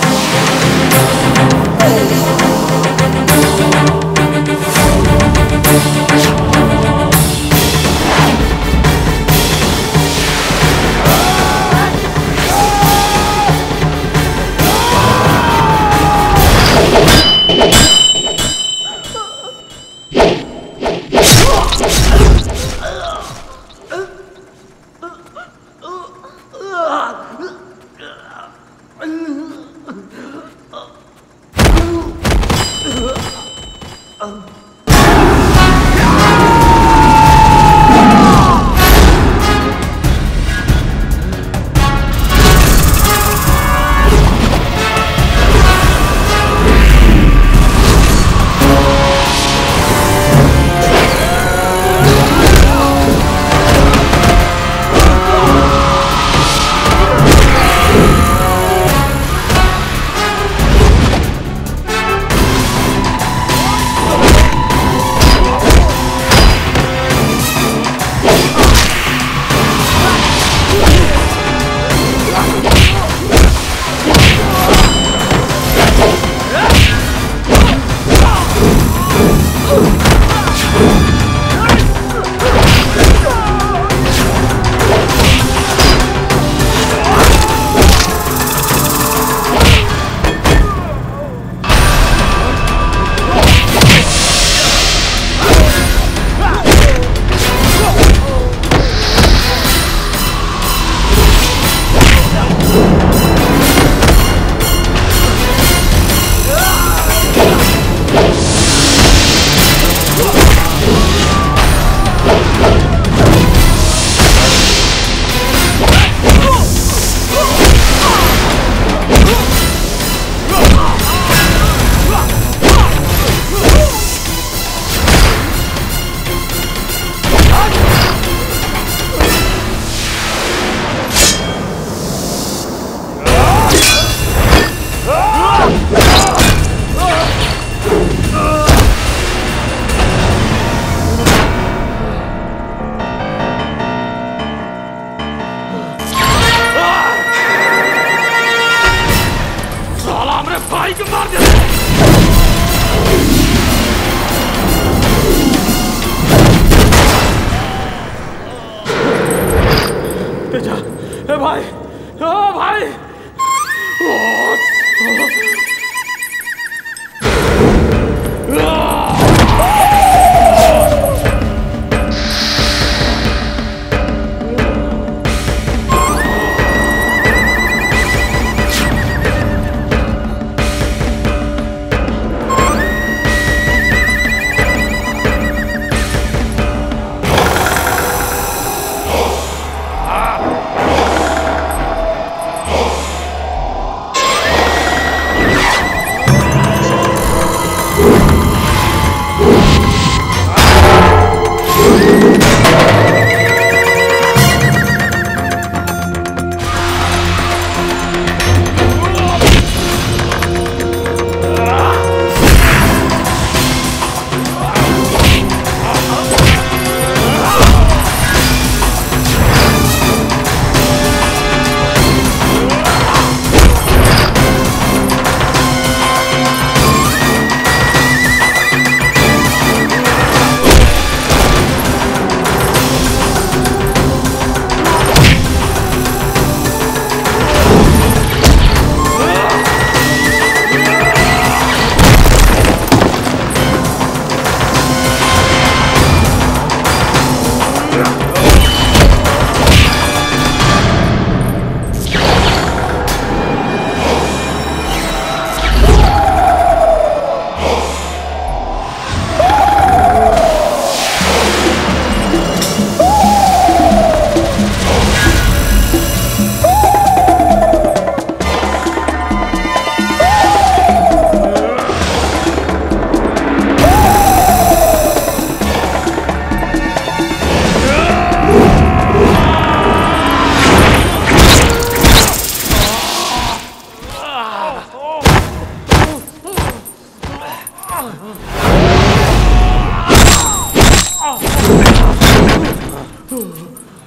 साला हमरे भाई को मार दे तेजा ए भाई ओ भाई ओ, Ah!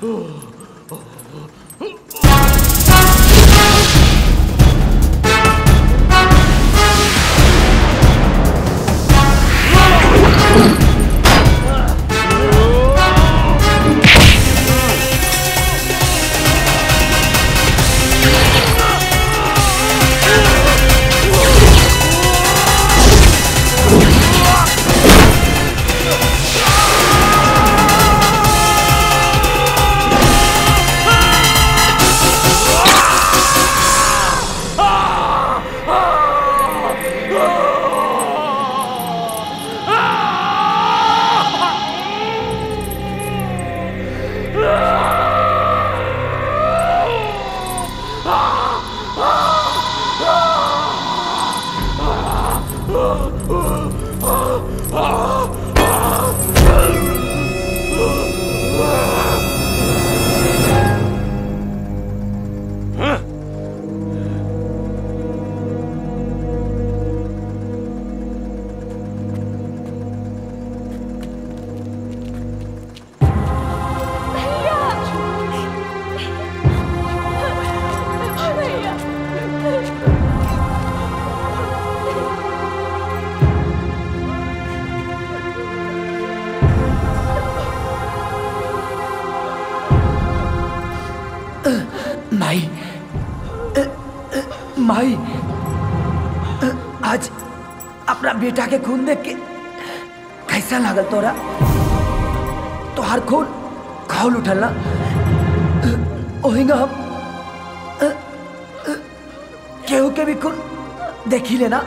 माई अ, अ, माई अ, आज अपना बेटा के खून देख के कैसा लागल तोरा तोहार खून खौल उठल ना अ, ओहिंगा हम अ, अ, केहू के भी खून देखी लेना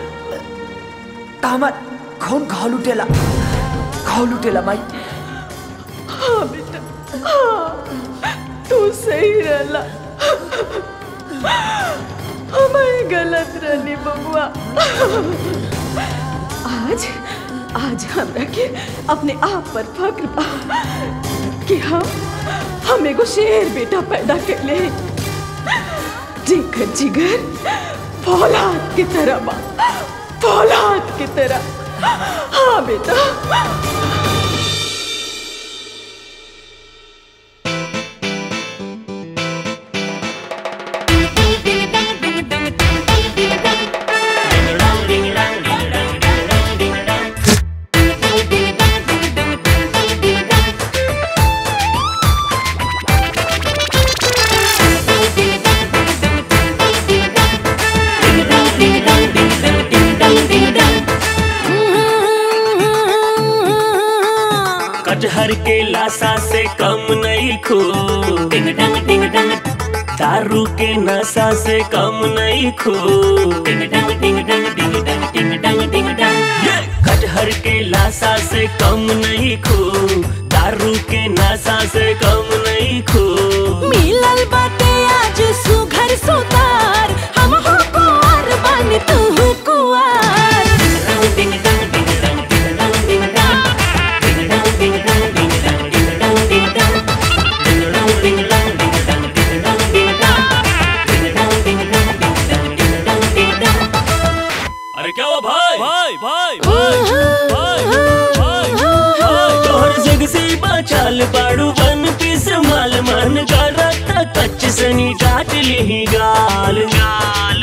त हमार खून खौल उठेला खौल उठेला माई हाँ बेटा हाँ तू सही रहला हमें गलत रहनी बबुआ आज आज हमरा के अपने आप पर फक्र बा कि हम हम एगो शेर बेटा पैदा कर ले जेकर जिगर फौलाद की तरह बा फौलाद की तरह हाँ बेटा कटहर के लाशा से कम नहीं खो डिंग डंग डिंग डंग दारू के नशा से कम नहीं खो डिंग डंग डिंग डंग डिंग डंग डिंग डंग डिंग डंग ये! कटहर के लाशा से कम नहीं खो दारू के नशा से कम नहीं खो मिलल बाटे आज सुघर सुतार हम हो कुंवर बन तू हो कुंवर डिंग डंग डिंग डंग डिंग डंग डिंग डंग डिंग डंग डिंग डंग डिंग डंग डिंग डंग डिंग डंग डिंग डंग डिंग डंग डिंग डंग डिंग डंग डिंग डंग डिंग डंग डिंग डंग डिंग डंग डिंग डंग अरे क्या हुआ भाई भाई भाई भाई भाई भाई तोहर जग से बाचाल बाड़ू वन पीस माल मन का रत्ता कच्च सनी डाट ली गाल गाल